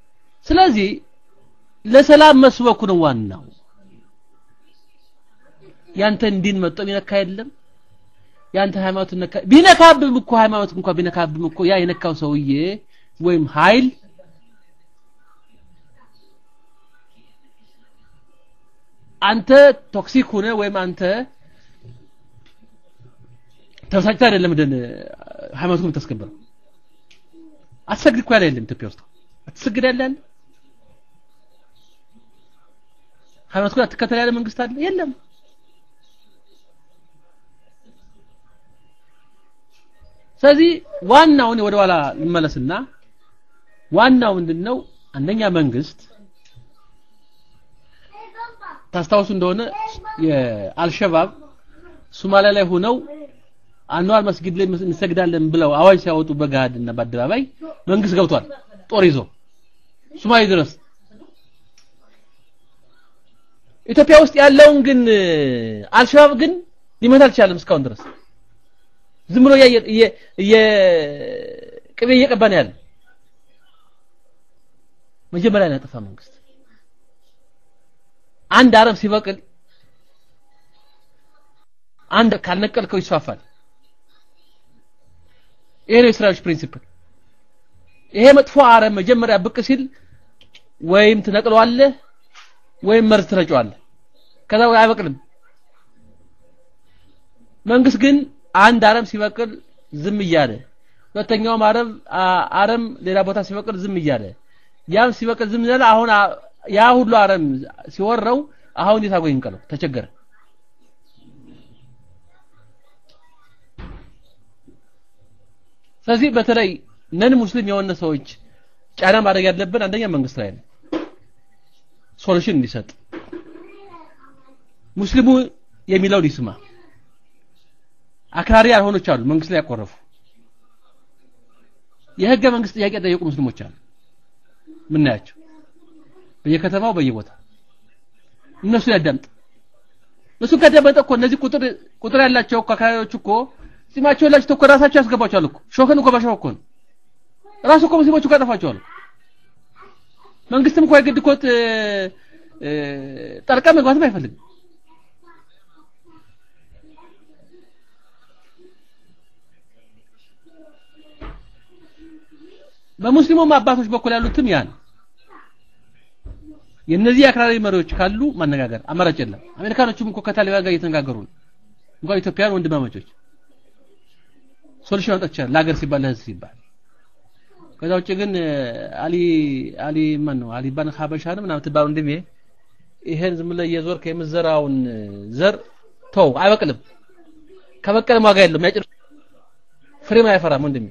ስለዚህ ለሰላም መስበኩ ነው ዋናው ያንተን ዲን መጥቶ የሚነካ የለም ያንተ ሃይማኖት ነካ ቢነካብም እኮ ሃይማኖት እንኳን ቢነካብም እኮ ያ የነካው ሰውዬ ወይም ኃይል አንተ ቶክሲክ ሆነ ወይም አንተ ተበሳጭተህ አይደለም ደን ሃይማኖቱን የምታስከብረው አትሰግድ እኮ ያለ የለም ኢትዮጵያ ውስጥ አትሰግድ ያለ ያለ ሃይማኖት አትከተል ያለ መንግስት አለ የለም ስለዚህ ዋናውን ወደ ኋላ ልመለስና ዋናው ምንድነው አንደኛ መንግስት ታስታውሱ እንደሆነ የአልሸባብ ሶማሊያ ላይ ሆነው አንዋር መስጊድ ላይ እንሰግዳለን ብለው አዋጅ ሲያወጡ በገሃድና በአደባባይ መንግስት ገብቷል ጦር ይዞ ሶማሌ ድረስ ኢትዮጵያ ውስጥ ያለውን ግን አልሸባብ ግን ሊመታ አልቻለም እስካሁን ድረስ ዝም ብሎ ቅቤ እየቀባ ነው ያለ መጀመሪያ ነው ያጠፋ መንግስት አንድ አረብ ሲበቅል አንድ ካልነቀልከው ይስፋፋል ይሄ ነው የእስራኤሎች ፕሪንሲፕል ይሄ መጥፎ አረም መጀመሪያ ብቅ ሲል ወይም ትነቅለዋለህ ወይም መርዝ ትረጨዋለህ ከዛ ወይ አይበቅልም መንግስት ግን አንድ አረም ሲበቅል ዝም እያለ ሁለተኛውም አረም አረም ሌላ ቦታ ሲበቅል ዝም እያለ ያም ሲበቅል ዝም እያለ አሁን ያ ሁሉ አረም ሲወረው አሁን እንዴት አድርጎ ይንቀለው ተቸገረ ስለዚህ በተለይ ነን ሙስሊም የሆነ ሰዎች ጫና ማድረግ ያለብን አንደኛ መንግስት ላይ ነው ሶሉሽን እንዲሰጥ ሙስሊሙ የሚለውን ይስማ አክራሪ ያልሆኖች አሉ መንግስት ላይ ያቆረፉ የህገ መንግስት ጥያቄ ጠየቁ ሙስሊሞች አሉ ምናያቸው በየከተማው በየቦታ እነሱ ያዳምጥ እሱ ከደመጠ እኮ እነዚህ ቁጥር ቁጥር ያላቸው እኮ አክራሪዎች እኮ ጺማቸው ያላቸው እኮ ራሳቸው ያስገባቸዋል እኮ ሾክን እኮ በሾክ እኮ ነው ራሱ እኮ ሙስሊሞቹ እኮ ያጠፋቸዋል መንግስትም እኮ የግድ እኮ ጠልቃ መግባትም አይፈልግም በሙስሊሙም አባቶች በኩል ያሉትም ያ ነው የነዚህ አክራሪ መሪዎች ካሉ ማነጋገር አማራጭ የለም አሜሪካኖቹም እኮ ከታሊባን ጋር እየተነጋገሩ ነው እንኳን ኢትዮጵያን ወንድማማቾች ሶሉሽን አውጥቻለሁ ለሀገር ሲባል ለህዝብ ሲባል ከዛ ውጭ ግን አሊ አሊ ማን ነው አሊ ባን ሀበሻ ነው ምናምን ትባሉ እንደም ይሄን ዝም ብለህ እየዞርክ የምዘራውን ዘር ተው አይበቅልም ከበቀልም ዋጋ የለውም ያጭር ፍሬም አያፈራም ወንድሜ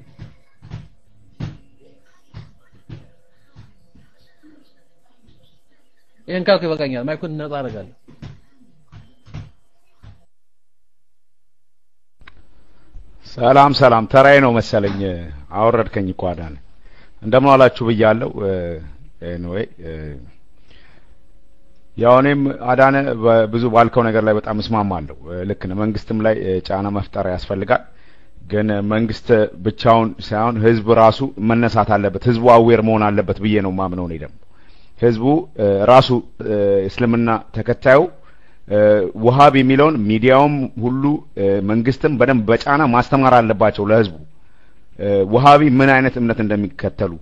ይሄን ካልኩ ይበቃኛል ማይኩን ነጻ አደርጋለሁ ሰላም ሰላም ተራይ ነው መሰለኝ አወረድከኝ እኮ አዳነ እንደምን ዋላችሁ ብያለሁ ኤኒዌይ ያው እኔም አዳነ ብዙ ባልከው ነገር ላይ በጣም እስማማለሁ ልክ ነው መንግስትም ላይ ጫና መፍጠር ያስፈልጋል ግን መንግስት ብቻውን ሳይሆን ህዝብ ራሱ መነሳት አለበት ህዝቡ አዌር መሆን አለበት ብዬ ነው ማምነው እኔ ደግሞ ህዝቡ ራሱ እስልምና ተከታዩ ውሃብ የሚለውን ሚዲያውም ሁሉ መንግስትም በደንብ በጫና ማስተማር አለባቸው ለህዝቡ ውሃቢ ምን አይነት እምነት እንደሚከተሉ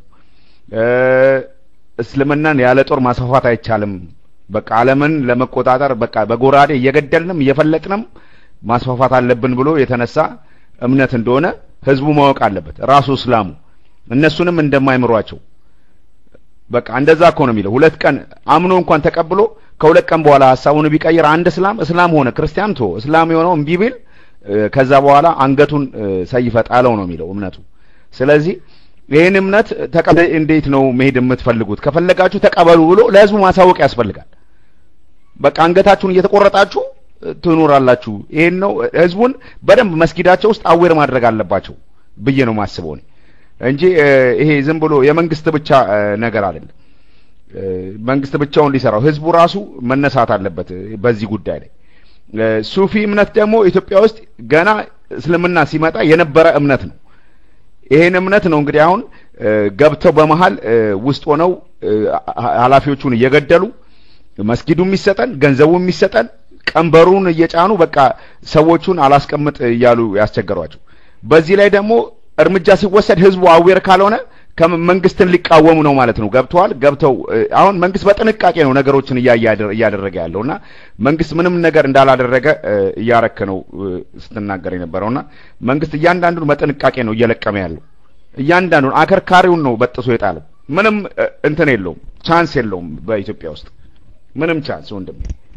እስልምናን ያለ ጦር ማስፋፋት አይቻልም በቃ ዓለምን ለመቆጣጠር በቃ በጎራዴ እየገደልንም እየፈለጥንም ማስፋፋት አለብን ብሎ የተነሳ እምነት እንደሆነ ህዝቡ ማወቅ አለበት ራሱ እስላሙ እነሱንም እንደማይምሯቸው በቃ እንደዛ እኮ ነው የሚለው ሁለት ቀን አምኖ እንኳን ተቀብሎ ከሁለት ቀን በኋላ ሀሳቡን ቢቀይር አንድ እስላም እስላም ሆነ ክርስቲያን ቶ እስላም የሆነው እምቢ ቢል ከዛ በኋላ አንገቱን ሰይፈ ጣለው ነው የሚለው እምነቱ ስለዚህ ይህን እምነት ተቀበ እንዴት ነው መሄድ የምትፈልጉት ከፈለጋችሁ ተቀበሉ ብሎ ለህዝቡ ማሳወቅ ያስፈልጋል በቃ አንገታችሁን እየተቆረጣችሁ ትኖራላችሁ ይሄን ነው ህዝቡን በደንብ መስጊዳቸው ውስጥ አዌር ማድረግ አለባቸው ብዬ ነው ማስበው እንጂ ይሄ ዝም ብሎ የመንግስት ብቻ ነገር አይደለም መንግስት ብቻውን ሊሰራው ህዝቡ ራሱ መነሳት አለበት በዚህ ጉዳይ ላይ ሱፊ እምነት ደግሞ ኢትዮጵያ ውስጥ ገና እስልምና ሲመጣ የነበረ እምነት ነው ይሄን እምነት ነው እንግዲህ አሁን ገብተው በመሃል ውስጥ ሆነው ኃላፊዎቹን እየገደሉ መስጊዱ የሚሰጠን ገንዘቡ የሚሰጠን ቀንበሩን እየጫኑ በቃ ሰዎቹን አላስቀምጥ እያሉ ያስቸገሯቸው። በዚህ ላይ ደግሞ እርምጃ ሲወሰድ ህዝቡ አዌር ካልሆነ መንግስትን ሊቃወሙ ነው ማለት ነው። ገብተዋል። ገብተው አሁን መንግስት በጥንቃቄ ነው ነገሮችን እያደረገ ያለውና መንግስት ምንም ነገር እንዳላደረገ እያረክ ነው ስትናገር የነበረውና መንግስት እያንዳንዱን በጥንቃቄ ነው እየለቀመ ያለው። እያንዳንዱን አከርካሪውን ነው በጥሶ የጣለው። ምንም እንትን የለውም፣ ቻንስ የለውም በኢትዮጵያ ውስጥ ምንም ቻንስ ወንድም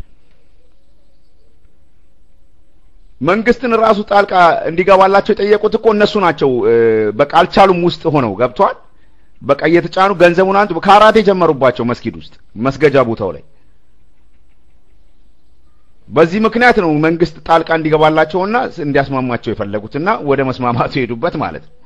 መንግስትን ራሱ ጣልቃ እንዲገባላቸው የጠየቁት እኮ እነሱ ናቸው። በቃ አልቻሉም። ውስጥ ሆነው ገብቷል። በቃ እየተጫኑ ገንዘቡን አንቱ ካራቴ ጀመሩባቸው መስጊድ ውስጥ መስገጃ ቦታው ላይ። በዚህ ምክንያት ነው መንግስት ጣልቃ እንዲገባላቸውና እንዲያስማማቸው የፈለጉትና ወደ መስማማቱ የሄዱበት ማለት ነው።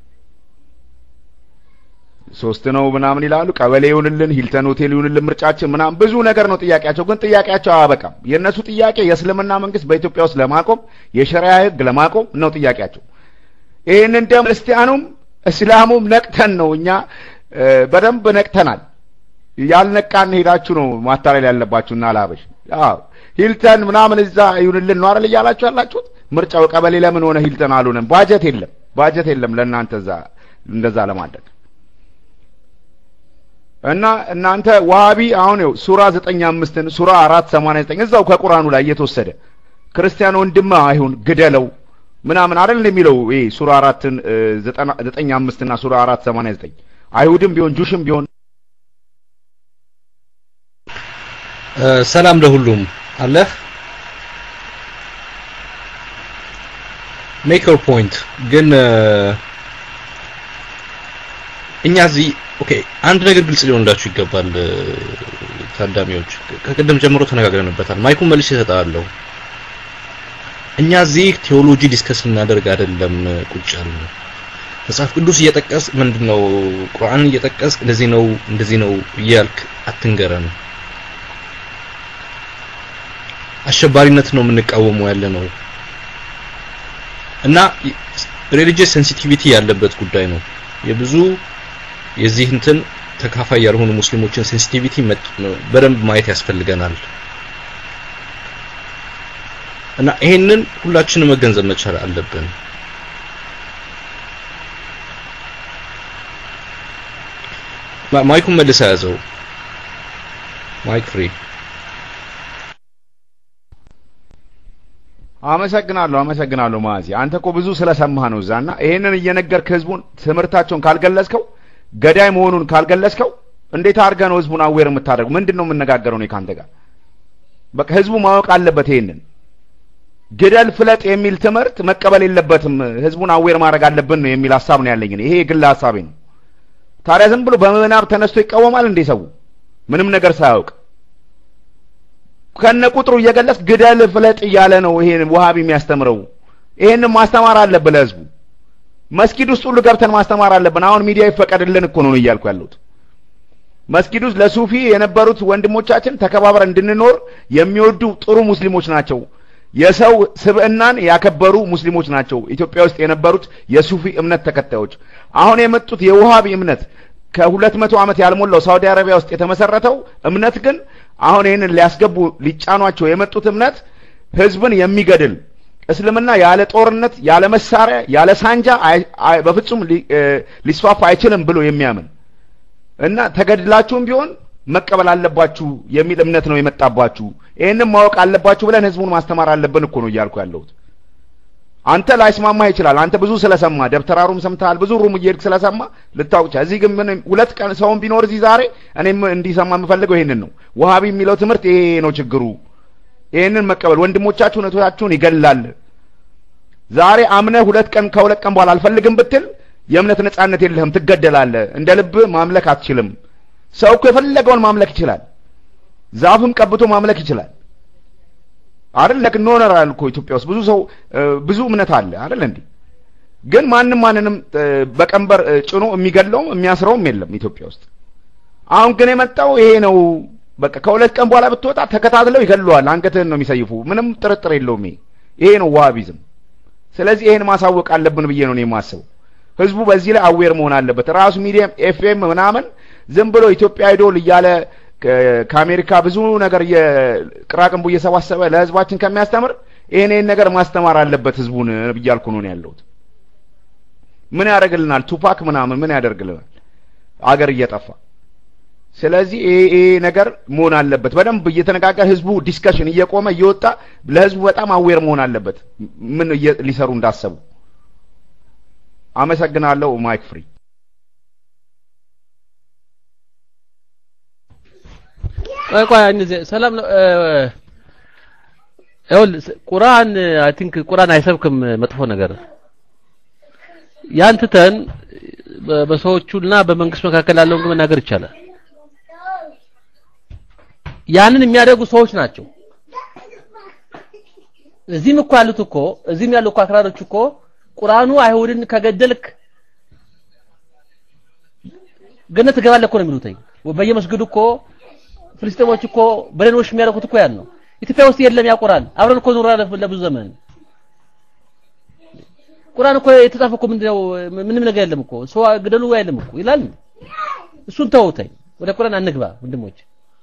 ሶስት ነው ምናምን ይላሉ። ቀበሌ ይሁንልን፣ ሂልተን ሆቴል ይሁንልን፣ ምርጫችን ምናምን ብዙ ነገር ነው ጥያቄያቸው። ግን ጥያቄያቸው አያበቃም። የእነሱ ጥያቄ የእስልምና መንግስት በኢትዮጵያ ውስጥ ለማቆም የሸሪያ ህግ ለማቆም ነው ጥያቄያቸው። ይህንን ደግሞ ክርስቲያኑም እስላሙም ነቅተን ነው እኛ በደንብ ነቅተናል። ያልነቃን ሄዳችሁ ነው ማታለል ያለባችሁ እና ላበሽ አዎ ሂልተን ምናምን እዛ ይሁንልን ነው አይደል እያላችሁ ያላችሁት። ምርጫው ቀበሌ ለምን ሆነ ሂልተን አልሆነም? ባጀት የለም፣ ባጀት የለም ለእናንተ እዛ እንደዛ ለማድረግ እና እናንተ ዋሃቢ አሁን ይኸው ሱራ ዘጠኝ አምስትን ሱራ አራት ሰማንያ ዘጠኝ እዛው ከቁርአኑ ላይ እየተወሰደ ክርስቲያን ወንድም አይሁን ግደለው ምናምን አይደል የሚለው ይሄ ሱራ አራትን ዘጠኝ አምስት እና ሱራ አራት ሰማንያ ዘጠኝ አይሁድም ቢሆን ጁሽም ቢሆን ሰላም ለሁሉም አለ ሜክ ዮር ፖይንት ግን እኛ እዚህ ኦኬ አንድ ነገር ግልጽ ሊሆንላችሁ ይገባል ታዳሚዎች ከቅድም ጀምሮ ተነጋግረንበታል ማይኩን መልሼ እሰጣለሁ እኛ እዚህ ቴዎሎጂ ዲስከስ ልናደርግ አይደለም ቁጭ ያልነው መጽሐፍ ቅዱስ እየጠቀስ ምንድነው ቁርአን እየጠቀስ እንደዚህ ነው እንደዚህ ነው እያልክ አትንገረን አሸባሪነት ነው የምንቃወመው ያለ ነው እና ሪሊጂየስ ሴንሲቲቪቲ ያለበት ጉዳይ ነው የብዙ የዚህ እንትን ተካፋይ ያልሆኑ ሙስሊሞችን ሴንሲቲቪቲ በደንብ ማየት ያስፈልገናል እና ይሄንን ሁላችንም መገንዘብ መቻል አለብን ማይኩን መልሰ ያዘው ማይክ ፍሪ አመሰግናለሁ አመሰግናለሁ ማዚ አንተ እኮ ብዙ ስለሰማህ ነው እዛና ይሄንን እየነገርክ ህዝቡን ትምህርታቸውን ካልገለጽከው ገዳይ መሆኑን ካልገለጽከው እንዴት አድርገህ ነው ህዝቡን አዌር የምታደርገው ምንድን ነው የምነጋገረው እኔ ካንተ ጋር በቃ ህዝቡ ማወቅ አለበት ይሄንን ግደል ፍለጥ የሚል ትምህርት መቀበል የለበትም ህዝቡን አዌር ማድረግ አለብን ነው የሚል ሀሳብ ነው ያለኝ ይሄ የግል ሀሳቤ ነው ታዲያ ዝም ብሎ በምናብ ተነስቶ ይቃወማል እንዴ ሰው ምንም ነገር ሳያውቅ ከነ ቁጥሩ እየገለጽ ግደል ፍለጥ እያለ ነው ይሄን ውሃቢ የሚያስተምረው ይሄንን ማስተማር አለብን ለህዝቡ መስጊድ ውስጥ ሁሉ ገብተን ማስተማር አለብን አሁን ሚዲያ ይፈቀድልን እኮ ነው እያልኩ ያለሁት መስጊድ ውስጥ ለሱፊ የነበሩት ወንድሞቻችን ተከባብረን እንድንኖር የሚወዱ ጥሩ ሙስሊሞች ናቸው የሰው ስብዕናን ያከበሩ ሙስሊሞች ናቸው ኢትዮጵያ ውስጥ የነበሩት የሱፊ እምነት ተከታዮች አሁን የመጡት የውሃቢ እምነት ከሁለት መቶ ዓመት ያልሞላው ሳውዲ አረቢያ ውስጥ የተመሰረተው እምነት ግን አሁን ይህንን ሊያስገቡ ሊጫኗቸው የመጡት እምነት ህዝብን የሚገድል እስልምና ያለ ጦርነት ያለ መሳሪያ ያለ ሳንጃ በፍጹም ሊስፋፋ አይችልም ብሎ የሚያምን እና ተገድላችሁም ቢሆን መቀበል አለባችሁ የሚል እምነት ነው የመጣባችሁ ይህንም ማወቅ አለባችሁ ብለን ህዝቡን ማስተማር አለብን እኮ ነው እያልኩ ያለሁት አንተ ላይስማማህ ይችላል አንተ ብዙ ስለሰማ ደብተራሩም ሰምተሃል ብዙ ሩም እየሄድክ ስለሰማ ልታውቅ እዚህ ግን ምን ሁለት ቀን ሰውን ቢኖር እዚህ ዛሬ እኔም እንዲሰማ የምፈልገው ይሄንን ነው ውሃቢ የሚለው ትምህርት ይሄ ነው ችግሩ ይሄንን መቀበል ወንድሞቻችሁን እህቶቻችሁን ይገላል ዛሬ አምነህ ሁለት ቀን ከሁለት ቀን በኋላ አልፈልግም ብትል የእምነት ነጻነት የለህም ትገደላለህ እንደ ልብ ማምለክ አትችልም ሰው እኮ የፈለገውን ማምለክ ይችላል ዛፍም ቀብቶ ማምለክ ይችላል አይደል ለክ ኖነራል እኮ ኢትዮጵያ ውስጥ ብዙ ሰው ብዙ እምነት አለ አይደል እንዴ ግን ማንም ማንንም በቀንበር ጭኖ የሚገለውም የሚያስረውም የለም ኢትዮጵያ ውስጥ አሁን ግን የመጣው ይሄ ነው በቃ ከሁለት ቀን በኋላ ብትወጣ ተከታትለው ይገለዋል አንገትህን ነው የሚሰይፉ ምንም ጥርጥር የለውም ይሄ ይሄ ነው ዋሃቢዝም ስለዚህ ይሄን ማሳወቅ አለብን ብዬ ነው የማስበው ህዝቡ በዚህ ላይ አዌር መሆን አለበት ራሱ ሚዲየም ኤፍኤም ምናምን ዝም ብሎ ኢትዮጵያ አይዶል እያለ ከ- ከአሜሪካ ብዙ ነገር የቅራቅንቡ እየሰባሰበ ለህዝባችን ከሚያስተምር ይሄን ይሄን ነገር ማስተማር አለበት ህዝቡን ብያልኩ ነው እኔ ያለሁት። ምን ያደርግልናል? ቱፓክ ምናምን ምን ያደርግልናል? አገር እየጠፋ ስለዚህ ይሄ ይሄ ነገር መሆን አለበት። በደንብ እየተነጋገር ህዝቡ ዲስከሽን እየቆመ እየወጣ ለህዝቡ በጣም አዌር መሆን አለበት ምን እየ- ሊሰሩ እንዳሰቡ። አመሰግናለሁ። ማይክ ፍሪ ቆይ ቆይ እነዚህ ሰላም ነው እ፣ ይኸውልህ ስ- ቁርአን አይ ቲንክ ቁርአን አይሰብክም መጥፎ ነገር ያን ትተን በ- በሰዎቹና በመንግስት መካከል ያለውን ግን መናገር ይቻላል ያንን የሚያደርጉ ሰዎች ናቸው እዚህም እኮ ያሉት እኮ እዚህም ያሉ እኮ አክራሮች እኮ ቁርአኑ አይሁድን ከገደልክ ገነት ትገባለህ እኮ ነው የሚሉትኝ በየመስጊዱ እኮ ፍልስጤሞች እኮ በሌሎች የሚያደርጉት እኮ ያን ነው ኢትዮጵያ ውስጥ የለም ያ ቁርአን አብረን እኮ ኖረናል ለብዙ ዘመን ቁርአን እኮ የተጻፈ እኮ ምንድነው ምንም ነገር የለም እኮ ሰው ግደሉ አይልም እኮ ይላል እሱን ተውተኝ ወደ ቁርአን አንግባ ወንድሞች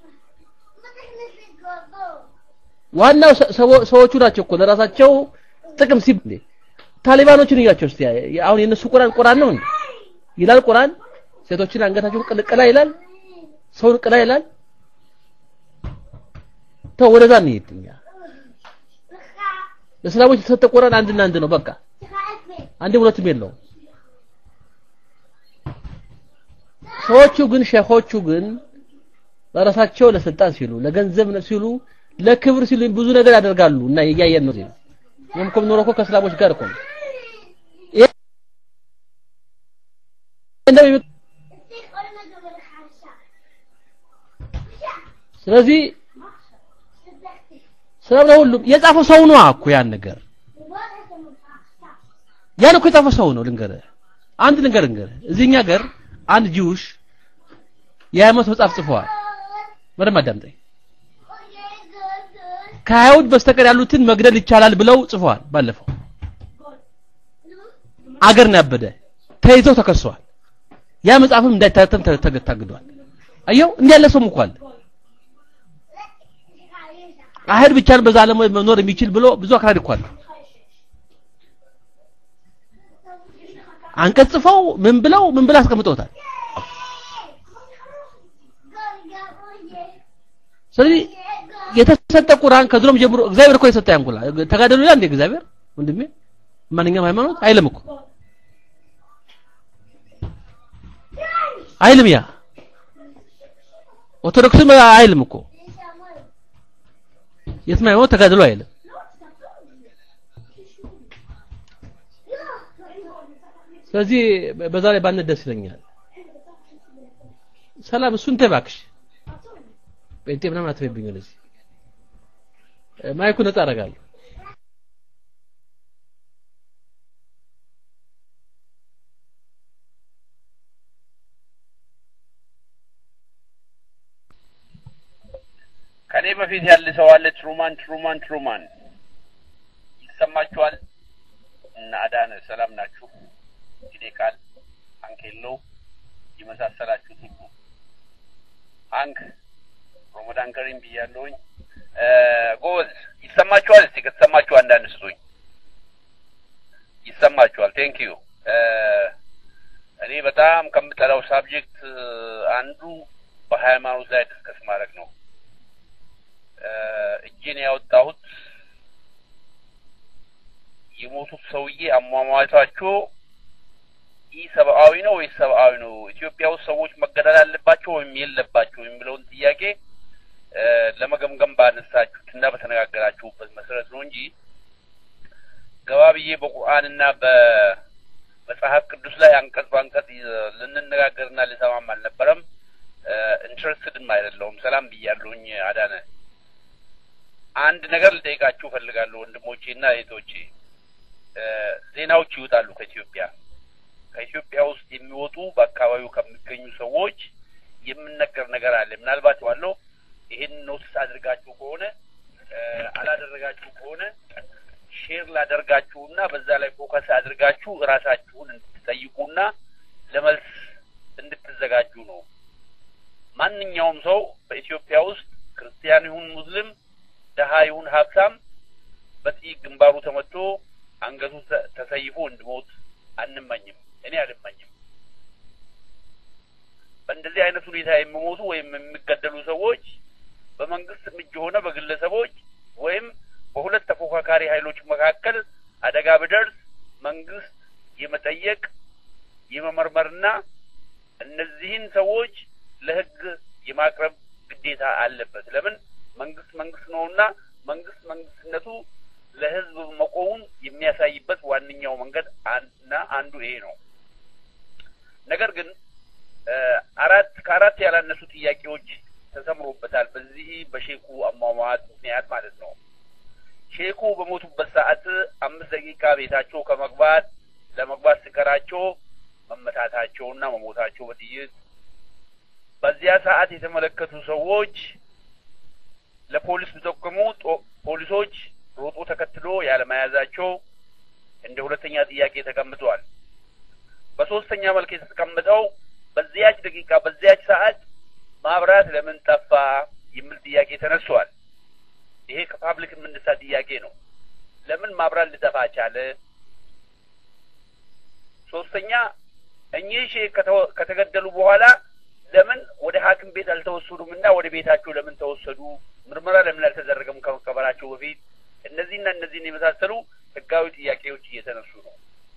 ዋናው ሰ- ሰዎ- ሰዎቹ ናቸው እኮ ለራሳቸው ጥቅም ሲብ ታሊባኖችን እያቸው እስቲ አሁን የነሱ ቁርአን ቁርአን ነው እንዴ ይላል ቁርአን ሴቶችን አንገታቸውን ቅልቅላ ይላል ሰውን ቅላ ይላል ተው ወደዛ እንሂድ እኛ ለእስላሞች የተሰጠ ቁርአን አንድና አንድ ነው በቃ አንድም ሁለትም የለውም ሰዎቹ ግን ሼኾቹ ግን ለራሳቸው ለስልጣን ሲሉ ለገንዘብ ነው ሲሉ ለክብር ሲሉ ብዙ ነገር ያደርጋሉ እና እያየን ነው ሲሉ እኛም እኮ የምንኖረው እኮ ከእስላሞች ጋር እኮ ነው ይሄ እንደሚ- ስለዚህ ሰላም ለሁሉም የጻፈው ሰው ነው እኮ ያን ነገር ያን እኮ የጻፈው ሰው ነው ልንገርህ አንድ ልንገር ልንገርህ እዚህኛ ሀገር አንድ ጂውሽ የሃይማኖት መጽሐፍ ጽፈዋል በደንብ አዳምጠኝ ከአይሁድ በስተቀር ያሉትን መግደል ይቻላል ብለው ጽፈዋል ባለፈው አገር ነው ያበደ ተይዘው ተከሰዋል ያ መጽሐፍም እንዳይታተም ተ- ተ- ታግዷል አየው እንዲህ ያለ ሰውም እኮ አለ አይሁድ ብቻ ነው በዛ ዓለም መኖር የሚችል ብሎ ብዙ አክራሪ እኮ አለ አንቀጽ ጽፈው ምን ብለው ምን ብለው አስቀምጠውታል ስለዚህ የተሰጠ ቁርአን ከድሮም ጀምሮ እግዚአብሔር እኮ የሰጠ ያንኩላ ተጋደሉ ይላል እንደ እግዚአብሔር ወንድሜ ማንኛውም ሃይማኖት አይልም እኮ አይልም ያ ኦርቶዶክስም አይልም እኮ የትም ሃይማኖት ተጋደሉ አይልም ስለዚህ በዛ ላይ ባነት ደስ ይለኛል ሰላም እሱን ተይ እባክሽ ጴንጤ ምናምን አትበይብኝ ወደዚህ ማይኩ ነጻ አደርጋለሁ ከኔ በፊት ያለ ሰው አለ ትሩማን ትሩማን ትሩማን ይሰማችኋል እና አዳነ ሰላም ናችሁ ጊዜ ቃል አንኬሎ የመሳሰላችሁት ሁሉ አንክ ሮመዳን ከሪም ብያለሁኝ እ፣ ጎበዝ ይሰማችኋል እስቲ ከተሰማችሁ አንዳንድ ስጡኝ ይሰማችኋል ቴንክ ዩ እኔ በጣም ከምጠላው ሳብጀክት አንዱ በሃይማኖት ላይ ዲስከስ ማድረግ ነው እ፣ እጄን ያወጣሁት የሞቱት ሰውዬ አሟሟታቸው ይህ ሰብአዊ ነው ወይስ ሰብአዊ ነው? ኢትዮጵያ ውስጥ ሰዎች መገደል አለባቸው ወይም የለባቸው የሚለውን ጥያቄ እ፣ ለመገምገም ባነሳችሁት እና በተነጋገራችሁበት መሰረት ነው እንጂ ገባ ብዬ በቁርአንና በመጽሐፍ ቅዱስ ላይ አንቀጽ በአንቀጽ ይ- ልንነጋገርና ልሰማም አልነበረም። ኢንትረስትድም አይደለሁም። ሰላም ብያለሁኝ አዳነ። አንድ ነገር ልጠይቃችሁ እፈልጋለሁ ወንድሞቼ እና እህቶቼ። እ፣ ዜናዎች ይወጣሉ ከኢትዮጵያ ከኢትዮጵያ ውስጥ የሚወጡ በአካባቢው ከሚገኙ ሰዎች የምነገር ነገር አለ። ምናልባት ዋለው ይህን ኖቲስ አድርጋችሁ ከሆነ እ፣ አላደረጋችሁ ከሆነ ሼር ላደርጋችሁና በዛ ላይ ፎከስ አድርጋችሁ እራሳችሁን እንድትጠይቁና ለመልስ እንድትዘጋጁ ነው። ማንኛውም ሰው በኢትዮጵያ ውስጥ ክርስቲያን ይሁን ሙስሊም፣ ደሃ ይሁን ሀብታም በጥይት ግንባሩ ተመቶ አንገቱ ተሰይፎ እንዲሞት አንመኝም። እኔ አልመኝም። በእንደዚህ አይነት ሁኔታ የሚሞቱ ወይም የሚገደሉ ሰዎች በመንግስት እጅ ሆነ በግለሰቦች ወይም በሁለት ተፎካካሪ ኃይሎች መካከል አደጋ ቢደርስ መንግስት የመጠየቅ የመመርመርና እነዚህን ሰዎች ለህግ የማቅረብ ግዴታ አለበት። ለምን መንግስት መንግስት ነውና መንግስት መንግስትነቱ ለህዝብ መቆሙን የሚያሳይበት ዋነኛው መንገድ እና አንዱ ይሄ ነው። ነገር ግን አራት ከአራት ያላነሱ ጥያቄዎች ተሰምሮበታል። በዚህ በሼኩ አሟሟት ምክንያት ማለት ነው። ሼኩ በሞቱበት ሰዓት አምስት ደቂቃ ቤታቸው ከመግባት ለመግባት ሲቀራቸው መመታታቸውና መሞታቸው በጥይት በዚያ ሰዓት የተመለከቱ ሰዎች ለፖሊስ ቢጠቁሙ ፖሊሶች ሮጦ ተከትሎ ያለመያዛቸው እንደ ሁለተኛ ጥያቄ ተቀምጧል። በሶስተኛ መልክ የተቀመጠው በዚያች ደቂቃ በዚያች ሰዓት ማብራት ለምን ጠፋ የሚል ጥያቄ ተነስቷል። ይሄ ከፓብሊክ የምንሳ ጥያቄ ነው። ለምን ማብራት ሊጠፋ ቻለ? ሶስተኛ እኚህ ሼህ ከተገደሉ በኋላ ለምን ወደ ሐኪም ቤት አልተወሰዱም እና ወደ ቤታቸው ለምን ተወሰዱ? ምርመራ ለምን አልተደረገም ከመቀበራቸው በፊት? እነዚህና እነዚህን የመሳሰሉ ህጋዊ ጥያቄዎች እየተነሱ ነው።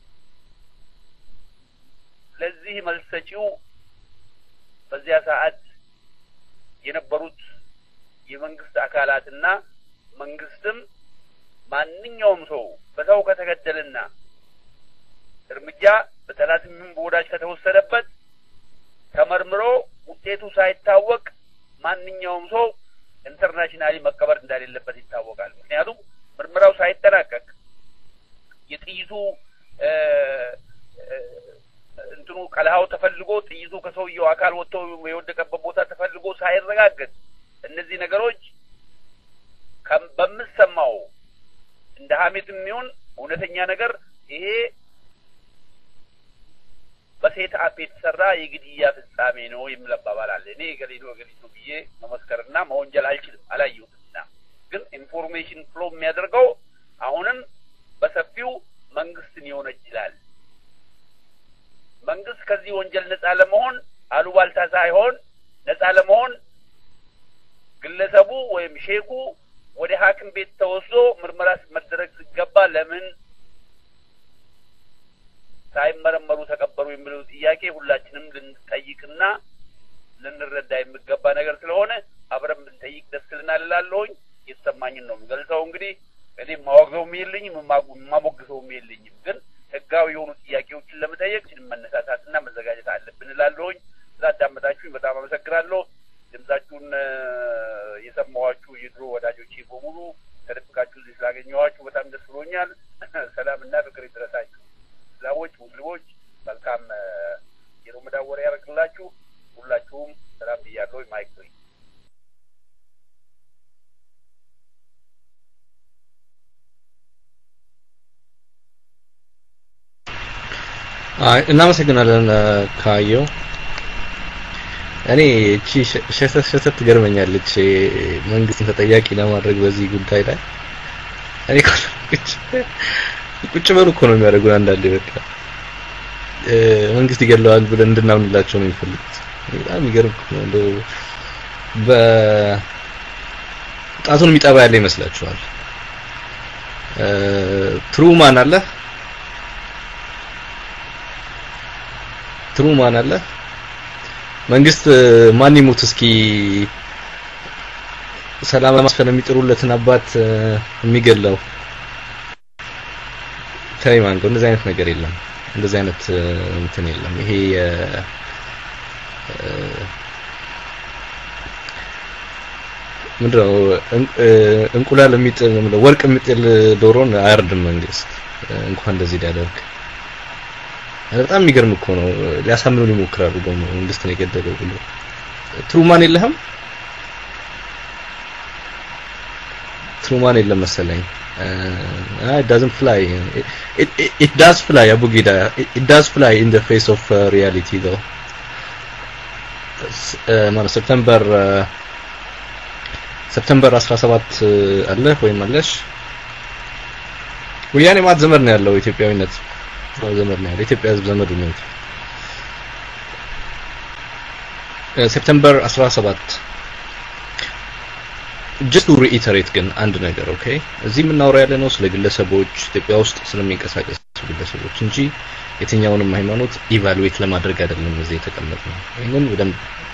ለዚህ መልስ ሰጪው በዚያ ሰዓት የነበሩት የመንግስት አካላትና መንግስትም ማንኛውም ሰው በሰው ከተገደለና እርምጃ በጠላትም ይሁን በወዳጅ ከተወሰደበት ተመርምሮ ውጤቱ ሳይታወቅ ማንኛውም ሰው ኢንተርናሽናሊ መቀበር እንደሌለበት ይታወቃል። ምክንያቱም ምርመራው ሳይጠናቀቅ የጥይቱ እንትኑ ቀልሃው ተፈልጎ ጥይቱ ከሰውየው አካል ወጥቶ የወደቀበት ቦታ ተፈልጎ ሳይረጋገጥ እነዚህ ነገሮች በምሰማው እንደ ሀሜትም ይሁን እውነተኛ ነገር ይሄ በሴት አፕ የተሰራ የግድያ ፍጻሜ ነው የሚል አባባል አለ። እኔ ገሌ ነው ገሌ ነው ብዬ መመስከርና መወንጀል አልችልም፣ አላየሁትምና። ግን ኢንፎርሜሽን ፍሎ የሚያደርገው አሁንም በሰፊው መንግስትን ይወነጅላል። መንግስት ከዚህ ወንጀል ነጻ ለመሆን አሉባልታ ሳይሆን ነጻ ለመሆን ግለሰቡ ወይም ሼኩ ወደ ሐኪም ቤት ተወስዶ ምርመራ መደረግ ሲገባ ለምን ሳይመረመሩ ተቀበሩ የሚለው ጥያቄ ሁላችንም ልንጠይቅና ልንረዳ የሚገባ ነገር ስለሆነ አብረን ብንጠይቅ ደስ ይለናል እላለሁኝ። የተሰማኝን ነው የምገልጸው። እንግዲህ እኔ የማወግዘውም የለኝም የማሞግዘውም የለኝም። ግን ህጋዊ የሆኑ ጥያቄዎችን ለመጠየቅ መነሳሳትና መዘጋጀት አለብን እላለሁኝ። ስላዳመጣችሁኝ በጣም አመሰግናለሁ። ድምጻችሁን የሰማኋችሁ የድሮ ወዳጆቼ በሙሉ ተደብቃችሁ እዚህ ስላገኘኋችሁ በጣም ደስ ብሎኛል። ሰላምና ፍቅር ይድረሳችሁ። እስላሞች፣ ሙስሊሞች መልካም የረመዳን ወር ያደርግላችሁ። ሁላችሁም ሰላም ብያለሁ። ማይክ ፍሪ አይ እናመሰግናለን ካየው። እኔ እቺ ሸተት ሸተት ትገርመኛለች መንግስትን ተጠያቂ ለማድረግ በዚህ ጉዳይ ላይ እኔ ቁጭ በሉ እኮ ነው የሚያደርጉን አንዳንዴ በቃ መንግስት ይገለዋል ብለን እንድናምንላቸው ነው የሚፈልጉት። በጣም የሚገርም እኮ ነው። እንደው በጣቱን የሚጠባ ያለ ይመስላችኋል? ትሩማን አለ ትሩማን አለ መንግስት ማን ይሙት እስኪ ሰላም ለማስፈን የሚጥሩለትን አባት የሚገለው ተይማን ነው። እንደዚህ አይነት ነገር የለም። እንደዚህ አይነት እንትን የለም። ይሄ ምንድነው እንቁላል የሚጥል ወርቅ የሚጥል ዶሮን አያርድም መንግስት እንኳን እንደዚህ ሊያደርግ በጣም የሚገርም እኮ ነው። ሊያሳምኑን ይሞክራሉ ደግሞ መንግስት ነው የገደለው ብሎ ትሩማን የለህም? ትሩማን የለም መሰለኝ። it doesn't fly it, it, it, it does fly abugida it, it does fly in the face of uh, reality though ማለት ሴፕቴምበር ሴፕቴምበር 17 አለ ወይም አለሽ ወያኔ ማለት ዘመድ ነው ያለው ኢትዮጵያዊነት ዘመድ ነው ያለው ኢትዮጵያ ህዝብ ዘመዱ ነው ሴፕቴምበር 17 ጀስት ቱ ሪኢተሬት ግን አንድ ነገር ኦኬ እዚህ የምናወራው ያለ ነው ስለ ግለሰቦች ኢትዮጵያ ውስጥ ስለሚንቀሳቀሱ ግለሰቦች እንጂ የትኛውንም ሃይማኖት ኢቫሉዌት ለማድረግ አይደለም እዚህ የተቀመጥ ነው ይህንን በደንብ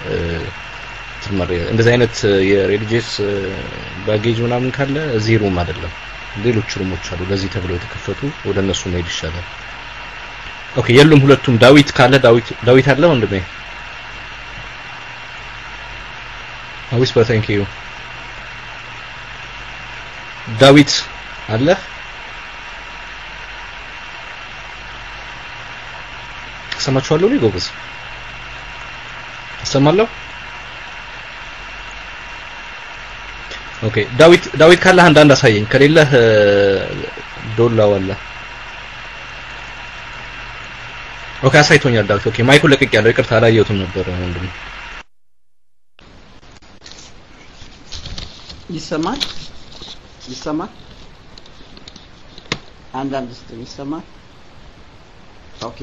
እንደዚህ አይነት የሬሊጂየስ ባጌጅ ምናምን ካለ እዚህ ሩም አይደለም ሌሎች ሩሞች አሉ ለዚህ ተብለው የተከፈቱ ወደ እነሱ መሄድ ይሻላል ኦኬ የሉም ሁለቱም ዳዊት ካለ ዳዊት ዳዊት አለ ወንድሜ አዊስ በታንክ ዩ ዳዊት አለ ሰማችኋለሁ ነው ጎበዝ እሰማለሁ ኦኬ ዳዊት ዳዊት ካለህ አንዳንድ አሳየኝ ከሌለህ ዶላ ወላ ኦኬ አሳይቶኛል ዳዊት ኦኬ ማይኩን ለቅቅ ያለው ይቅርታ አላየሁትም ነበር ወንድም ይሰማል ይሰማል አንዳንድ ስ ይሰማል ኦኬ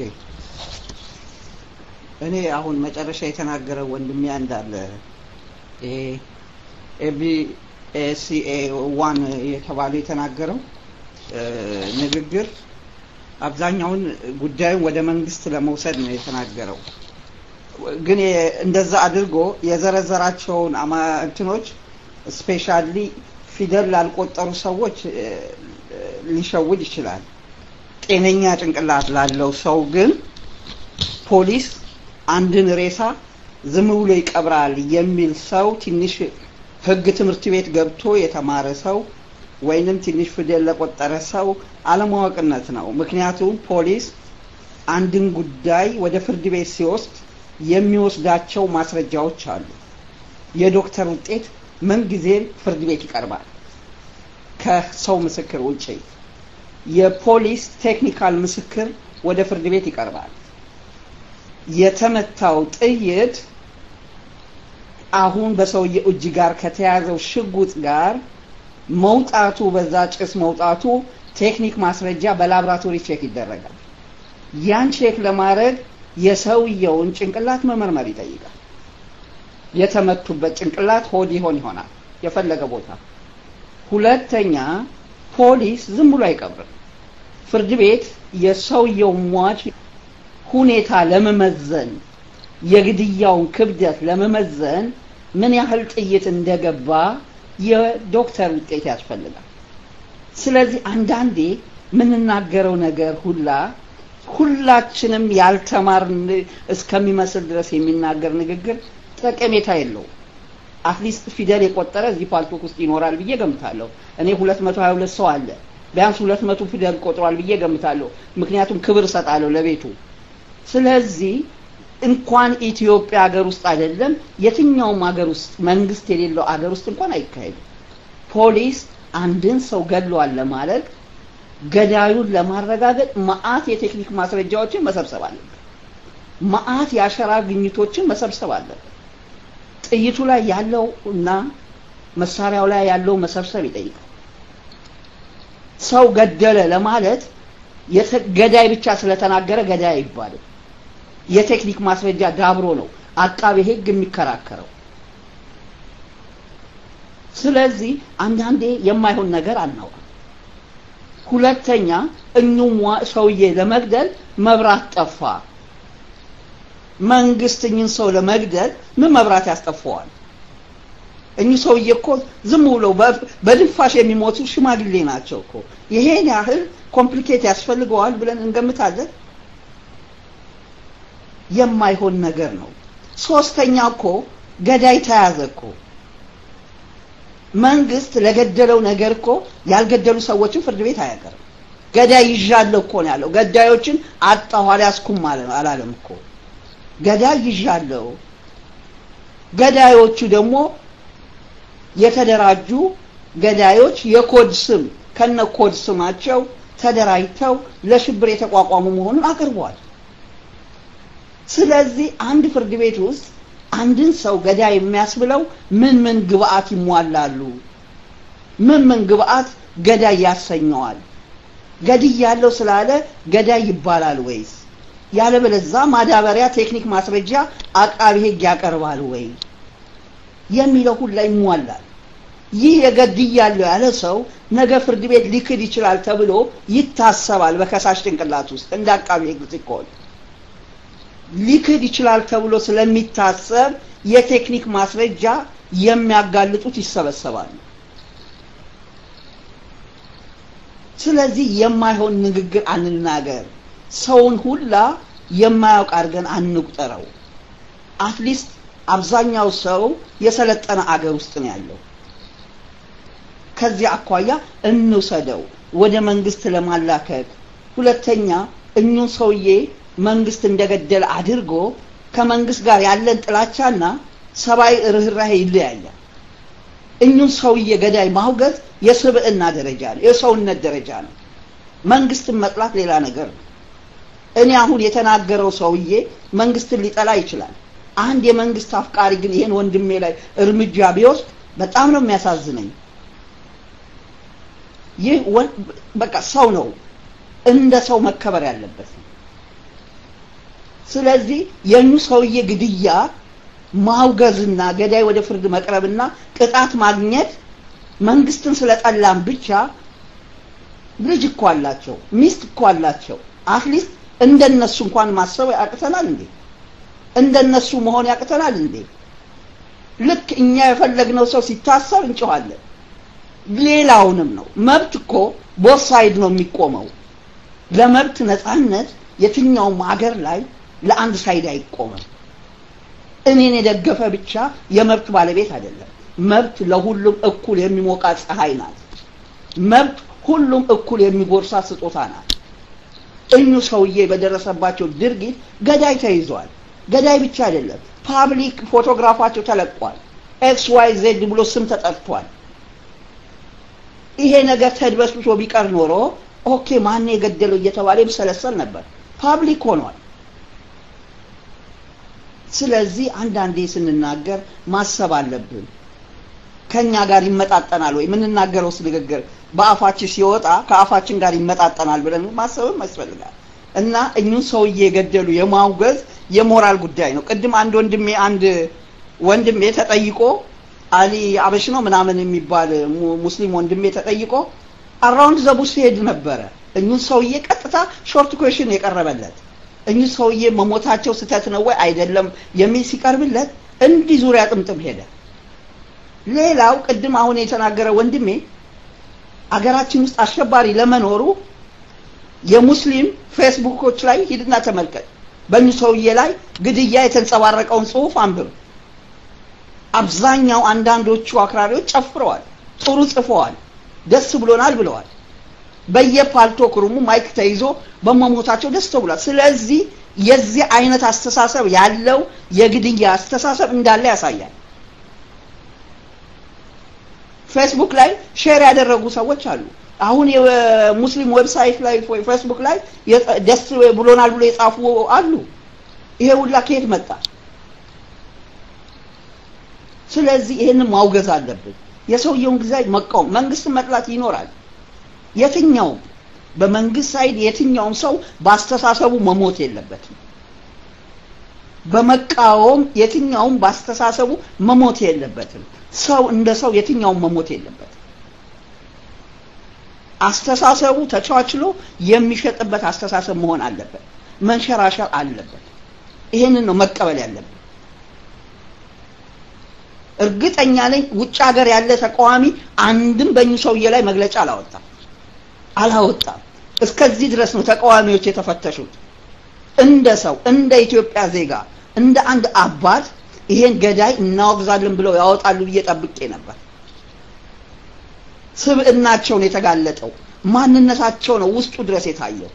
እኔ አሁን መጨረሻ የተናገረው ወንድሜ እንዳለ ይሄ ኤቢ ኤሲኤ ዋን የተባለው የተናገረው ንግግር አብዛኛውን ጉዳዩን ወደ መንግስት ለመውሰድ ነው የተናገረው ግን እንደዛ አድርጎ የዘረዘራቸውን እንትኖች ስፔሻሊ ፊደል ላልቆጠሩ ሰዎች ሊሸውድ ይችላል ጤነኛ ጭንቅላት ላለው ሰው ግን ፖሊስ አንድን ሬሳ ዝም ብሎ ይቀብራል የሚል ሰው ትንሽ ህግ ትምህርት ቤት ገብቶ የተማረ ሰው ወይንም ትንሽ ፊደል ለቆጠረ ሰው አለማወቅነት ነው ምክንያቱም ፖሊስ አንድን ጉዳይ ወደ ፍርድ ቤት ሲወስድ የሚወስዳቸው ማስረጃዎች አሉ የዶክተር ውጤት ምን ጊዜ ፍርድ ቤት ይቀርባል ከሰው ምስክር ውጪ የፖሊስ ቴክኒካል ምስክር ወደ ፍርድ ቤት ይቀርባል የተመታው ጥይት አሁን በሰውየው እጅ ጋር ከተያዘው ሽጉጥ ጋር መውጣቱ በዛ ጭስ መውጣቱ ቴክኒክ ማስረጃ በላብራቶሪ ቼክ ይደረጋል ያን ቼክ ለማድረግ የሰውየውን ጭንቅላት መመርመር ይጠይቃል የተመቱበት ጭንቅላት ሆድ ይሆን ይሆናል የፈለገ ቦታ ሁለተኛ ፖሊስ ዝም ብሎ አይቀብርም ፍርድ ቤት የሰውየው ሟች ሁኔታ ለመመዘን የግድያውን ክብደት ለመመዘን ምን ያህል ጥይት እንደገባ የዶክተር ውጤት ያስፈልጋል ስለዚህ አንዳንዴ የምንናገረው ነገር ሁላ ሁላችንም ያልተማርን እስከሚመስል ድረስ የሚናገር ንግግር ጠቀሜታ የለውም አትሊስት ፊደል የቆጠረ እዚህ ፓልቶክ ውስጥ ይኖራል ብዬ ገምታለሁ እኔ 222 ሰው አለ ቢያንስ 200 ፊደል ቆጥሯል ብዬ ገምታለሁ ምክንያቱም ክብር እሰጣለሁ ለቤቱ ስለዚህ እንኳን ኢትዮጵያ ሀገር ውስጥ አይደለም የትኛውም ሀገር ውስጥ መንግስት የሌለው ሀገር ውስጥ እንኳን አይካሄድም ፖሊስ አንድን ሰው ገድሏል ለማለት ገዳዩን ለማረጋገጥ መአት የቴክኒክ ማስረጃዎችን መሰብሰብ አለበት መአት የአሸራ ግኝቶችን መሰብሰብ አለበት ጥይቱ ላይ ያለው እና መሳሪያው ላይ ያለው መሰብሰብ ይጠይቃል ሰው ገደለ ለማለት ገዳይ ብቻ ስለተናገረ ገዳይ አይባልም የቴክኒክ ማስረጃ ዳብሮ ነው አቃቤ ህግ የሚከራከረው ስለዚህ አንዳንዴ የማይሆን ነገር አናውቅም ሁለተኛ እኙም ሰውዬ ለመግደል መብራት ጠፋ መንግስት እኝን ሰው ለመግደል ምን መብራት ያስጠፋዋል እኚህ ሰውዬ እኮ ዝም ብለው በድንፋሽ የሚሞቱ ሽማግሌ ናቸው እኮ ይሄን ያህል ኮምፕሊኬት ያስፈልገዋል ብለን እንገምታለን የማይሆን ነገር ነው ሶስተኛ እኮ ገዳይ ተያዘ እኮ መንግስት ለገደለው ነገር እኮ ያልገደሉ ሰዎችን ፍርድ ቤት አያቀርም ገዳይ ይዣለሁ እኮ ነው ያለው ገዳዮችን አጣሁ አልያዝኩም አላለም እኮ ገዳይ ይዣለሁ ገዳዮቹ ደግሞ የተደራጁ ገዳዮች የኮድ ስም ከነ ኮድ ስማቸው ተደራጅተው ለሽብር የተቋቋሙ መሆኑን አቅርቧል ስለዚህ አንድ ፍርድ ቤት ውስጥ አንድን ሰው ገዳይ የሚያስብለው ምን ምን ግብአት ይሟላሉ? ምን ምን ግብአት ገዳይ ያሰኘዋል? ገድይ ያለው ስላለ ገዳይ ይባላል ወይስ? ያለበለዛ ማዳበሪያ፣ ቴክኒክ፣ ማስረጃ አቃቢ ህግ ያቀርባል ወይ የሚለው ሁላ ይሟላል። ይህ የገድይ ያለው ያለ ሰው ነገ ፍርድ ቤት ሊክድ ይችላል ተብሎ ይታሰባል። በከሳሽ ጭንቅላት ውስጥ እንደ አቃቢ ህግ ሲኮን ሊክድ ይችላል ተብሎ ስለሚታሰብ የቴክኒክ ማስረጃ የሚያጋልጡት ይሰበሰባሉ። ስለዚህ የማይሆን ንግግር አንናገር። ሰውን ሁላ የማያውቅ አድርገን አንቁጠረው። አትሊስት አብዛኛው ሰው የሰለጠነ አገር ውስጥ ነው ያለው። ከዚህ አኳያ እንውሰደው ወደ መንግስት ለማላከክ። ሁለተኛ እኙን ሰውዬ መንግስት እንደገደለ አድርጎ ከመንግስት ጋር ያለን ጥላቻና ሰብአዊ ርኅራሄ ይለያያል። እኙን ሰውዬ ገዳይ ማውገዝ የስብዕና ደረጃ ነው፣ የሰውነት ደረጃ ነው። መንግስትን መጥላት ሌላ ነገር ነው። እኔ አሁን የተናገረው ሰውዬ መንግስትን ሊጠላ ይችላል። አንድ የመንግስት አፍቃሪ ግን ይሄን ወንድሜ ላይ እርምጃ ቢወስድ በጣም ነው የሚያሳዝነኝ። ይህ በቃ ሰው ነው፣ እንደ ሰው መከበር ያለበት ነው። ስለዚህ የኙ ሰውዬ ግድያ ማውገዝና ገዳይ ወደ ፍርድ መቅረብና ቅጣት ማግኘት መንግስትን ስለጠላም ብቻ ልጅ እኮ አላቸው፣ ሚስት እኮ አላቸው። አትሊስት እንደነሱ እንኳን ማሰብ ያቅተናል እንዴ? እንደነሱ መሆን ያቅተናል እንዴ? ልክ እኛ የፈለግነው ሰው ሲታሰር እንጮኻለን። ሌላውንም ነው። መብት እኮ ቦት ሳይድ ነው የሚቆመው። ለመብት ነፃነት የትኛውም ሀገር ላይ ለአንድ ሳይድ አይቆምም። እኔን የደገፈ ብቻ የመብት ባለቤት አይደለም። መብት ለሁሉም እኩል የሚሞቃት ፀሐይ ናት። መብት ሁሉም እኩል የሚጎርሳት ስጦታ ናት። እኙ ሰውዬ በደረሰባቸው ድርጊት ገዳይ ተይዟል። ገዳይ ብቻ አይደለም፣ ፓብሊክ ፎቶግራፋቸው ተለቋል። ኤክስ ዋይ ዜድ ብሎ ስም ተጠርቷል። ይሄ ነገር ተድበስብሶ ቢቀር ኖሮ ኦኬ ማን የገደለው እየተባለ ይሰለሰል ነበር። ፓብሊክ ሆኗል። ስለዚህ አንዳንዴ ስንናገር ማሰብ አለብን። ከኛ ጋር ይመጣጠናል ወይ የምንናገረው ንግግር በአፋችን ሲወጣ ከአፋችን ጋር ይመጣጠናል ብለን ማሰብም ያስፈልጋል። እና እኙን ሰውዬ የገደሉ የማውገዝ የሞራል ጉዳይ ነው። ቅድም አንድ ወንድሜ አንድ ወንድሜ ተጠይቆ አሊ አበሽ ነው ምናምን የሚባል ሙስሊም ወንድሜ ተጠይቆ አራውንድ ዘቡስ ሲሄድ ነበረ። እኙን ሰውዬ ቀጥታ ሾርት ኩዌሽን የቀረበለት እኚህ ሰውዬ መሞታቸው ስተት ነው ወይ አይደለም የሚል ሲቀርብለት እንዲህ ዙሪያ ጥምጥም ሄደ። ሌላው ቅድም አሁን የተናገረ ወንድሜ አገራችን ውስጥ አሸባሪ ለመኖሩ የሙስሊም ፌስቡኮች ላይ ሂድና ተመልከት። በእኚህ ሰውዬ ላይ ግድያ የተንጸባረቀውን ጽሁፍ አንብብ። አብዛኛው አንዳንዶቹ አክራሪዎች ጨፍረዋል፣ ጥሩ ጽፈዋል፣ ደስ ብሎናል ብለዋል። በየፓልቶክ ሩሙ ማይክ ተይዞ በመሞታቸው ደስ ብሏል። ስለዚህ የዚህ አይነት አስተሳሰብ ያለው የግድያ አስተሳሰብ እንዳለ ያሳያል። ፌስቡክ ላይ ሼር ያደረጉ ሰዎች አሉ። አሁን የሙስሊም ዌብሳይት ላይ ፌስቡክ ላይ ደስ ብሎናል ብሎ የጻፉ አሉ። ይሄ ሁላ ከየት መጣ? ስለዚህ ይሄንን ማውገዝ አለብን። የሰውየውን ጊዜ መቃወም፣ መንግስትን መጥላት ይኖራል። የትኛውም በመንግስት ሳይድ የትኛውም ሰው በአስተሳሰቡ መሞት የለበትም። በመቃወም የትኛውም በአስተሳሰቡ መሞት የለበትም። ሰው እንደ ሰው የትኛውም መሞት የለበትም። አስተሳሰቡ ተቻችሎ የሚሸጥበት አስተሳሰብ መሆን አለበት። መንሸራሸር አለበት። ይሄንን ነው መቀበል ያለብን። እርግጠኛ ነኝ ውጭ ሀገር ያለ ተቃዋሚ አንድም በእኙ ሰውዬ ላይ መግለጫ አላወጣም አላወጣም። እስከዚህ ድረስ ነው ተቃዋሚዎች የተፈተሹት። እንደ ሰው እንደ ኢትዮጵያ ዜጋ እንደ አንድ አባት ይሄን ገዳይ እናወግዛለን ብለው ያወጣሉ ብዬ ጠብቄ ነበር። ስብዕናቸው ነው የተጋለጠው። ማንነታቸው ነው ውስጡ ድረስ የታየው።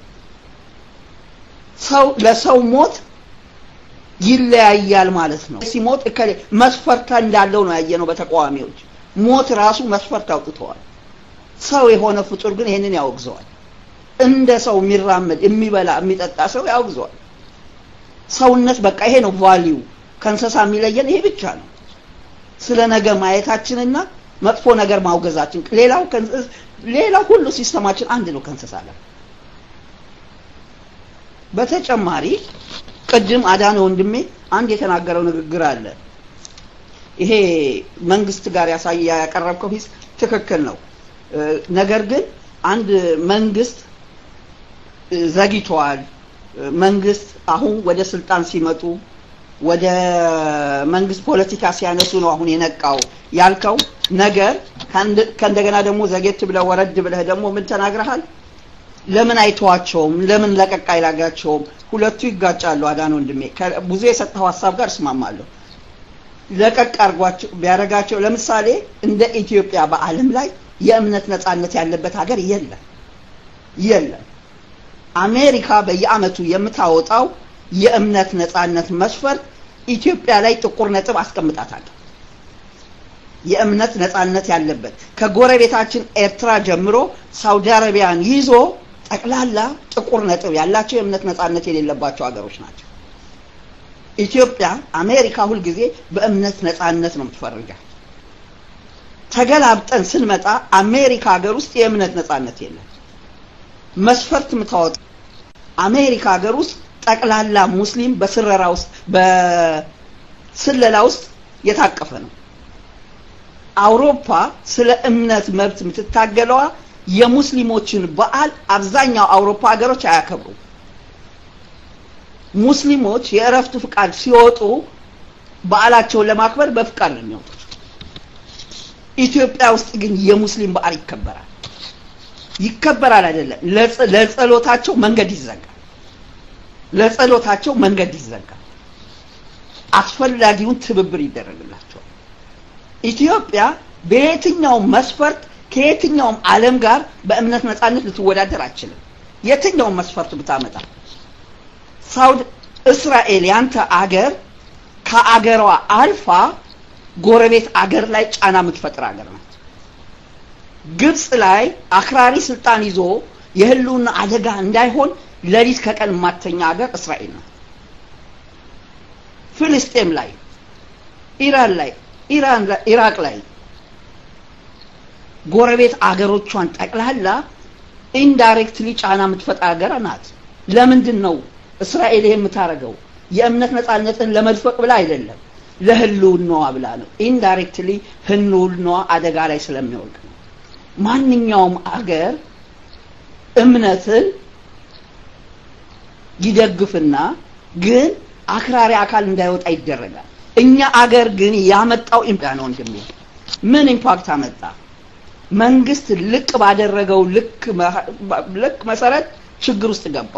ሰው ለሰው ሞት ይለያያል ማለት ነው። ሲሞት እከሌ መስፈርት እንዳለው ነው ያየነው በተቃዋሚዎች ሞት ራሱ መስፈርት አውጥተዋል። ሰው የሆነ ፍጡር ግን ይሄንን ያወግዘዋል። እንደ ሰው የሚራመድ የሚበላ የሚጠጣ ሰው ያወግዘዋል። ሰውነት በቃ ይሄ ነው ቫሊዩ። ከእንስሳ የሚለየን ይሄ ብቻ ነው። ስለ ነገ ማየታችንና መጥፎ ነገር ማውገዛችን፣ ሌላው ሌላው ሁሉ ሲስተማችን አንድ ነው ከእንስሳ ጋር። በተጨማሪ ቅድም አዳነ ወንድሜ አንድ የተናገረው ንግግር አለ። ይሄ መንግስት ጋር ያሳየ ያቀረብከው ሂስ ትክክል ነው። ነገር ግን አንድ መንግስት ዘግይተዋል። መንግስት አሁን ወደ ስልጣን ሲመጡ ወደ መንግስት ፖለቲካ ሲያነሱ ነው አሁን የነቃው ያልከው ነገር ከእንደገና ደግሞ ዘጌት ብለህ ወረድ ብለህ ደግሞ ምን ተናግረሃል? ለምን አይተዋቸውም? ለምን ለቀቅ አይላጋቸውም? ሁለቱ ይጋጫሉ። አዳን ወንድሜ ብዙ የሰጠው ሀሳብ ጋር እስማማለሁ። ለቀቅ አድርጓቸው ቢያደርጋቸው ለምሳሌ እንደ ኢትዮጵያ በዓለም ላይ የእምነት ነጻነት ያለበት ሀገር የለም የለም። አሜሪካ በየአመቱ የምታወጣው የእምነት ነጻነት መስፈርት ኢትዮጵያ ላይ ጥቁር ነጥብ አስቀምጣታለሁ። የእምነት ነጻነት ያለበት ከጎረቤታችን ኤርትራ ጀምሮ ሳውዲ አረቢያን ይዞ ጠቅላላ ጥቁር ነጥብ ያላቸው የእምነት ነጻነት የሌለባቸው ሀገሮች ናቸው። ኢትዮጵያ አሜሪካ ሁልጊዜ በእምነት ነጻነት ነው የምትፈርጃል። ተገላብጠን ስንመጣ አሜሪካ ሀገር ውስጥ የእምነት ነጻነት የለም። መስፈርት የምታወጣ አሜሪካ ሀገር ውስጥ ጠቅላላ ሙስሊም በስረራ ውስጥ በስለላ ውስጥ የታቀፈ ነው። አውሮፓ ስለ እምነት መብት የምትታገለዋ የሙስሊሞችን በዓል አብዛኛው አውሮፓ ሀገሮች አያከብሩም። ሙስሊሞች የእረፍት ፍቃድ ሲወጡ በዓላቸውን ለማክበር በፍቃድ ነው የሚወጡት። ኢትዮጵያ ውስጥ ግን የሙስሊም በዓል ይከበራል። ይከበራል አይደለም፣ ለጸሎታቸው መንገድ ይዘጋል። ለጸሎታቸው መንገድ ይዘጋል። አስፈላጊውን ትብብር ይደረግላቸዋል። ኢትዮጵያ በየትኛውም መስፈርት ከየትኛውም ዓለም ጋር በእምነት ነጻነት ልትወዳደር አትችልም። የትኛውም መስፈርት ብታመጣ ሳውድ እስራኤል ያንተ አገር ከአገሯ አልፋ ጎረቤት አገር ላይ ጫና የምትፈጥር አገር ናት። ግብጽ ላይ አክራሪ ስልጣን ይዞ የህልውና አደጋ እንዳይሆን ሌሊት ከቀን የማተኛ ሀገር እስራኤል ናት። ፍልስጤም ላይ፣ ኢራን ላይ፣ ኢራን ላይ፣ ኢራቅ ላይ ጎረቤት አገሮቿን ጠቅላላ ኢንዳይሬክትሊ ጫና የምትፈጥር ሀገር ናት። ለምንድን ነው እስራኤል ይሄ የምታደርገው? የእምነት ነጻነትን ለመድፈቅ ብላ አይደለም፣ ለህልውናዋ ብላ ነው። ኢንዳይሬክትሊ ህልውናዋ አደጋ ላይ ስለሚወድቅ ነው። ማንኛውም አገር እምነትን ይደግፍና ግን አክራሪ አካል እንዳይወጣ ይደረጋል። እኛ አገር ግን ያመጣው ኢምፓክት ነው ወንድሜ። ምን ኢምፓክት አመጣ? መንግስት ልቅ ባደረገው ልክ ልክ መሰረት ችግር ውስጥ ገባ።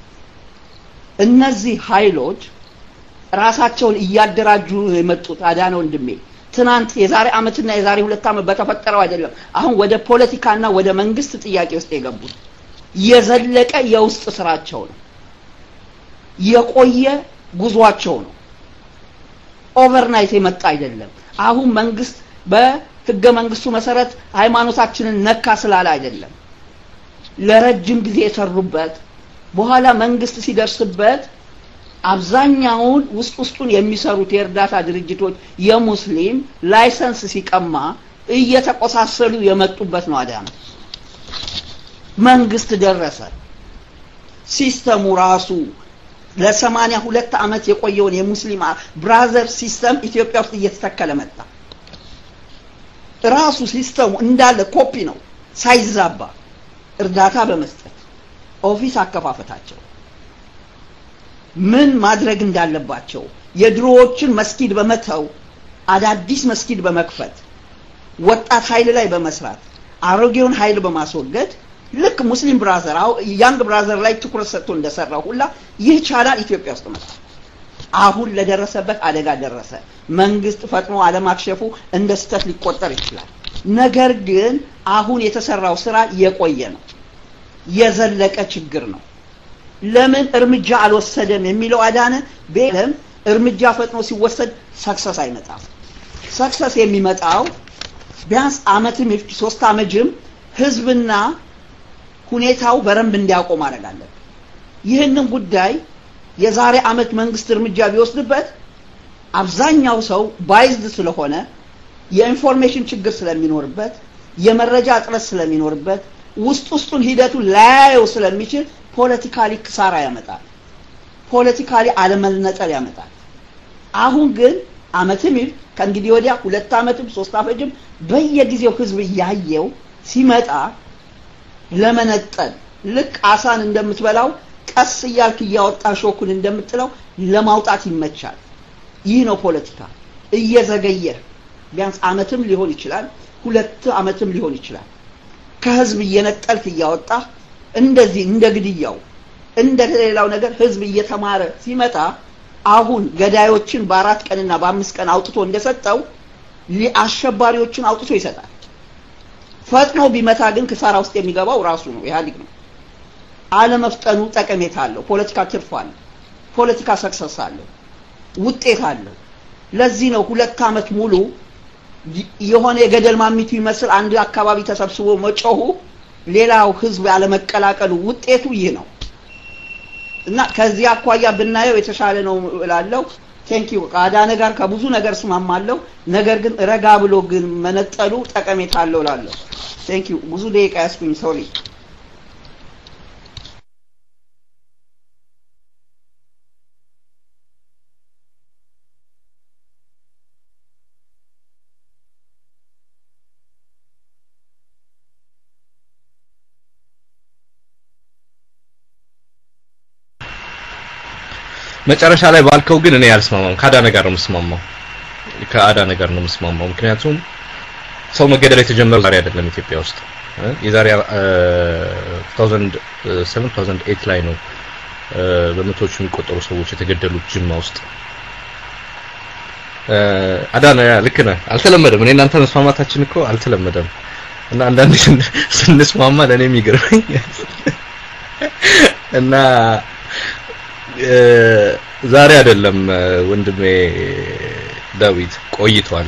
እነዚህ ኃይሎች ራሳቸውን እያደራጁ የመጡት አዳነ ወንድሜ ትናንት የዛሬ አመትና የዛሬ ሁለት አመት በተፈጠረው አይደለም። አሁን ወደ ፖለቲካና ወደ መንግስት ጥያቄ ውስጥ የገቡት የዘለቀ የውስጥ ስራቸው ነው። የቆየ ጉዟቸው ነው። ኦቨርናይት የመጣ አይደለም። አሁን መንግስት በህገ መንግስቱ መሰረት ሃይማኖታችንን ነካ ስላለ አይደለም። ለረጅም ጊዜ የሰሩበት በኋላ መንግስት ሲደርስበት አብዛኛውን ውስጥ ውስጡን የሚሰሩት የእርዳታ ድርጅቶች የሙስሊም ላይሰንስ ሲቀማ እየተቆሳሰሉ የመጡበት ነው። አዳነ መንግስት ደረሰ። ሲስተሙ ራሱ ለሰማንያ ሁለት ዓመት የቆየውን የሙስሊም ብራዘር ሲስተም ኢትዮጵያ ውስጥ እየተተከለ መጣ። ራሱ ሲስተሙ እንዳለ ኮፒ ነው ሳይዛባ እርዳታ በመስጠት ኦፊስ አከፋፈታቸው ምን ማድረግ እንዳለባቸው የድሮዎችን መስጊድ በመተው አዳዲስ መስጊድ በመክፈት ወጣት ኃይል ላይ በመስራት አሮጌውን ኃይል በማስወገድ ልክ ሙስሊም ብራዘር ያንግ ብራዘር ላይ ትኩረት ሰጥቶ እንደሰራው ሁላ ይህ ቻናል ኢትዮጵያ ውስጥ መጣ። አሁን ለደረሰበት አደጋ ደረሰ። መንግስት ፈጥኖ አለማክሸፉ እንደ ስህተት ሊቆጠር ይችላል። ነገር ግን አሁን የተሰራው ስራ የቆየ ነው፣ የዘለቀ ችግር ነው። ለምን እርምጃ አልወሰደም የሚለው አዳነ በለም እርምጃ ፈጥኖ ሲወሰድ ሰክሰስ አይመጣም። ሰክሰስ የሚመጣው ቢያንስ አመትም ሶስት አመጅም ህዝብና ሁኔታው በረንብ እንዲያውቁ ማድረግ አለብን። ይህንን ጉዳይ የዛሬ አመት መንግስት እርምጃ ቢወስድበት አብዛኛው ሰው ባይዝድ ስለሆነ የኢንፎርሜሽን ችግር ስለሚኖርበት የመረጃ እጥረት ስለሚኖርበት ውስጥ ውስጡን ሂደቱን ላያየው ስለሚችል ፖለቲካሊ ክሳራ ያመጣል። ፖለቲካሊ አለመነጠል ያመጣል። አሁን ግን አመትም ይል ከእንግዲህ ወዲያ ሁለት አመትም ሶስት አመትም በየጊዜው ህዝብ እያየው ሲመጣ ለመነጠል ልክ አሳን እንደምትበላው ቀስ እያልክ እያወጣ ሾኩን እንደምጥለው ለማውጣት ይመቻል። ይህ ነው ፖለቲካ። እየዘገየ ቢያንስ አመትም ሊሆን ይችላል፣ ሁለት አመትም ሊሆን ይችላል። ከህዝብ እየነጠልክ እያወጣ እንደዚህ እንደ ግድያው እንደ ሌላው ነገር ህዝብ እየተማረ ሲመጣ አሁን ገዳዮችን በአራት ቀንና በአምስት ቀን አውጥቶ እንደሰጠው አሸባሪዎችን አውጥቶ ይሰጣል። ፈጥኖ ቢመታ ግን ክሳራ ውስጥ የሚገባው ራሱ ነው፣ ኢህአዴግ ነው። አለመፍጠኑ ጠቀሜታ አለው። ፖለቲካ ትርፍ አለው። ፖለቲካ ሰክሰስ አለው። ውጤት አለው። ለዚህ ነው ሁለት አመት ሙሉ የሆነ የገደል ማሚቱ ይመስል አንድ አካባቢ ተሰብስቦ መጮሁ፣ ሌላው ህዝብ ያለመቀላቀሉ ውጤቱ ይህ ነው እና ከዚህ አኳያ ብናየው የተሻለ ነው እላለሁ። ቴንክ ዩ ከአዳነ ጋር ከብዙ ነገር እስማማለሁ። ነገር ግን ረጋ ብሎ ግን መነጠሉ ጠቀሜታ አለው እላለሁ። ቴንክ ዩ ብዙ ደቂቃ ያስኩኝ ሶሪ። መጨረሻ ላይ ባልከው ግን እኔ አልስማማም። ከአዳነ ጋር ነው የምስማማው። ከአዳነ ጋር ነው የምስማማው። ምክንያቱም ሰው መገደል የተጀመረው ዛሬ አይደለም ኢትዮጵያ ውስጥ የዛሬ 2007 2008 ላይ ነው በመቶዎች የሚቆጠሩ ሰዎች የተገደሉት ጅማ ውስጥ። አዳነ ልክ ነህ፣ አልተለመደም። እኔ እናንተ መስማማታችን እኮ አልተለመደም እና አንዳንድ ስንስማማ ለእኔ የሚገርመኝ እና ዛሬ አይደለም ወንድሜ ዳዊት ቆይቷል።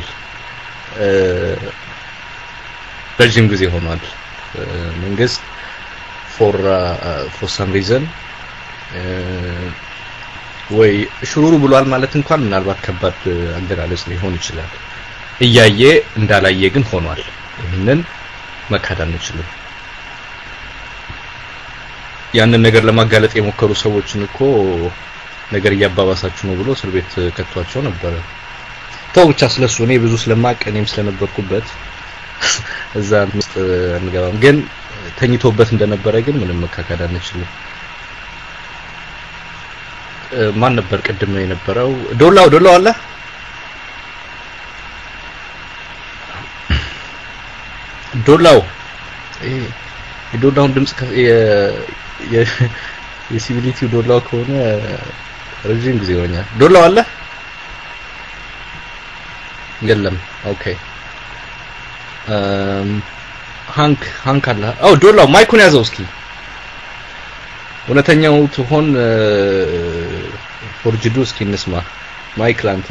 ረጅም ጊዜ ሆኗል። መንግስት ፎር ፎር ሰም ሪዘን ወይ ሽሩሩ ብሏል ማለት እንኳን ምናልባት ከባድ አገላለጽ ሊሆን ይችላል። እያየ እንዳላየ ግን ሆኗል። ይህንን መካድ አንችልም። ያንን ነገር ለማጋለጥ የሞከሩ ሰዎችን እኮ ነገር እያባባሳችሁ ነው ብሎ እስር ቤት ከቷቸው ነበረ። ተው ብቻ ስለሱ እኔ ብዙ ስለማቅ እኔም ስለነበርኩበት እዛ ውስጥ አንገባም። ግን ተኝቶበት እንደነበረ ግን ምንም መካከል አንችልም። ማን ነበር ቅድም የነበረው? ዶላው ዶላው አለ ዶላው የዶላውን ድምጽ የሲቪሊቲው ዶላው ከሆነ ረጅም ጊዜ ሆኛል። ዶላው አለ የለም። ኦኬ ሃንክ ሃንክ አለ። አው ዶላው ማይኩን ያዘው እስኪ እውነተኛው ትሆን ፎርጅዱ እስኪ እንስማ። ማይክ ላንተ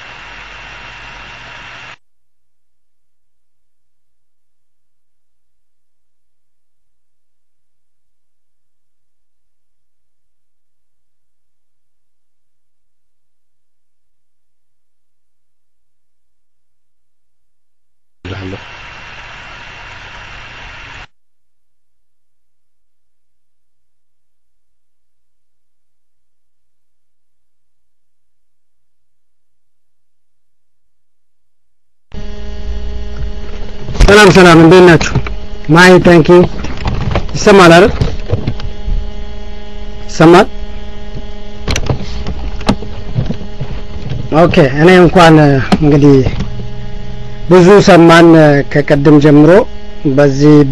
እልሃለሁ። ሰላም ሰላም፣ እንዴት ናችሁ? ማይ ታንኪ ይሰማል አይደል? ይሰማል። ኦኬ እኔ እንኳን እንግዲህ ብዙ ሰማን ከቀድም ጀምሮ በዚህ በ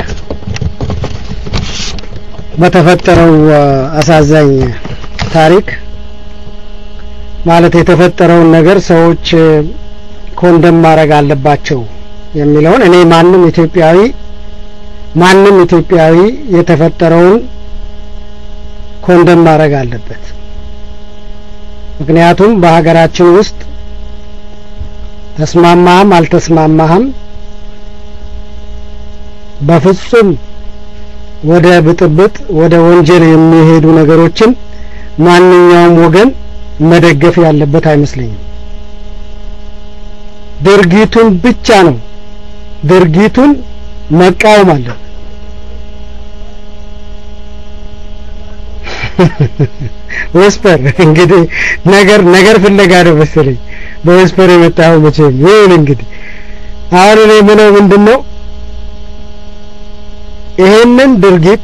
በተፈጠረው አሳዛኝ ታሪክ ማለት የተፈጠረውን ነገር ሰዎች ኮንደም ማድረግ አለባቸው የሚለውን እኔ ማንም ኢትዮጵያዊ ማንም ኢትዮጵያዊ የተፈጠረውን ኮንደም ማድረግ አለበት። ምክንያቱም በሀገራችን ውስጥ ተስማማህም አልተስማማህም በፍጹም ወደ ብጥብጥ ወደ ወንጀል የሚሄዱ ነገሮችን ማንኛውም ወገን መደገፍ ያለበት አይመስለኝም። ድርጊቱን ብቻ ነው ድርጊቱን መቃወም አለን ወስፐር እንግዲህ ነገር ነገር ፍለጋ ነው መሰለኝ በወስፐር የመጣው መቼም ይሁን እንግዲህ አሁን እኔ ምለው ምንድን ነው ይሄንን ድርጊት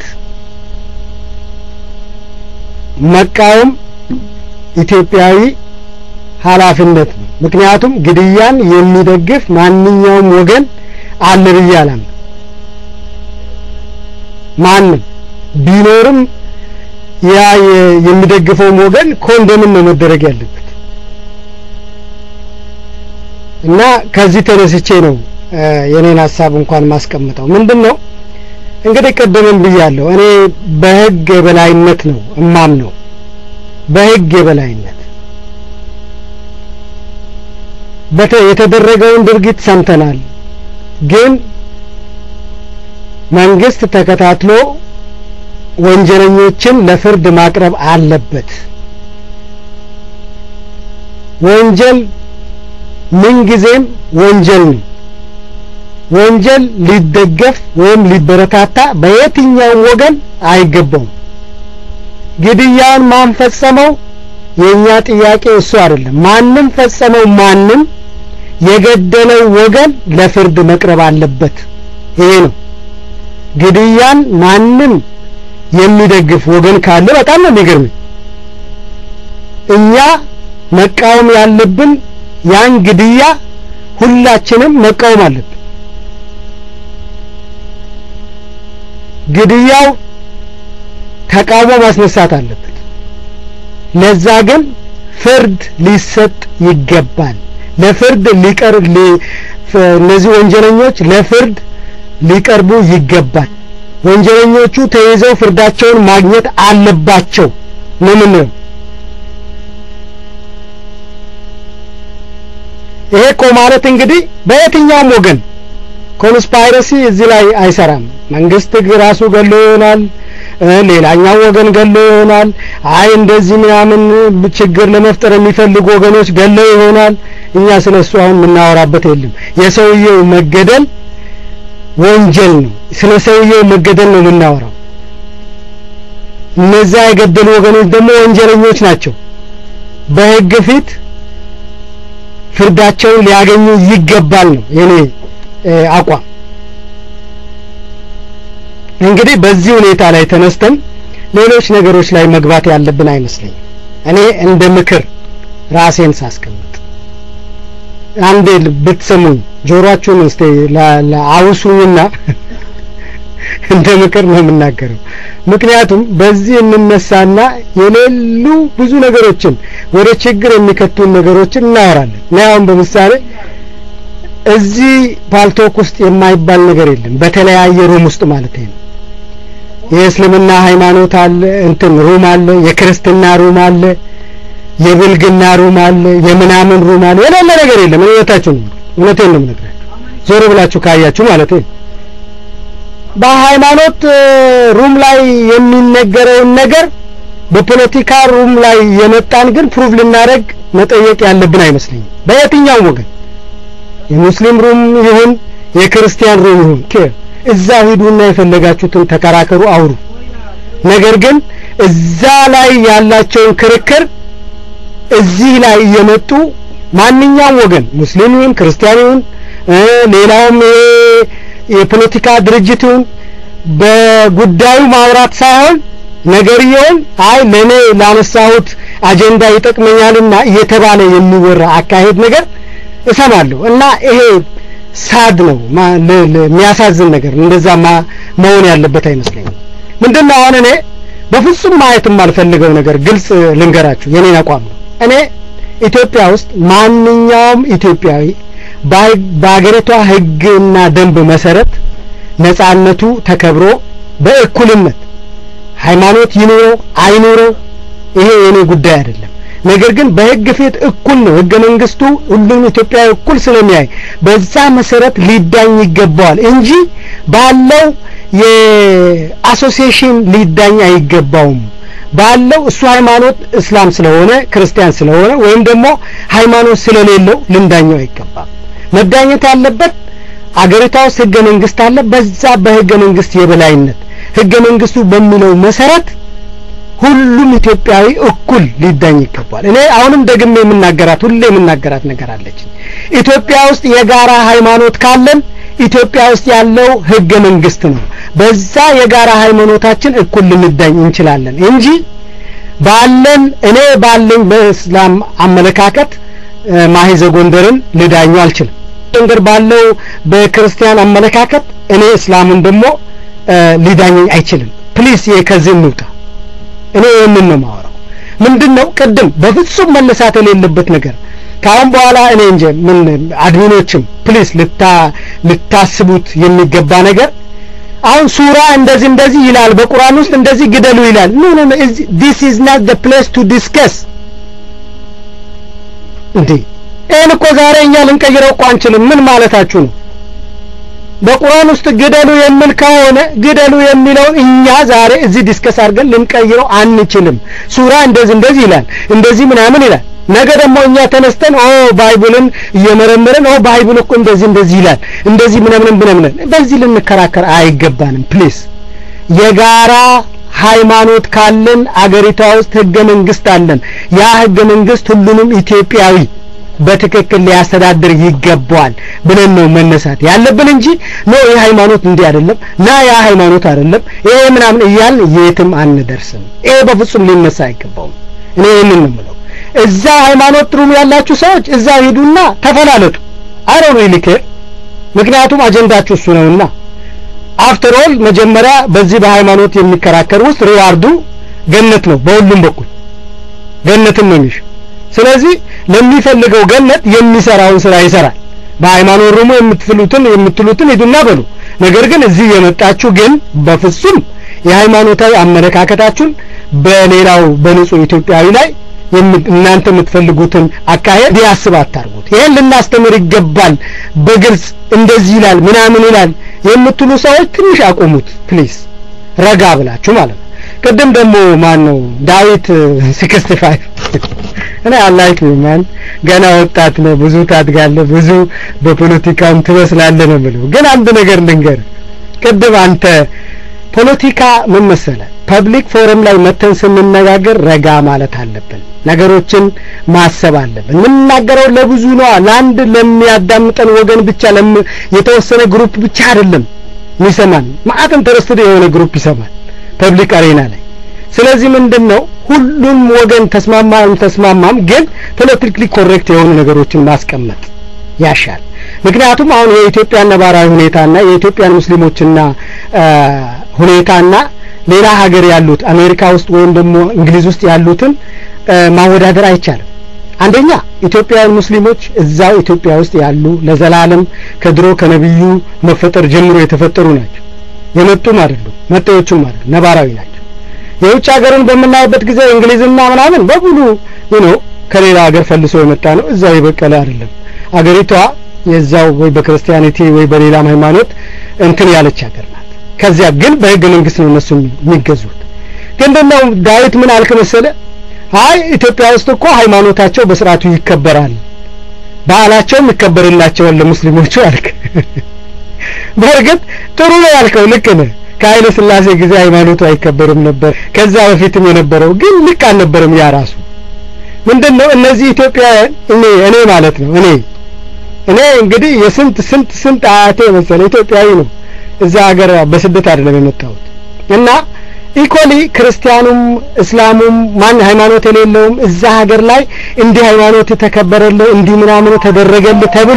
መቃወም ኢትዮጵያዊ ኃላፊነት ነው ምክንያቱም ግድያን የሚደግፍ ማንኛውም ወገን አለ ብዬ አላምንም ማንም ቢኖርም ያ የሚደግፈውም ወገን ኮንደምን ነው መደረግ ያለበት እና ከዚህ ተነስቼ ነው የኔን ሀሳብ እንኳን ማስቀምጠው ምንድን ነው እንግዲህ ቀደምም ብያለሁ እኔ በህግ የበላይነት ነው እማም ነው በህግ የበላይነት በተ የተደረገውን ድርጊት ሰምተናል ግን መንግስት ተከታትሎ ወንጀለኞችን ለፍርድ ማቅረብ አለበት ወንጀል ምንጊዜም ወንጀል ነው ወንጀል ሊደገፍ ወይም ሊበረታታ በየትኛውም ወገን አይገባውም ግድያውን ማን ፈጸመው የኛ ጥያቄ እሱ አይደለም ማንም ፈጸመው ማንም የገደለው ወገን ለፍርድ መቅረብ አለበት ይሄ ነው ግድያን ማንም የሚደግፍ ወገን ካለ በጣም ነው የሚገርመኝ እኛ መቃወም ያለብን ያን ግድያ ሁላችንም መቃወም አለብን ግድያው ተቃውሞ ማስነሳት አለበት ለዛ ግን ፍርድ ሊሰጥ ይገባል ለፍርድ ሊቀርብ እነዚህ ወንጀለኞች ለፍርድ ሊቀርቡ ይገባል ወንጀለኞቹ ተይዘው ፍርዳቸውን ማግኘት አለባቸው ነው ምንለው ይሄ እኮ ማለት እንግዲህ በየትኛውም ወገን ኮንስፓይረሲ እዚህ ላይ አይሰራም መንግስት ራሱ ገሎ ይሆናል ሌላኛው ወገን ገሎ ይሆናል አይ እንደዚህ ምናምን ችግር ለመፍጠር የሚፈልጉ ወገኖች ገለው ይሆናል እኛ ስለ እሱ አሁን የምናወራበት የለም የሰውየው መገደል ወንጀል ነው ስለ ሰውየው መገደል ነው የምናወራው እነዛ የገደሉ ወገኖች ደግሞ ወንጀለኞች ናቸው በህግ ፊት ፍርዳቸውን ሊያገኙ ይገባል ነው የኔ አቋም እንግዲህ በዚህ ሁኔታ ላይ ተነስተን ሌሎች ነገሮች ላይ መግባት ያለብን አይመስለኝም እኔ እንደ ምክር ራሴን ሳስቀምጥ አንዴ ብትሰሙኝ ጆሮአችሁን እስቲ አውሱኝና እንደ ምክር ነው የምናገረው ምክንያቱም በዚህ እንነሳና የሌሉ ብዙ ነገሮችን ወደ ችግር የሚከቱን ነገሮችን እናወራለን እና አሁን በምሳሌ እዚህ ፓልቶክ ውስጥ የማይባል ነገር የለም በተለያየ ሩም ውስጥ ማለት ነው የእስልምና ሃይማኖት አለ እንትን ሩም አለ የክርስትና ሩም አለ የብልግና ሩም አለ የምናምን ሩም አለ የሌለ ነገር የለም እውነታችሁ ነው እውነቴን ነው የምነግራችሁ ዞር ብላችሁ ካያችሁ ማለት ነው በሃይማኖት ሩም ላይ የሚነገረውን ነገር በፖለቲካ ሩም ላይ የመጣን ግን ፕሩቭ ልናደርግ መጠየቅ ያለብን አይመስለኝም በየትኛውም ወገን የሙስሊም ሩም ይሁን የክርስቲያን ሩም ይሁን እዛ ሂዱና የፈለጋችሁትን ተከራከሩ አውሩ ነገር ግን እዛ ላይ ያላቸውን ክርክር እዚህ ላይ እየመጡ ማንኛውም ወገን ሙስሊም ይሁን ክርስቲያን ይሁን ሌላውም የፖለቲካ ድርጅት ይሁን በጉዳዩ ማውራት ሳይሆን ነገርየውን አይ ለኔ ላነሳሁት አጀንዳ ይጠቅመኛልና እየተባለ የሚወራ አካሄድ ነገር እሰማለሁ እና ይሄ ሳድ ነው የሚያሳዝን ነገር እንደዛ መሆን ያለበት አይመስለኝም ምንድነው አሁን እኔ በፍጹም ማየት የማልፈልገው ነገር ግልጽ ልንገራችሁ የኔን አቋም ነው እኔ ኢትዮጵያ ውስጥ ማንኛውም ኢትዮጵያዊ በአገሪቷ ህግና ደንብ መሰረት ነጻነቱ ተከብሮ በእኩልነት ሃይማኖት ይኑረው አይኑረው ይሄ የኔ ጉዳይ አይደለም ነገር ግን በህግ ፊት እኩል ነው ህገ መንግስቱ ሁሉም ኢትዮጵያዊ እኩል ስለሚያይ በዛ መሰረት ሊዳኝ ይገባዋል እንጂ ባለው የአሶሲዬሽን ሊዳኝ አይገባውም ባለው እሱ ሃይማኖት እስላም ስለሆነ ክርስቲያን ስለሆነ ወይም ደግሞ ሃይማኖት ስለሌለው ልንዳኘው አይገባም መዳኘት ያለበት አገሪቷ ውስጥ ህገ መንግስት አለ። በዛ በህገ መንግስት የበላይነት ህገ መንግስቱ በሚለው መሰረት ሁሉም ኢትዮጵያዊ እኩል ሊዳኝ ይገባል። እኔ አሁንም ደግሜ የምናገራት ሁሌ የምናገራት ነገር አለች። ኢትዮጵያ ውስጥ የጋራ ሃይማኖት ካለን ኢትዮጵያ ውስጥ ያለው ህገ መንግስት ነው። በዛ የጋራ ሃይማኖታችን እኩል ልንዳኝ እንችላለን እንጂ ባለን እኔ ባለኝ በእስላም አመለካከት ማሂዘ ጎንደርን ልዳኙ አልችልም። ጎንደር ባለው በክርስቲያን አመለካከት እኔ እስላምን ደግሞ ሊዳኘኝ አይችልም። ፕሊስ ይሄ ከዚህ እንውጣ። እኔ ይህንን ነው የማወራው። ምንድነው ቅድም በፍጹም መነሳት የሌለበት ነገር ከአሁን በኋላ እኔ እንጂ ምን አድሚኖችም ፕሊስ ልታ ልታስቡት የሚገባ ነገር አሁን ሱራ እንደዚህ እንደዚህ ይላል በቁርአን ውስጥ እንደዚህ ግደሉ ይላል ኖ ኖ ኖ ዲስ ኢዝ ናት ዘ ፕሌስ ቱ ዲስከስ እንዴ ይህን እኮ ዛሬ እኛ ልንቀይረው እኮ አንችልም ምን ማለታችሁ ነው በቁርአን ውስጥ ግደሉ የሚል ከሆነ ግደሉ የሚለውን እኛ ዛሬ እዚህ ዲስከስ አድርገን ልንቀይረው አንችልም ሱራ እንደዚህ እንደዚህ ይላል እንደዚህ ምናምን ይላል ነገ ደግሞ እኛ ተነስተን ኦ ባይብልን እየመረመረን ኦ ባይብል እኮ እንደዚህ እንደዚህ ይላል እንደዚህ ምናምን ምናምን በዚህ ልንከራከር አይገባንም ፕሊስ የጋራ ሃይማኖት ካለን አገሪቷ ውስጥ ህገ መንግስት አለን ያ ህገ መንግስት ሁሉንም ኢትዮጵያዊ በትክክል ሊያስተዳድር ይገባዋል ብለን ነው መነሳት ያለብን እንጂ ኖ ይህ ሃይማኖት እንዲህ አይደለም ና ያ ሃይማኖት አይደለም ይሄ ምናምን እያልን የትም አንደርስም ይሄ በፍጹም ሊነሳ አይገባውም እኔ ይህንን ነው የምለው እዛ ሃይማኖት ትሩም ያላችሁ ሰዎች እዛ ሂዱና ተፈላለጡ አይ ሪሊ ኬር ምክንያቱም አጀንዳችሁ እሱ ነውና አፍተር ኦል መጀመሪያ በዚህ በሃይማኖት የሚከራከር ውስጥ ሪዋርዱ ገነት ነው በሁሉም በኩል ገነትን ነው የሚሽ ስለዚህ ለሚፈልገው ገነት የሚሰራውን ስራ ይሰራል በሃይማኖት ሩሙ የምትፍሉትን የምትሉትን ሂዱና በሉ ነገር ግን እዚህ የመጣችሁ ግን በፍጹም የሃይማኖታዊ አመለካከታችሁን በሌላው በንጹህ ኢትዮጵያዊ ላይ እናንተ የምትፈልጉትን አካሄድ ሊያስብ አታርጉት ይሄን ልናስተምር ይገባል በግልጽ እንደዚህ ይላል ምናምን ይላል የምትሉ ሰዎች ትንሽ አቆሙት ፕሊዝ ረጋ ብላችሁ ማለት ነው ቅድም ደግሞ ማን ነው ዳዊት 65 እኔ አላይክ ማን ገና ወጣት ነው ብዙ ታድጋለህ ብዙ በፖለቲካም ትመስላለህ ነው የምለው ግን አንድ ነገር ልንገር ቅድም አንተ ፖለቲካ ምን መሰለህ ፐብሊክ ፎረም ላይ መተን ስንነጋገር ረጋ ማለት አለብን ነገሮችን ማሰብ አለብን የምንናገረው ለብዙ ነው ለአንድ ለሚያዳምጠን ወገን ብቻ የተወሰነ ግሩፕ ብቻ አይደለም የሚሰማን ማአት ኢንተረስትድ የሆነ ግሩፕ ይሰማል ፐብሊክ አሬና ላይ ስለዚህ ምንድን ነው ሁሉም ወገን ተስማማም ተስማማም ግን ፖለቲካሊ ኮሬክት የሆኑ ነገሮችን ማስቀመጥ ያሻል ምክንያቱም አሁን የኢትዮጵያን ነባራዊ ሁኔታና የኢትዮጵያን ሙስሊሞችና ሁኔታና ሌላ ሀገር ያሉት አሜሪካ ውስጥ ወይም ደግሞ እንግሊዝ ውስጥ ያሉትን ማወዳደር አይቻልም አንደኛ ኢትዮጵያውያን ሙስሊሞች እዛው ኢትዮጵያ ውስጥ ያሉ ለዘላለም ከድሮ ከነብዩ መፈጠር ጀምሮ የተፈጠሩ ናቸው የመጡም አይደሉም መጤዎቹም አይደሉም ነባራዊ ናቸው የውጭ ሀገርን በምናይበት ጊዜ እንግሊዝና ምናምን በሙሉ ነው ከሌላ ሀገር ፈልሶ የመጣ ነው እዛው የበቀለ አይደለም አገሪቷ የዛው ወይ በክርስቲያኒቲ ወይ በሌላም ሃይማኖት እንትን ያለች ሀገር ናት ከዚያ ግን በህገ መንግስት ነው እነሱ የሚገዙት ግን ደግሞ ዳዊት ምን አልክ መሰለ አይ ኢትዮጵያ ውስጥ እኮ ሃይማኖታቸው በስርዓቱ ይከበራል በዓላቸውም ይከበርላቸዋል ለሙስሊሞቹ አልክ በእርግጥ ጥሩ ነው ያልከው ልክ ነህ ከኃይለ ስላሴ ጊዜ ሃይማኖቱ አይከበርም ነበር ከዛ በፊትም የነበረው ግን ልክ አልነበረም ያ ራሱ ምንድነው እነዚህ ኢትዮጵያውያን እኔ እኔ ማለት ነው እኔ እኔ እንግዲህ የስንት ስንት ስንት አያቴ መሰለ ኢትዮጵያዊ ነው እዛ ሀገር በስደት አይደለም የመጣሁት እና ኢኮሊ ክርስቲያኑም እስላሙም ማን ሃይማኖት የሌለውም እዛ ሀገር ላይ እንዲህ ሃይማኖት የተከበረልህ እንዲህ ምናምን ተደረገልህ ተብሎ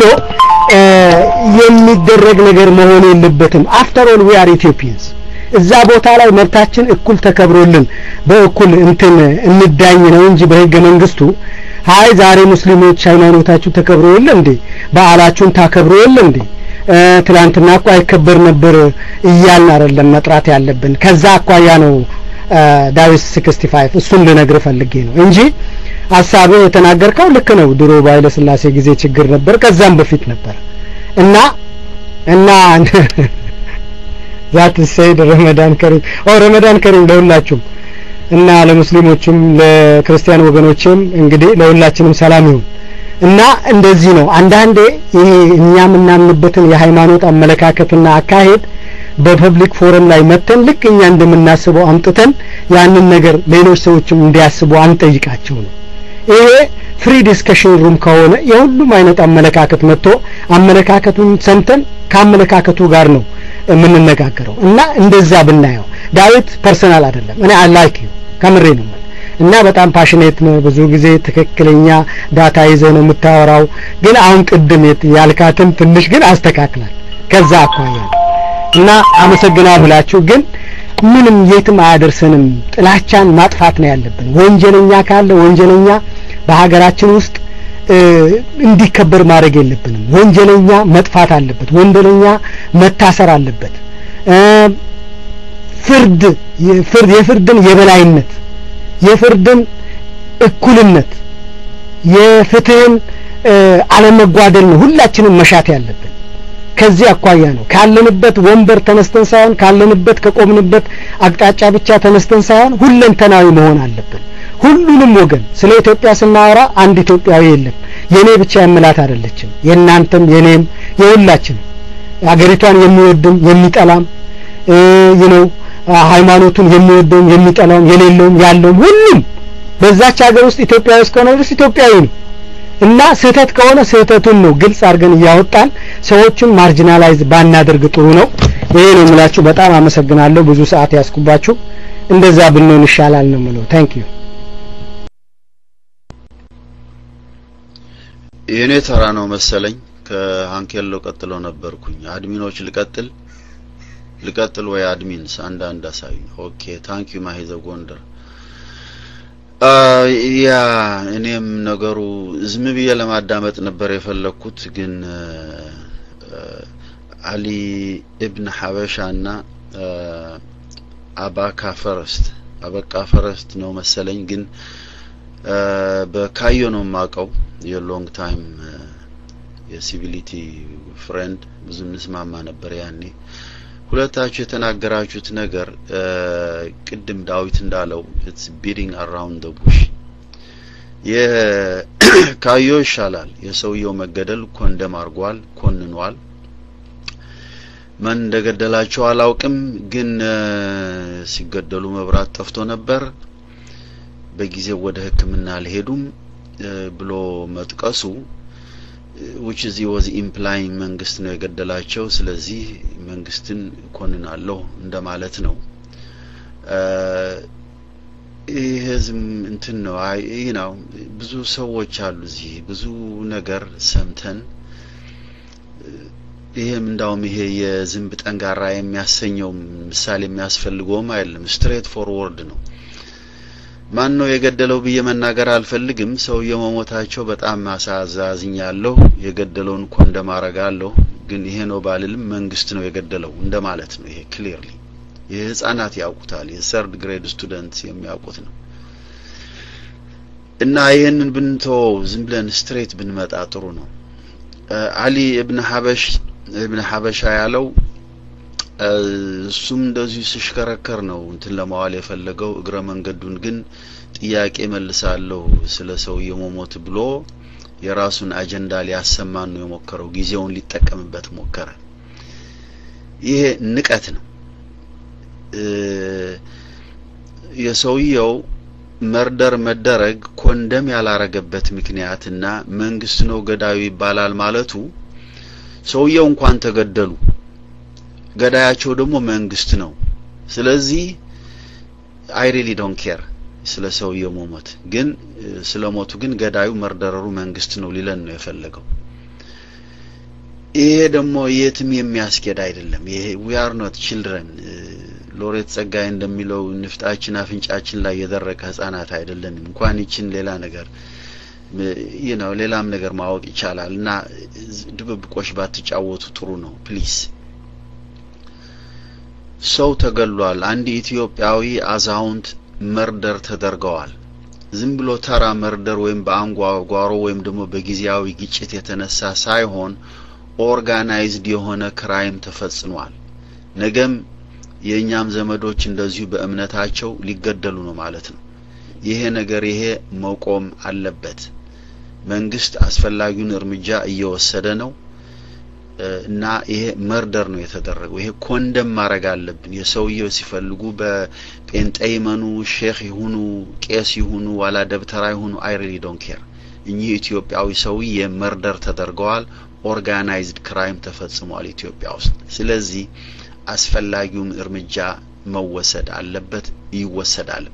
የሚደረግ ነገር መሆን የለበትም አፍተር ኦል ዊ አር ኢትዮጵያንስ እዛ ቦታ ላይ መብታችን እኩል ተከብሮልን በእኩል እንትን እንዳኝ ነው እንጂ በህገ መንግስቱ ሀይ ዛሬ ሙስሊሞች ሃይማኖታችሁ ተከብሮ የለ እንዴ በዓላችሁን ታከብሮ የለ እንዴ ትላንትና እኮ አይከበር ነበር እያልን አይደለም መጥራት ያለብን ከዛ አኳያ ነው ዳዊት 65 እሱን ልነግር ፈልጌ ነው እንጂ ሀሳብህ የተናገርከው ልክ ነው ድሮ በኃይለ ስላሴ ጊዜ ችግር ነበር ከዛም በፊት ነበር እና እና ዛት ሰይድ ረመዳን ከሪም ኦ ረመዳን ከሪም ለሁላችሁም እና ለሙስሊሞችም ለክርስቲያን ወገኖችም እንግዲህ ለሁላችንም ሰላም ይሁን እና እንደዚህ ነው አንዳንዴ ይሄ እኛ የምናምንበትን የሃይማኖት አመለካከትና አካሄድ በፐብሊክ ፎረም ላይ መተን ልክ እኛ እንደምናስበው አምጥተን ያንን ነገር ሌሎች ሰዎችም እንዲያስቡ አንጠይቃቸው ነው ይሄ ፍሪ ዲስከሽን ሩም ከሆነ የሁሉም አይነት አመለካከት መጥቶ አመለካከቱን ሰምተን ከአመለካከቱ ጋር ነው የምንነጋገረው እና እንደዛ ብናየው ዳዊት ፐርሰናል አይደለም እኔ አይ ላይክ ዩ ከምሬ ነው እና በጣም ፓሽኔት ነው ብዙ ጊዜ ትክክለኛ ዳታ ይዘህ ነው የምታወራው ግን አሁን ቅድም ያልካትን ትንሽ ግን አስተካክላል ከዛ አኳያ እና አመሰግና ብላችሁ ግን ምንም የትም አያደርሰንም ጥላቻን ማጥፋት ነው ያለብን ወንጀለኛ ካለ ወንጀለኛ በሀገራችን ውስጥ እንዲከበር ማድረግ የለብንም ወንጀለኛ መጥፋት አለበት ወንጀለኛ መታሰር አለበት ፍርድ የፍርድ የፍርድን የበላይነት የፍርድን እኩልነት የፍትህን አለመጓደል ነው ሁላችንም መሻት ያለብን ከዚህ አኳያ ነው ካለንበት ወንበር ተነስተን ሳይሆን ካለንበት ከቆምንበት አቅጣጫ ብቻ ተነስተን ሳይሆን ሁለንተናዊ መሆን አለብን ሁሉንም ወገን ስለ ኢትዮጵያ ስናወራ አንድ ኢትዮጵያዊ የለም የኔ ብቻ የምላት አይደለችም የእናንተም የኔም የሁላችንም አገሪቷን የሚወድም የሚጠላም ነው ሃይማኖቱን የሚወደውም የሚጠላውም የሌለውም ያለውም ሁሉም በዛች ሀገር ውስጥ ኢትዮጵያዊ እስከሆነ ድረስ ኢትዮጵያዊ ነው እና ስህተት ከሆነ ስህተቱን ነው ግልጽ አድርገን እያወጣን ሰዎችን ማርጂናላይዝ ባናደርግ ጥሩ ነው ይሄ ነው የምላችሁ በጣም አመሰግናለሁ ብዙ ሰዓት ያስኩባችሁ እንደዛ ብንሆን ይሻላል ነው የምለው ታንክ ዩ የእኔ ተራ ነው መሰለኝ ከሀንኬሎ ቀጥሎ ነበርኩኝ አድሚኖች ልቀጥል ልቀጥል ወይ አድሚንስ አንዳንድ አሳዩ ኦኬ ታንክ ዩ ማሂዘ ጎንደር ያ እኔም ነገሩ ዝም ብዬ ለማዳመጥ ነበር የፈለግኩት ግን አሊ እብን ሐበሻና አባካ ፈረስት አበቃ ፈረስት ነው መሰለኝ ግን በካዮ ነው የማውቀው የሎንግ ታይም የሲቪሊቲ ፍሬንድ ብዙ እንስማማ ነበር ያኔ ሁለታችሁ የተናገራችሁት ነገር ቅድም ዳዊት እንዳለው ኢትስ ቢዲንግ አራውንድ ደ ቡሽ የካዮ ይሻላል የሰውየው መገደል ኮንደም አርጓል ኮንኗል ማን እንደገደላቸው አላውቅም ግን ሲገደሉ መብራት ጠፍቶ ነበር በጊዜው ወደ ህክምና አልሄዱም ብሎ መጥቀሱ which is he was implying መንግስት ነው የገደላቸው ስለዚህ መንግስትን ኮንናለሁ እንደማለት ነው ይህ ህዝብ እንትን ነው ይህ ነው ብዙ ሰዎች አሉ እዚህ ብዙ ነገር ሰምተን ይሄም እንዳውም ይሄ የዝንብ ጠንጋራ የሚያሰኘው ምሳሌ የሚያስፈልገውም አይደለም ስትሬት ፎርወርድ ነው ማን ነው የገደለው ብዬ መናገር አልፈልግም ሰውየው መሞታቸው በጣም አሳዛዝኛለሁ የገደለውን እኮ እንደማረጋለሁ ግን ይሄ ነው ባልልም መንግስት ነው የገደለው እንደማለት ነው ይሄ ክሊርሊ ይህ ህጻናት ያውቁታል የሰርድ ግሬድ ስቱደንት የሚያውቁት ነው እና ይህንን ብንተወው ዝም ብለን ስትሬት ብንመጣ ጥሩ ነው አሊ እብን ሀበሽ እብን ሀበሻ ያለው እሱም እንደዚሁ ሲሽከረከር ነው እንትን ለማዋል የፈለገው እግረ መንገዱን ግን ጥያቄ መልሳለሁ ስለ ሰውየው መሞት ብሎ የራሱን አጀንዳ ሊያሰማን ነው የሞከረው ጊዜውን ሊጠቀምበት ሞከረ ይሄ ንቀት ነው የሰውየው መርደር መደረግ ኮንደም ያላረገበት ምክንያትና መንግስት ነው ገዳዩ ይባላል ማለቱ ሰውየው እንኳን ተገደሉ ገዳያቸው ደግሞ መንግስት ነው ስለዚህ አይ ሪሊ ዶንት ኬር ስለ ሰውየው መሞት ግን ስለ ሞቱ ግን ገዳዩ መርደረሩ መንግስት ነው ሊለን ነው የፈለገው ይሄ ደግሞ የትም የሚያስኬድ አይደለም ይሄ ዊ አር ኖት ችልድረን ሎሬት ጸጋይ እንደሚለው ንፍጣችን አፍንጫችን ላይ የደረቀ ህጻናት አይደለንም እንኳን ይችን ሌላ ነገር ይህ ነው ሌላም ነገር ማወቅ ይቻላል እና ድብብቆሽ ባትጫወቱ ጥሩ ነው ፕሊስ ሰው ተገሏል አንድ ኢትዮጵያዊ አዛውንት መርደር ተደርገዋል ዝም ብሎ ተራ መርደር ወይም በአንጓጓሮ ወይም ደግሞ በጊዜያዊ ግጭት የተነሳ ሳይሆን ኦርጋናይዝድ የሆነ ክራይም ተፈጽሟል ነገም የእኛም ዘመዶች እንደዚሁ በእምነታቸው ሊገደሉ ነው ማለት ነው ይሄ ነገር ይሄ መቆም አለበት መንግስት አስፈላጊውን እርምጃ እየወሰደ ነው እና ይሄ መርደር ነው የተደረገው። ይሄ ኮንደም ማድረግ አለብን። የሰውየው ሲፈልጉ በጴንጤ ይመኑ፣ ሼክ ይሁኑ፣ ቄስ ይሁኑ፣ ዋላ ደብተራ ይሁኑ አይ ሪሊ ዶንት ኬር። እኚህ ኢትዮጵያዊ ሰውዬ መርደር ተደርገዋል። ኦርጋናይዝድ ክራይም ተፈጽሟል ኢትዮጵያ ውስጥ። ስለዚህ አስፈላጊውም እርምጃ መወሰድ አለበት፣ ይወሰዳል።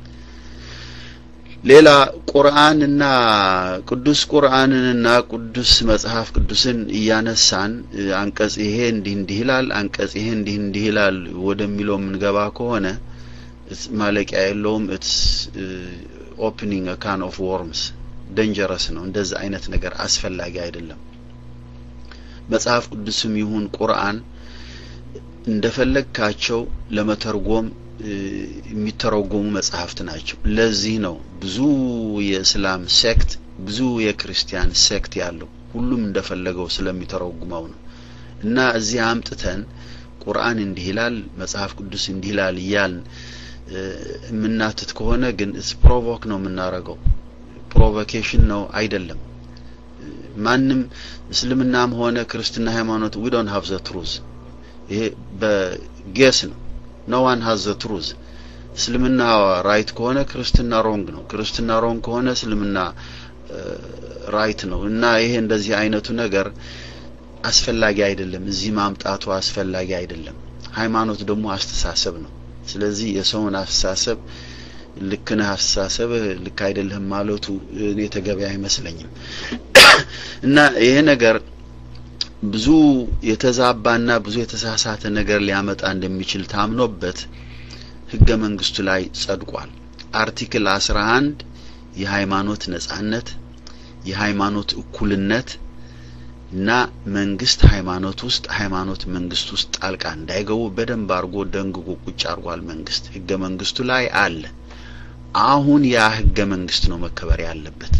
ሌላ ቁርአንና ቅዱስ ቁርአንንና ቅዱስ መጽሐፍ ቅዱስን እያነሳን አንቀጽ ይሄ እንዲህ እንዲህ ይላል፣ አንቀጽ ይሄ እንዲህ እንዲህ ይላል ወደሚለው የምንገባ ከሆነ ማለቂያ የለውም። ኢትስ ኦፕኒንግ ካን ኦፍ ወርምስ ደንጀረስ ነው። እንደዛ አይነት ነገር አስፈላጊ አይደለም። መጽሐፍ ቅዱስም ይሁን ቁርአን እንደፈለግካቸው ለመተርጎም የሚተረጎሙ መጽሐፍት ናቸው። ለዚህ ነው ብዙ የእስላም ሴክት ብዙ የክርስቲያን ሴክት ያለው ሁሉም እንደፈለገው ስለሚተረጉመው ነው። እና እዚህ አምጥተን ቁርአን እንዲህ ይላል፣ መጽሐፍ ቅዱስ እንዲህ ይላል እያልን የምናትት ከሆነ ግን ፕሮቮክ ነው የምናረገው። ፕሮቮኬሽን ነው አይደለም። ማንም እስልምናም ሆነ ክርስትና ሃይማኖት ዊ ዶንት ሃቭ ዘ ትሩዝ ይሄ በጌስ ነው ኖ ዋን ሃዝ ዘ ትሩዝ እስልምና ራይት ከሆነ ክርስትና ሮንግ ነው ክርስትና ሮንግ ከሆነ እስልምና ራይት ነው እና ይሄ እንደዚህ አይነቱ ነገር አስፈላጊ አይደለም እዚህ ማምጣቱ አስፈላጊ አይደለም ሃይማኖት ደግሞ አስተሳሰብ ነው ስለዚህ የሰውን አስተሳሰብ ልክ ነህ አስተሳሰብህ ልክ አይደለህም ማለቱ እኔ ተገቢ አይመስለኝም እና ይሄ ነገር ብዙ የተዛባና ብዙ የተሳሳተ ነገር ሊያመጣ እንደሚችል ታምኖበት ህገ መንግስቱ ላይ ጸድቋል። አርቲክል 11 የሃይማኖት ነጻነት፣ የሃይማኖት እኩልነት እና መንግስት ሃይማኖት ውስጥ ሃይማኖት መንግስት ውስጥ ጣልቃ እንዳይገቡ በደንብ አድርጎ ደንግጎ ቁጭ አድርጓል። መንግስት ህገ መንግስቱ ላይ አለ። አሁን ያ ህገ መንግስት ነው መከበር ያለበት።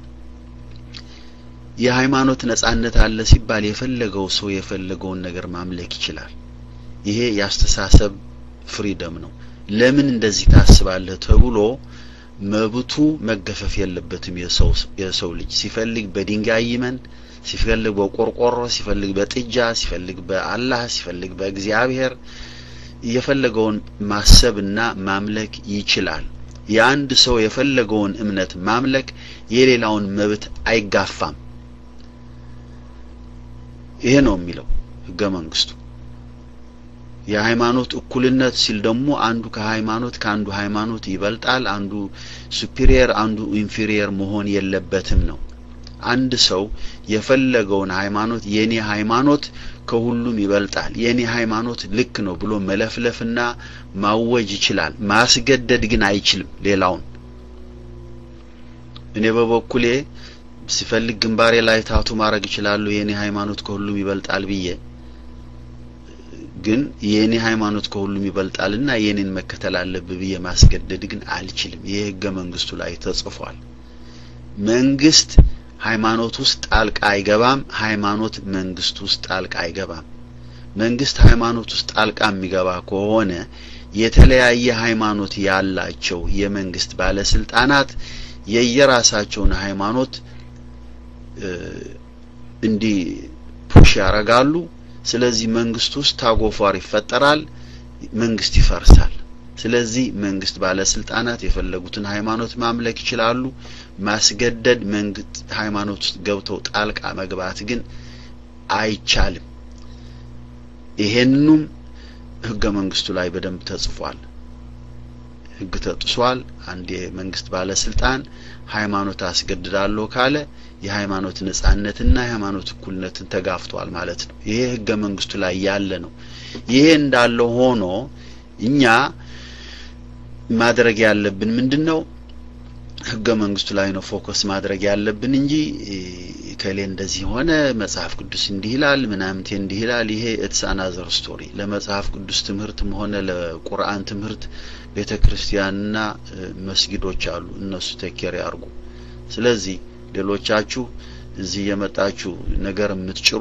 የሃይማኖት ነጻነት አለ ሲባል የፈለገው ሰው የፈለገውን ነገር ማምለክ ይችላል። ይሄ የአስተሳሰብ ፍሪደም ነው። ለምን እንደዚህ ታስባለህ ተብሎ መብቱ መገፈፍ የለበትም። የሰው የሰው ልጅ ሲፈልግ በድንጋይ ይመን፣ ሲፈልግ በቆርቆሮ፣ ሲፈልግ በጥጃ፣ ሲፈልግ በአላህ፣ ሲፈልግ በእግዚአብሔር የፈለገውን ማሰብና ማምለክ ይችላል። የአንድ ሰው የፈለገውን እምነት ማምለክ የሌላውን መብት አይጋፋም። ይሄ ነው የሚለው ህገ መንግስቱ። የሃይማኖት እኩልነት ሲል ደግሞ አንዱ ከሃይማኖት ከአንዱ ሃይማኖት ይበልጣል፣ አንዱ ሱፒሪየር፣ አንዱ ኢንፌሪየር መሆን የለበትም ነው። አንድ ሰው የፈለገውን ሃይማኖት የኔ ሃይማኖት ከሁሉም ይበልጣል፣ የኔ ሃይማኖት ልክ ነው ብሎ መለፍለፍና ማወጅ ይችላል። ማስገደድ ግን አይችልም ሌላውን። እኔ በበኩሌ ሲፈልግ ግንባሬ ላይ ታቱ ማድረግ ይችላሉ የኔ ሃይማኖት ከሁሉም ይበልጣል ብዬ ግን የኔ ሃይማኖት ከሁሉም ይበልጣልና የኔን መከተል አለብህ ብዬ ማስገደድ ግን አልችልም። ይህ ህገ መንግስቱ ላይ ተጽፏል። መንግስት ሃይማኖት ውስጥ ጣልቃ አይገባም። ሃይማኖት መንግስት ውስጥ ጣልቃ አይገባም። መንግስት ሃይማኖት ውስጥ ጣልቃ የሚገባ ከሆነ የተለያየ ሃይማኖት ያላቸው የመንግስት ባለስልጣናት የየራሳቸውን ሃይማኖት እንዲህ ፑሽ ያረጋሉ። ስለዚህ መንግስት ውስጥ ታጎፏር ይፈጠራል፣ መንግስት ይፈርሳል። ስለዚህ መንግስት ባለስልጣናት የፈለጉትን ሃይማኖት ማምለክ ይችላሉ። ማስገደድ መንግስት ሃይማኖት ውስጥ ገብተው ጣልቃ መግባት ግን አይቻልም። ይሄንኑም ህገ መንግስቱ ላይ በደንብ ተጽፏል። ህግ ተጥሷል። አንድ የመንግስት ባለስልጣን ሃይማኖት አስገድዳለሁ ካለ የሃይማኖት ነጻነትና የሃይማኖት እኩልነትን ተጋፍቷል ማለት ነው። ይሄ ህገ መንግስቱ ላይ ያለ ነው። ይሄ እንዳለ ሆኖ እኛ ማድረግ ያለብን ምንድን ነው? ህገ መንግስቱ ላይ ነው ፎከስ ማድረግ ያለብን እንጂ ከሌ እንደዚህ ሆነ መጽሐፍ ቅዱስ እንዲህ ይላል ምናምንቴ እንዲህ ይላል። ይሄ ኢትስ አናዘር ስቶሪ። ለመጽሐፍ ቅዱስ ትምህርትም ሆነ ለቁርአን ትምህርት ቤተ ክርስቲያንና መስጊዶች አሉ። እነሱ ተኬር ያርጉ። ስለዚህ ሌሎቻችሁ እዚህ የመጣችሁ ነገር የምትጭሩ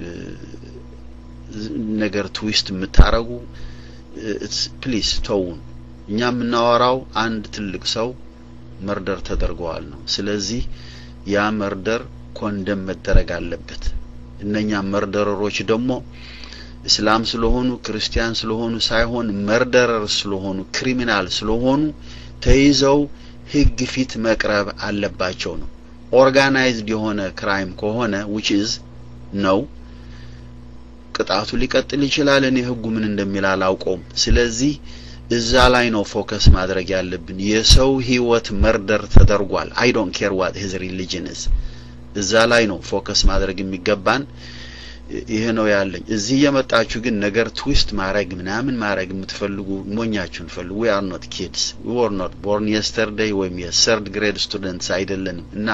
ነገር ትዊስት የምታረጉ ፕሊስ ተውን። እኛ የምናወራው አንድ ትልቅ ሰው መርደር ተደርገዋል ነው። ስለዚህ ያ መርደር ኮንደም መደረግ አለበት። እነኛ መርደረሮች ደግሞ እስላም ስለሆኑ ክርስቲያን ስለሆኑ ሳይሆን መርደረር ስለሆኑ ክሪሚናል ስለሆኑ ተይዘው ህግ ፊት መቅረብ አለባቸው ነው። ኦርጋናይዝድ የሆነ ክራይም ከሆነ which is ነው ቅጣቱ ሊቀጥል ይችላል። እኔ ህጉ ምን እንደሚል አላውቀውም። ስለዚህ እዛ ላይ ነው ፎከስ ማድረግ ያለብን። የሰው ህይወት መርደር ተደርጓል። አይ ዶንት ኬር ዋት ሂዝ ሪሊጅን ኢዝ እዛ ላይ ነው ፎከስ ማድረግ የሚገባን። ይሄ ነው ያለኝ። እዚህ የመጣችሁ ግን ነገር ትዊስት ማድረግ ምናምን ማድረግ የምትፈልጉ ሞኛችሁን ፈልጉ። ዊ አር ኖት ኪድስ ዊ ወር ኖት ቦርን የስተርዴይ ወይም የሰርድ ግሬድ ስቱደንትስ አይደለንም እና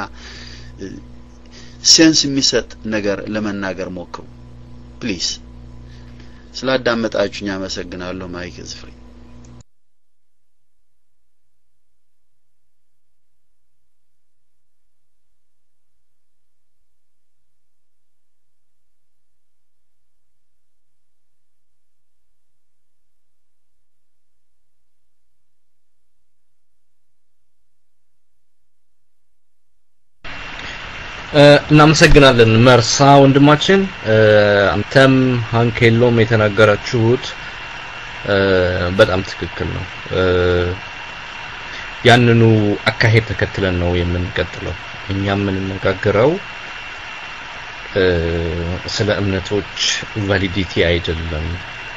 ሴንስ የሚሰጥ ነገር ለመናገር ሞክሩ ፕሊዝ። ስላዳመጣችሁኝ አመሰግናለሁ። ማይክ ኢዝ ፍሪ። እናመሰግናለን መርሳ ወንድማችን። አንተም ሀንኬሎም የተናገራችሁት በጣም ትክክል ነው። ያንኑ አካሄድ ተከትለን ነው የምንቀጥለው። እኛ የምንነጋገረው ስለ እምነቶች ቫሊዲቲ አይደለም።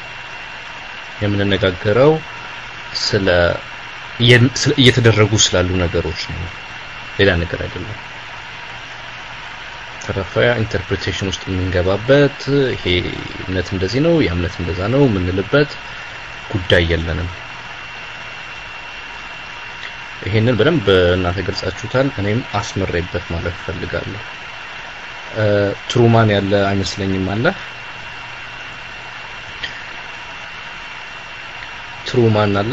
የምንነጋገረው ስለ እየተደረጉ ስላሉ ነገሮች ነው፣ ሌላ ነገር አይደለም። ተረፈ ኢንተርፕሬቴሽን ውስጥ የምንገባበት ይሄ እምነት እንደዚህ ነው፣ ያ እምነት እንደዛ ነው የምንልበት ጉዳይ የለንም። ይሄንን በደንብ እናንተ ገልጻችሁታል። እኔም አስመሬበት ማለት እፈልጋለሁ። ትሩማን ያለ አይመስለኝም አለ ትሩማን አለ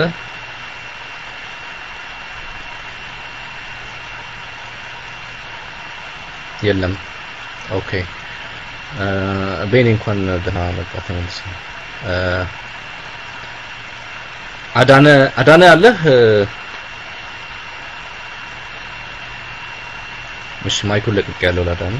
የለም። ኦኬ ቤኒ እንኳን ደህና መጣ ተመልሰ። አዳነ አዳነ አለህ? እሺ ማይኩን ለቅቅ ያለው ላዳነ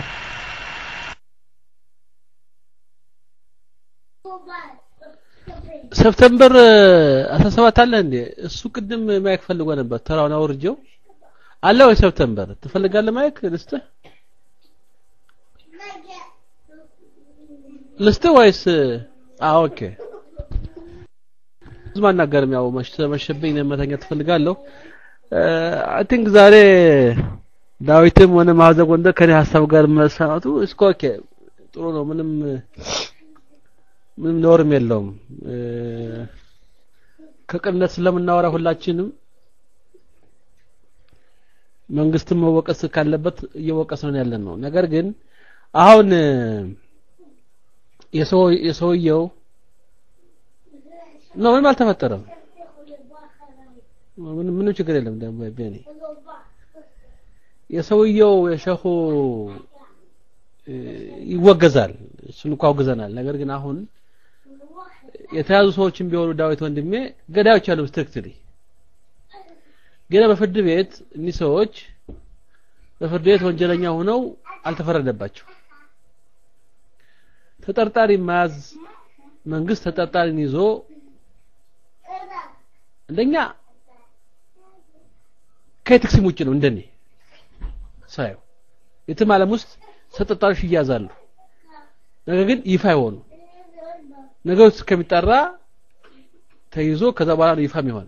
ሰፕተምበር 17 አለ እንዴ? እሱ ቅድም ማይክ ፈልጎ ነበር። ተራውን አውርጀው አለ ወይ ሰፕተምበር ትፈልጋለህ? ማይክ ልስጥህ ልስጥህ ወይስ? አዎ ኦኬ። ብዙ አናገርም። ያው መሸብኝ መተኛት ትፈልጋለሁ። አይ ቲንክ ዛሬ ዳዊትም ሆነ ማዘ ጎንደር ከኔ ሀሳብ ጋር መሰማቱ እስኮ ኦኬ ጥሩ ነው። ምንም ምንም ኖርም የለውም። ከቅንነት ስለምናወራ ሁላችንም መንግስትም መወቀስ ካለበት እየወቀስ ነው ያለን ነው። ነገር ግን አሁን የሰው የሰውየው ነው ምንም አልተፈጠረም። ምንም ምንም ችግር የለም። ደግሞ ቤኒ የሰውየው የሸኹ ይወገዛል። እሱን እንኳ አውግዘናል። ነገር ግን አሁን የተያዙ ሰዎችን ቢሆኑ ዳዊት ወንድሜ ገዳዮች አሉ ስትሪክትሊ ግን በፍርድ ቤት እኒህ ሰዎች በፍርድ ቤት ወንጀለኛ ሆነው አልተፈረደባቸው። ተጠርጣሪ መያዝ መንግስት ተጠርጣሪን ይዞ አንደኛ ከኤቲክስም ውጭ ነው እንደኔ ሳየው። የትም ዓለም ውስጥ ተጠርጣሪዎች ይያዛሉ፣ ነገር ግን ይፋ አይሆኑ ነገሩ እስከሚጠራ ተይዞ ከዛ በኋላ ነው ይፋ የሚሆነው።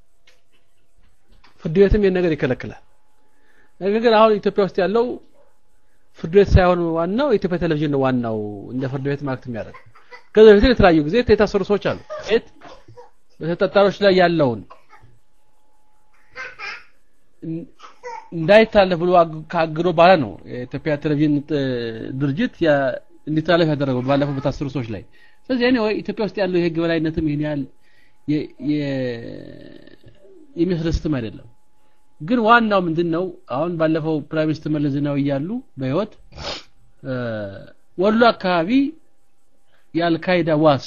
ፍርድ ቤትም ይህን ነገር ይከለክላል። ነገር ግን አሁን ኢትዮጵያ ውስጥ ያለው ፍርድ ቤት ሳይሆን ዋናው የኢትዮጵያ ቴሌቪዥን ነው ዋናው እንደ ፍርድ ቤት ማክት የሚያደርግ ከዛ በፊት የተለያዩ ጊዜ የታሰሩ ሰዎች አሉ። ቤት በተጠርጣሪዎች ላይ ያለውን እንዳይታለፍ ብሎ ካግዶ በኋላ ነው የኢትዮጵያ ቴሌቪዥን ድርጅት እንዲተላለፍ ያደረገው ባለፈው በታሰሩ ሰዎች ላይ። ስለዚህ እኔ ኢትዮጵያ ውስጥ ያለው የህግ በላይነትም ይህን ያህል የሚያስደስትም አይደለም። ግን ዋናው ምንድን ነው? አሁን ባለፈው ፕራይም ሚኒስትር መለስ ዜናዊ እያሉ በህይወት ወሎ አካባቢ የአልካይዳ ዋስ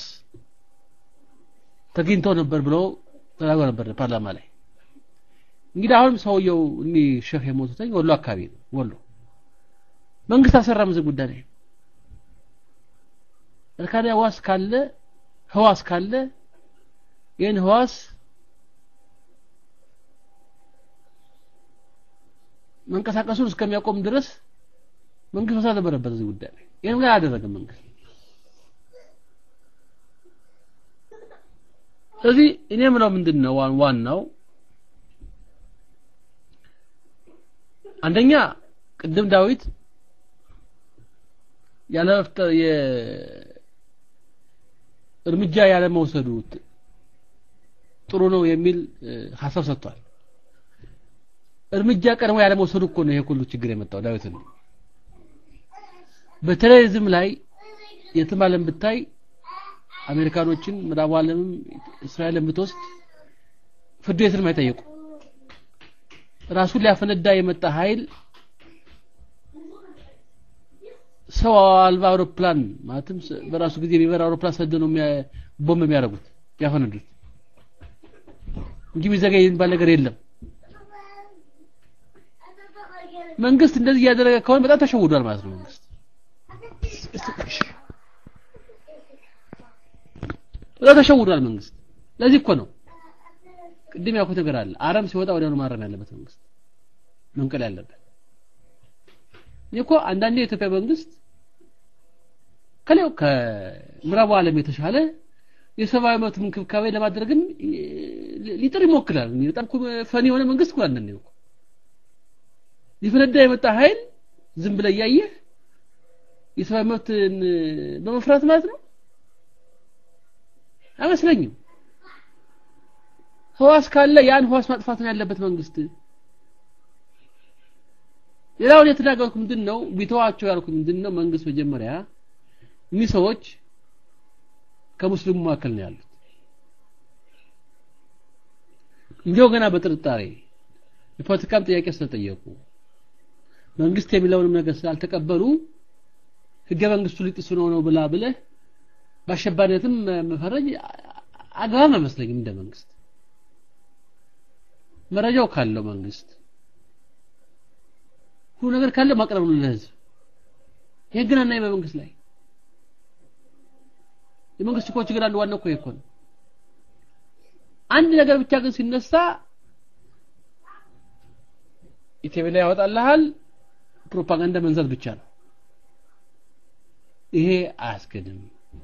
ተገኝተው ነበር ብለው ተናግረው ነበር ፓርላማ ላይ። እንግዲህ አሁንም ሰውየው እኒህ ሼህ የሞቱትኝ ወሎ አካባቢ ነው። ወሎ መንግስት አልሰራም እዚህ ጉዳይ ላይ እርካዳ ህዋስ ካለ ህዋስ ካለ ይህን ህዋስ መንቀሳቀሱን እስከሚያቆም ድረስ መንግስት መስራት ነበረበት እዚህ ጉዳይ ላይ ይህን ግን አላደረገም መንግስት ስለዚህ እኔ የምለው ምንድን ነው ዋናው አንደኛ ቅድም ዳዊት ያለ እርምጃ ያለ መውሰዱ ጥሩ ነው የሚል ሀሳብ ሰጥቷል እርምጃ ቀድሞ ያለ መውሰዱ እኮ ነው ይሄ ሁሉ ችግር የመጣው ዳዊት ነው በቴሮሪዝም ላይ የትም ዓለም ብታይ አሜሪካኖችን ምዕራቡ ዓለምም እስራኤልን ብትወስድ ፍርድ ቤትንም አይጠየቁ ራሱን ሊያፈነዳ የመጣ ኃይል ሰው አልባ አውሮፕላን ማለትም በራሱ ጊዜ የሚበራ አውሮፕላን ሰደ ነው ቦምብ የሚያደርጉት ያፈነዱት እንጂ ቢዘገይ የሚባል ነገር የለም መንግስት እንደዚህ እያደረገ ከሆነ በጣም ተሸውዷል ማለት ነው መንግስት በጣም ተሸውዷል መንግስት ለዚህ እኮ ነው ቅድም ያልኩት ነገር አለ አረም ሲወጣ ወዲያውኑ ማረም ያለበት መንግስት መንቀል ያለበት እኮ አንዳንዴ የኢትዮጵያ መንግስት ከሌው ከምዕራቡ ዓለም የተሻለ የሰብአዊ መብት እንክብካቤ ለማድረግም ሊጥር ይሞክራል በጣም ፈኒ የሆነ መንግስት እኮ አንዳንዴ እኮ ሊፈነዳ የመጣ ኃይል ዝም ብለ እያየህ የሰብአዊ መብትን በመፍራት ማለት ነው አይመስለኝም ህዋስ ካለ ያን ህዋስ ማጥፋት ነው ያለበት መንግስት ሌላውን የተናገርኩ ምንድን ነው ቢተዋቸው ያልኩ ምንድን ነው መንግስት መጀመሪያ እኒህ ሰዎች ከሙስሊሙ መካከል ነው ያሉት እንዲያው ገና በጥርጣሬ የፖለቲካም ጥያቄ ስለጠየቁ መንግስት የሚለውንም ነገር ስላልተቀበሉ ህገ መንግስቱ ሊጥሱ ነው ነው ብላ ብለህ በአሸባሪነትም መፈረጅ አግባብ አይመስለኝም እንደ መንግስት መረጃው ካለው መንግስት ሁሉ ነገር ካለ ማቅረብ ነው ለህዝብ ይሄ ግን አናይ በመንግስት ላይ የመንግስት እኮ ችግር አንዱ ዋናው እኮ ይሄ እኮ ነው አንድ ነገር ብቻ ግን ሲነሳ ኢቲቪ ላይ ያወጣልሃል ፕሮፓጋንዳ መንዛት ብቻ ነው ይሄ አያስገድም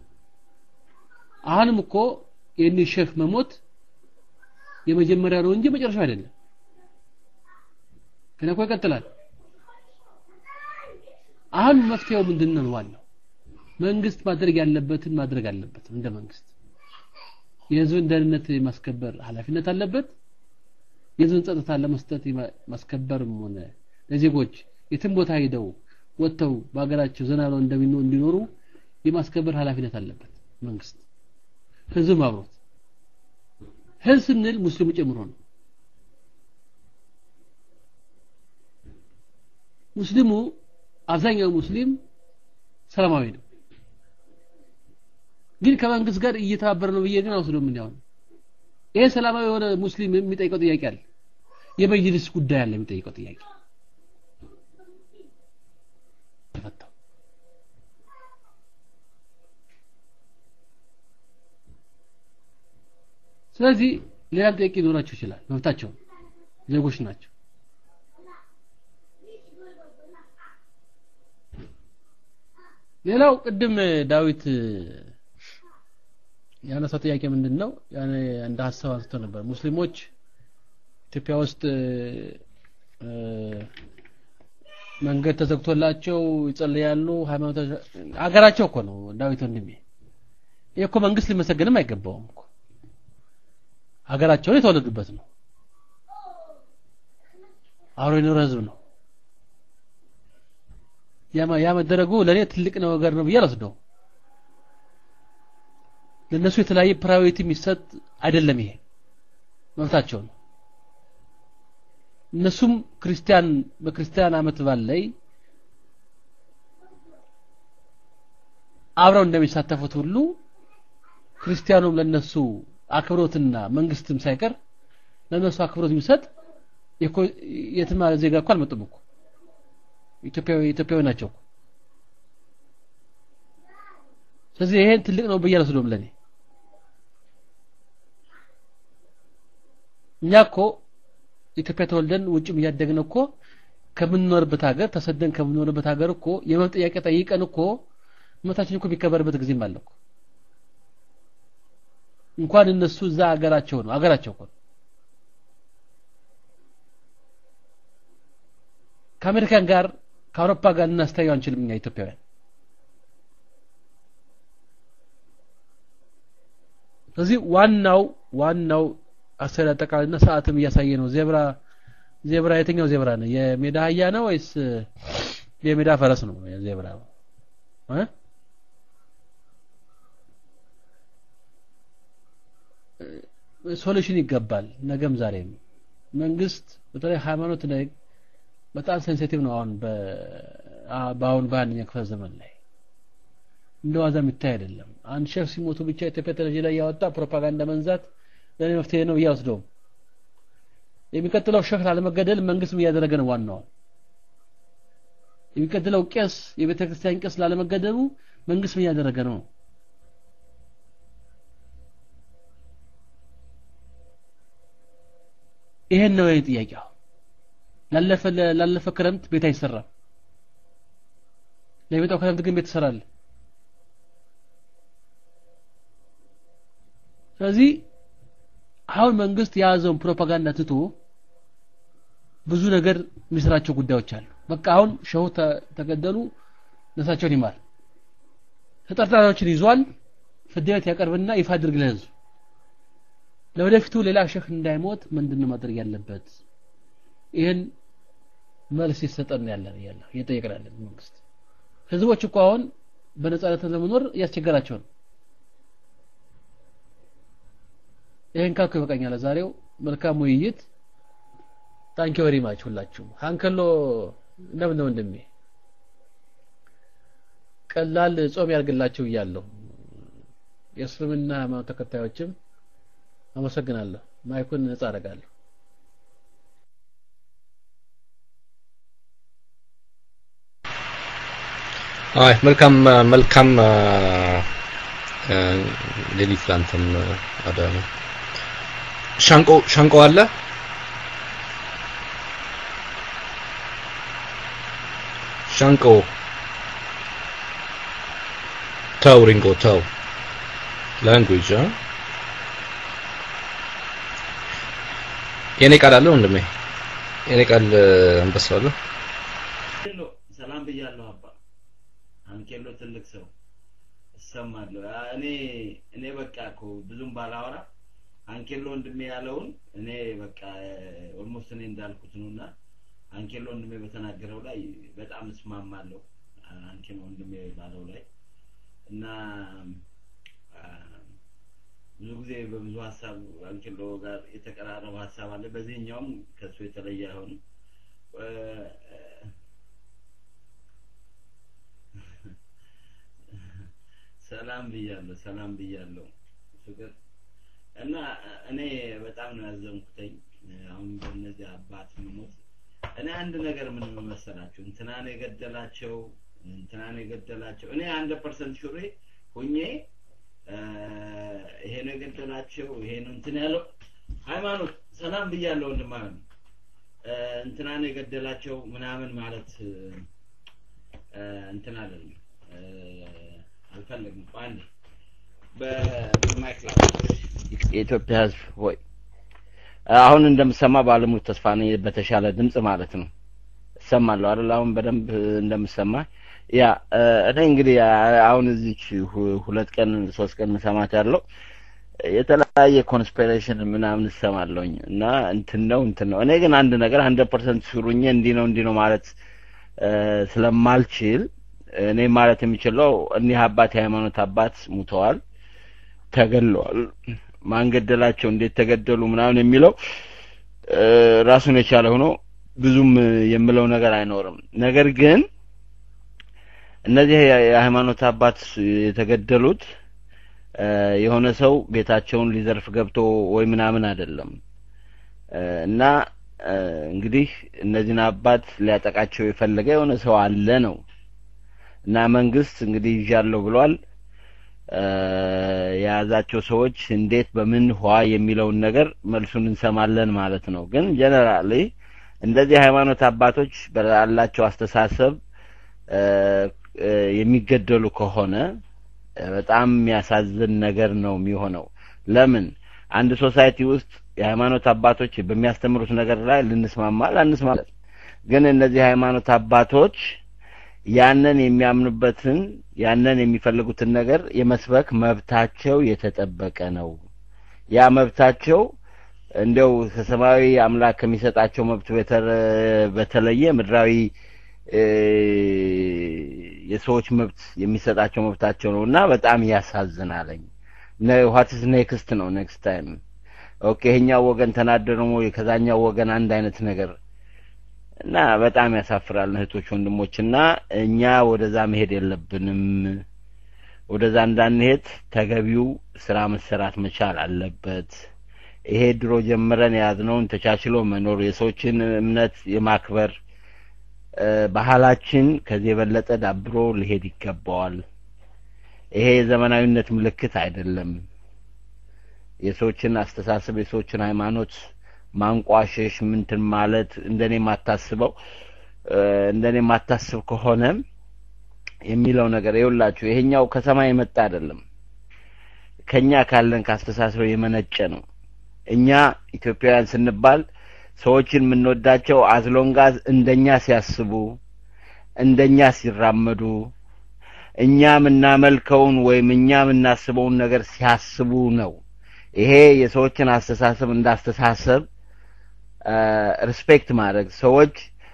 አሁንም እኮ የኒ ሼክ መሞት የመጀመሪያ ነው እንጂ መጨረሻው አይደለም ገና እኮ ይቀጥላል አሁን መፍትሄው ምንድን ነው ዋናው መንግስት ማድረግ ያለበትን ማድረግ አለበት እንደ መንግስት የህዝብን ደህንነት የማስከበር ኃላፊነት አለበት የህዝብን ጸጥታ ለመስጠት ማስከበርም ሆነ ለዜጎች የትም ቦታ ሄደው ወጥተው በሀገራቸው ዘና ብለው እንዲኖሩ የማስከበር ኃላፊነት አለበት መንግስት ህዝብም አብሮት ህዝብ ስንል ሙስሊሙ ጨምሮ ነው ሙስሊሙ አብዛኛው ሙስሊም ሰላማዊ ነው ግን ከመንግስት ጋር እየተባበረ ነው ብዬ ግን አውስዶ ምን ያው ይሄ ሰላማዊ የሆነ ሙስሊም የሚጠይቀው ጥያቄ አለ የመጅልስ ጉዳይ አለ የሚጠይቀው ጥያቄ ተፈታው ስለዚህ ሌላም ጥያቄ ሊኖራቸው ይችላል መብታቸው ዜጎች ናቸው ሌላው ቅድም ዳዊት ያነሳው ጥያቄ ምንድን ነው ያኔ እንደ ሀሳብ አንስቶ ነበር ሙስሊሞች ኢትዮጵያ ውስጥ መንገድ ተዘግቶላቸው ይጸልያሉ ሃይማኖት አገራቸው እኮ ነው ዳዊት ወንድሜ ይህ እኮ መንግስት ሊመሰገንም አይገባውም እኮ ሀገራቸውን የተወለዱበት ነው አብሮ የኖረ ህዝብ ነው ያ መደረጉ ለእኔ ትልቅ ነገር ነው ብዬ አልወስደው ለእነሱ የተለያየ ፕራዮሪቲ የሚሰጥ አይደለም ይሄ መብታቸው ነው እነሱም ክርስቲያን በክርስቲያን አመት በዓል ላይ አብረው እንደሚሳተፉት ሁሉ ክርስቲያኑም ለነሱ አክብሮትና መንግስትም ሳይቀር ለነሱ አክብሮት የሚሰጥ የትም ዜጋ እኮ አልመጡም እኮ ኢትዮጵያዊ ኢትዮጵያዊ ናቸው እኮ። ስለዚህ ይሄን ትልቅ ነው ብዬ አልወስደውም ለኔ እኛ እኮ ኢትዮጵያ ተወልደን ውጭም እያደግን እኮ ከምንኖርበት ሀገር ተሰደን ከምንኖርበት ሀገር እኮ የመብት ጥያቄ ጠይቀን እኮ መብታችን እኮ የሚከበርበት ጊዜም አለ እኮ እንኳን እነሱ እዛ ሀገራቸው ነው ሀገራቸው እኮ ነው። ከአሜሪካን ጋር ከአውሮፓ ጋር ልናስተያየው አንችልም እኛ ኢትዮጵያውያን ስለዚህ ዋናው ዋናው አሰሪ አጠቃላይና ሰዓትም እያሳየ ነው ዜብራ ዜብራ የትኛው ዜብራ ነው የሜዳ አህያ ነው ወይስ የሜዳ ፈረስ ነው ዜብራ እ ሶሉሽን ይገባል ነገም ዛሬም መንግስት በተለይ ሃይማኖት ላይ በጣም ሴንሲቲቭ ነው አሁን በአሁን በአንደኛ ክፍለ ዘመን ላይ እንደ ዋዛ የሚታይ አይደለም አንድ ሼፍ ሲሞቱ ብቻ ኢትዮጵያ ቴሌቪዥን ላይ ያወጣ ፕሮፓጋንዳ መንዛት ለኔ መፍትሄ ነው እያወስደውም የሚቀጥለው ሼክ ላለመገደል መንግስትም እያደረገ ነው ዋናው የሚቀጥለው ቄስ የቤተ ክርስቲያን ቄስ ላለመገደሉ መንግስትም እያደረገ ነው ይሄን ነው የኔ ጥያቄው ላለፈ ላለፈ ክረምት ቤት አይሰራም ለሚመጣው ክረምት ግን ቤት ይሰራል ስለዚህ አሁን መንግስት የያዘውን ፕሮፓጋንዳ ትቶ ብዙ ነገር የሚሰራቸው ጉዳዮች አሉ በቃ አሁን ሸሁ ተገደሉ ነፍሳቸውን ይማር ተጠርጣሪዎችን ይዟል ፍርድ ቤት ያቀርብና ይፋ አድርግ ለህዝብ ለወደፊቱ ሌላ ሸህ እንዳይሞት ምንድን ማድረግ ያለበት ይህን መልስ ይሰጠን ያለን ያለ እየጠየቅን ያለን መንግስት ህዝቦች እኮ አሁን በነጻነት ለመኖር እያስቸገራቸው ነው ይህን ካልኩ ይበቃኛል ዛሬው መልካም ውይይት ታንኪ ወሪ ማች ሁላችሁም ሀንከሎ እንደምን ወንድሜ ቀላል ጾም ያርግላችሁ እያለሁ የእስልምና ሃይማኖት ተከታዮችም አመሰግናለሁ ማይኩን ነጻ አደርጋለሁ አይ መልካም መልካም ሌሊት ላንተም አዳነ ሻንቆ ሻንቆ አለ ሻንቆ ተው ሪንጎ ተው ላንጉጅ የኔ ቃል አለ ወንድሜ የኔ ቃል አንበሳ አለ ሰላም ብያለሁ አባ አንኬሎ ትልቅ ሰው እሰማለሁ እኔ እኔ በቃ እኮ ብዙም ባላወራ አንኬሎ ወንድሜ ያለውን እኔ በቃ ኦልሞስት እኔ እንዳልኩት ነውና አንኬሎ ወንድሜ በተናገረው ላይ በጣም እስማማለሁ አንኬሎ ወንድሜ ባለው ላይ እና ብዙ ጊዜ በብዙ ሀሳብ አንኬሎ ጋር የተቀራረበ ሀሳብ አለ በዚህኛውም ከሱ የተለየ አይሆንም ሰላም ብያለሁ ሰላም ብያለሁ ፍቅር እና እኔ በጣም ነው ያዘንኩተኝ አሁን በእነዚህ አባት መሞት እኔ አንድ ነገር ምን መሰላችሁ እንትናን የገደላቸው እንትናን የገደላቸው እኔ አንድ ፐርሰንት ሹሬ ሁኜ ይሄ ነው የገደላቸው ይሄ ነው እንትን ያለው ሃይማኖት ሰላም ብያለሁ ወንድማን እንትናን የገደላቸው ምናምን ማለት እንትን አይደለም አልፈለግም አንድ በማይክ የኢትዮጵያ ህዝብ ሆይ አሁን እንደምሰማ ባለሙሉ ተስፋ ነኝ በተሻለ ድምጽ ማለት ነው እሰማለሁ አይደል አሁን በደንብ እንደምሰማ ያ እኔ እንግዲህ አሁን እዚች ሁለት ቀን ሶስት ቀን መሰማት ያለው የተለያየ ኮንስፒሬሽን ምናምን እሰማለሁኝ እና እንትን ነው እንትን ነው እኔ ግን አንድ ነገር ሀንድረድ ፐርሰንት ሹሩኜ እንዲህ ነው እንዲህ ነው ማለት ስለማልችል እኔ ማለት የሚችለው እኒህ አባት የሃይማኖት አባት ሙተዋል ተገለዋል ማን ገደላቸው እንዴት ተገደሉ ምናምን የሚለው ራሱን የቻለ ሆኖ ብዙም የምለው ነገር አይኖርም ነገር ግን እነዚህ የሃይማኖት አባት የተገደሉት የሆነ ሰው ቤታቸውን ሊዘርፍ ገብቶ ወይ ምናምን አይደለም እና እንግዲህ እነዚህን አባት ሊያጠቃቸው የፈለገ የሆነ ሰው አለ ነው እና መንግስት እንግዲህ ይዣለሁ ብሏል። የያዛቸው ሰዎች እንዴት በምን ኋ የሚለውን ነገር መልሱን እንሰማለን ማለት ነው። ግን ጀነራሊ እንደዚህ ሃይማኖት አባቶች ባላቸው አስተሳሰብ የሚገደሉ ከሆነ በጣም የሚያሳዝን ነገር ነው የሚሆነው። ለምን አንድ ሶሳይቲ ውስጥ የሃይማኖት አባቶች በሚያስተምሩት ነገር ላይ ልንስማማ ላንስማማ፣ ግን እነዚህ ሃይማኖት አባቶች ያንን የሚያምኑበትን ያንን የሚፈልጉትን ነገር የመስበክ መብታቸው የተጠበቀ ነው። ያ መብታቸው እንደው ከሰማያዊ አምላክ ከሚሰጣቸው መብት በተለየ ምድራዊ የሰዎች መብት የሚሰጣቸው መብታቸው ነው እና በጣም ያሳዝናለኝ። ዋትስ ኔክስት ነው ኔክስት ታይም ኦኬ፣ ይሄኛው ወገን ተናደ ደግሞ ከዛኛው ወገን አንድ አይነት ነገር እና በጣም ያሳፍራል እህቶች ወንድሞች፣ እና እኛ ወደዛ መሄድ የለብንም። ወደዛ እንዳንሄድ ተገቢው ስራ መሰራት መቻል አለበት። ይሄ ድሮ ጀምረን የያዝነውን ተቻችሎ መኖር የሰዎችን እምነት የማክበር ባህላችን ከዚህ የበለጠ ዳብሮ ሊሄድ ይገባዋል። ይሄ የዘመናዊነት ምልክት አይደለም። የሰዎችን አስተሳሰብ የሰዎችን ሃይማኖት ማንቋሸሽ ምንትን ማለት እንደኔ የማታስበው እንደኔ የማታስብ ከሆነ የሚለው ነገር ይኸውላችሁ፣ ይሄኛው ከሰማይ የመጣ አይደለም። ከኛ ካለን ካስተሳሰብ የመነጨ ነው። እኛ ኢትዮጵያውያን ስንባል ሰዎችን የምንወዳቸው አዝሎንጋዝ እንደኛ ሲያስቡ እንደኛ ሲራመዱ እኛ የምናመልከውን ወይም እኛ የምናስበውን ነገር ሲያስቡ ነው። ይሄ የሰዎችን አስተሳሰብ እንዳስተሳሰብ ሪስፔክት ማድረግ ሰዎች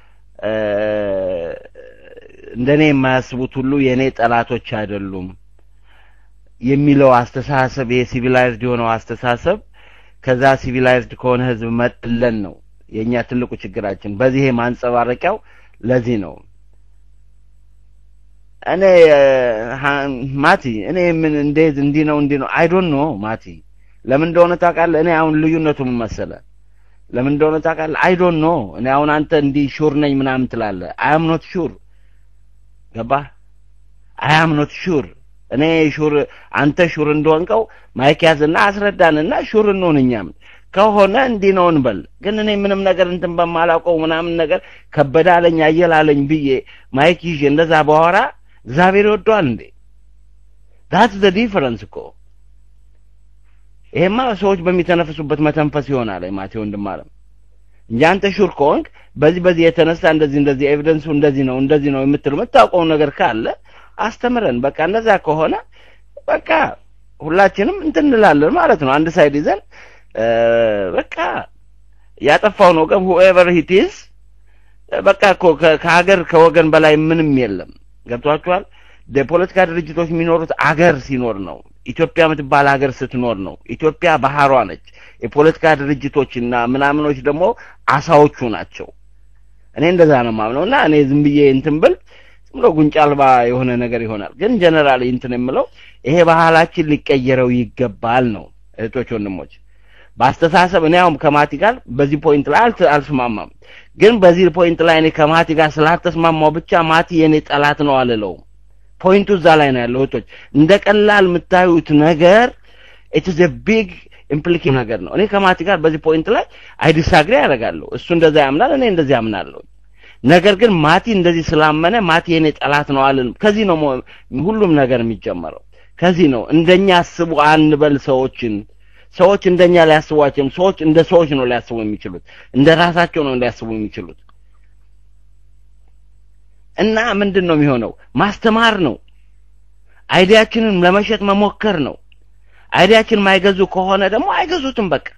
እንደኔ የማያስቡት ሁሉ የእኔ ጠላቶች አይደሉም የሚለው አስተሳሰብ ይሄ ሲቪላይዝድ የሆነው አስተሳሰብ ከዛ ሲቪላይዝድ ከሆነ ህዝብ መጥለን ነው የእኛ ትልቁ ችግራችን። በዚህ ማንጸባረቂያው ለዚህ ነው። እኔ ማቲ እኔ ምን እንዴት እንዲህ ነው እንዲህ ነው አይ ዶንት ኖ ማቲ ለምን እንደሆነ ታውቃለህ? እኔ አሁን ልዩነቱ ምን መሰለህ? ለምን እንደሆነ ታውቃለህ? አይ ዶንት ኖ እኔ አሁን አንተ እንዲህ ሹር ነኝ ምናምን ትላለህ። አይ አም ኖት ሹር ገባህ? አይ አም ኖት ሹር እኔ ሹር አንተ ሹር እንደሆንከው ማይክ ያዝና አስረዳንና ሹር እንሆን እኛም ከሆነ እንዲህ ነው እንበል። ግን እኔ ምንም ነገር እንትን በማላውቀው ምናምን ነገር ከበደ አለኝ አየል አለኝ ብዬ ማይክ ይዤ እንደዛ በኋላ እግዚአብሔር ይወደዋል እንዴ? ዳትስ ዘ ዲፈረንስ እኮ ይሄማ ሰዎች በሚተነፍሱበት መተንፈስ ይሆናል። ማቴ ወንድም አለም እንጂ አንተ ሹር ከሆንክ በዚህ በዚህ የተነሳ እንደዚህ እንደዚህ ኤቪደንሱ እንደዚህ ነው እንደዚህ ነው የምትል የምታውቀው ነገር ካለ አስተምረን። በቃ እንደዛ ከሆነ በቃ ሁላችንም እንትን እንላለን ማለት ነው። አንድ ሳይድ ይዘን በቃ ያጠፋውን ወገን ሁኤቨር ሂት ኢዝ በቃ እኮ ከሀገር ከወገን በላይ ምንም የለም። ገብቷችኋል? የፖለቲካ ድርጅቶች የሚኖሩት አገር ሲኖር ነው። ኢትዮጵያ የምትባል ሀገር ስትኖር ነው። ኢትዮጵያ ባህሯ ነች። የፖለቲካ ድርጅቶችና ምናምኖች ደግሞ አሳዎቹ ናቸው። እኔ እንደዛ ነው የማምነው እና እኔ ዝም ብዬ እንትን ብል ዝም ብሎ ጉንጫ አልባ የሆነ ነገር ይሆናል። ግን ጀነራሊ እንትን የምለው ይሄ ባህላችን ሊቀየረው ይገባል ነው። እህቶች ወንድሞች፣ በአስተሳሰብ እኔ አሁን ከማቲ ጋር በዚህ ፖይንት ላይ አልስማማም። ግን በዚህ ፖይንት ላይ እኔ ከማቲ ጋር ስላልተስማማው ብቻ ማቲ የእኔ ጠላት ነው አልለውም። ፖይንቱ እዛ ላይ ነው ያለው። እህቶች እንደ ቀላል የምታዩት ነገር ኢትስ ኤ ቢግ ኢምፕሊኬሽን ነገር ነው። እኔ ከማቲ ጋር በዚህ ፖይንት ላይ አይ ዲስአግሪ ያደርጋለሁ። እሱ እንደዛ ያምናል፣ እኔ እንደዚህ ያምናለሁ። ነገር ግን ማቲ እንደዚህ ስላመነ ማቲ የኔ ጠላት ነው አልልም። ከዚህ ነው ሁሉም ነገር የሚጀመረው። ከዚህ ነው እንደኛ አስቡ አንበል ሰዎችን ሰዎች እንደኛ ሊያስቧቸውም ሰዎች እንደ ሰዎች ነው ሊያስቡ የሚችሉት እንደ ራሳቸው ነው ሊያስቡ የሚችሉት እና ምንድን ነው የሚሆነው ማስተማር ነው አይዲያችንን ለመሸጥ መሞከር ነው አይዲያችን ማይገዙ ከሆነ ደግሞ አይገዙትም በቃ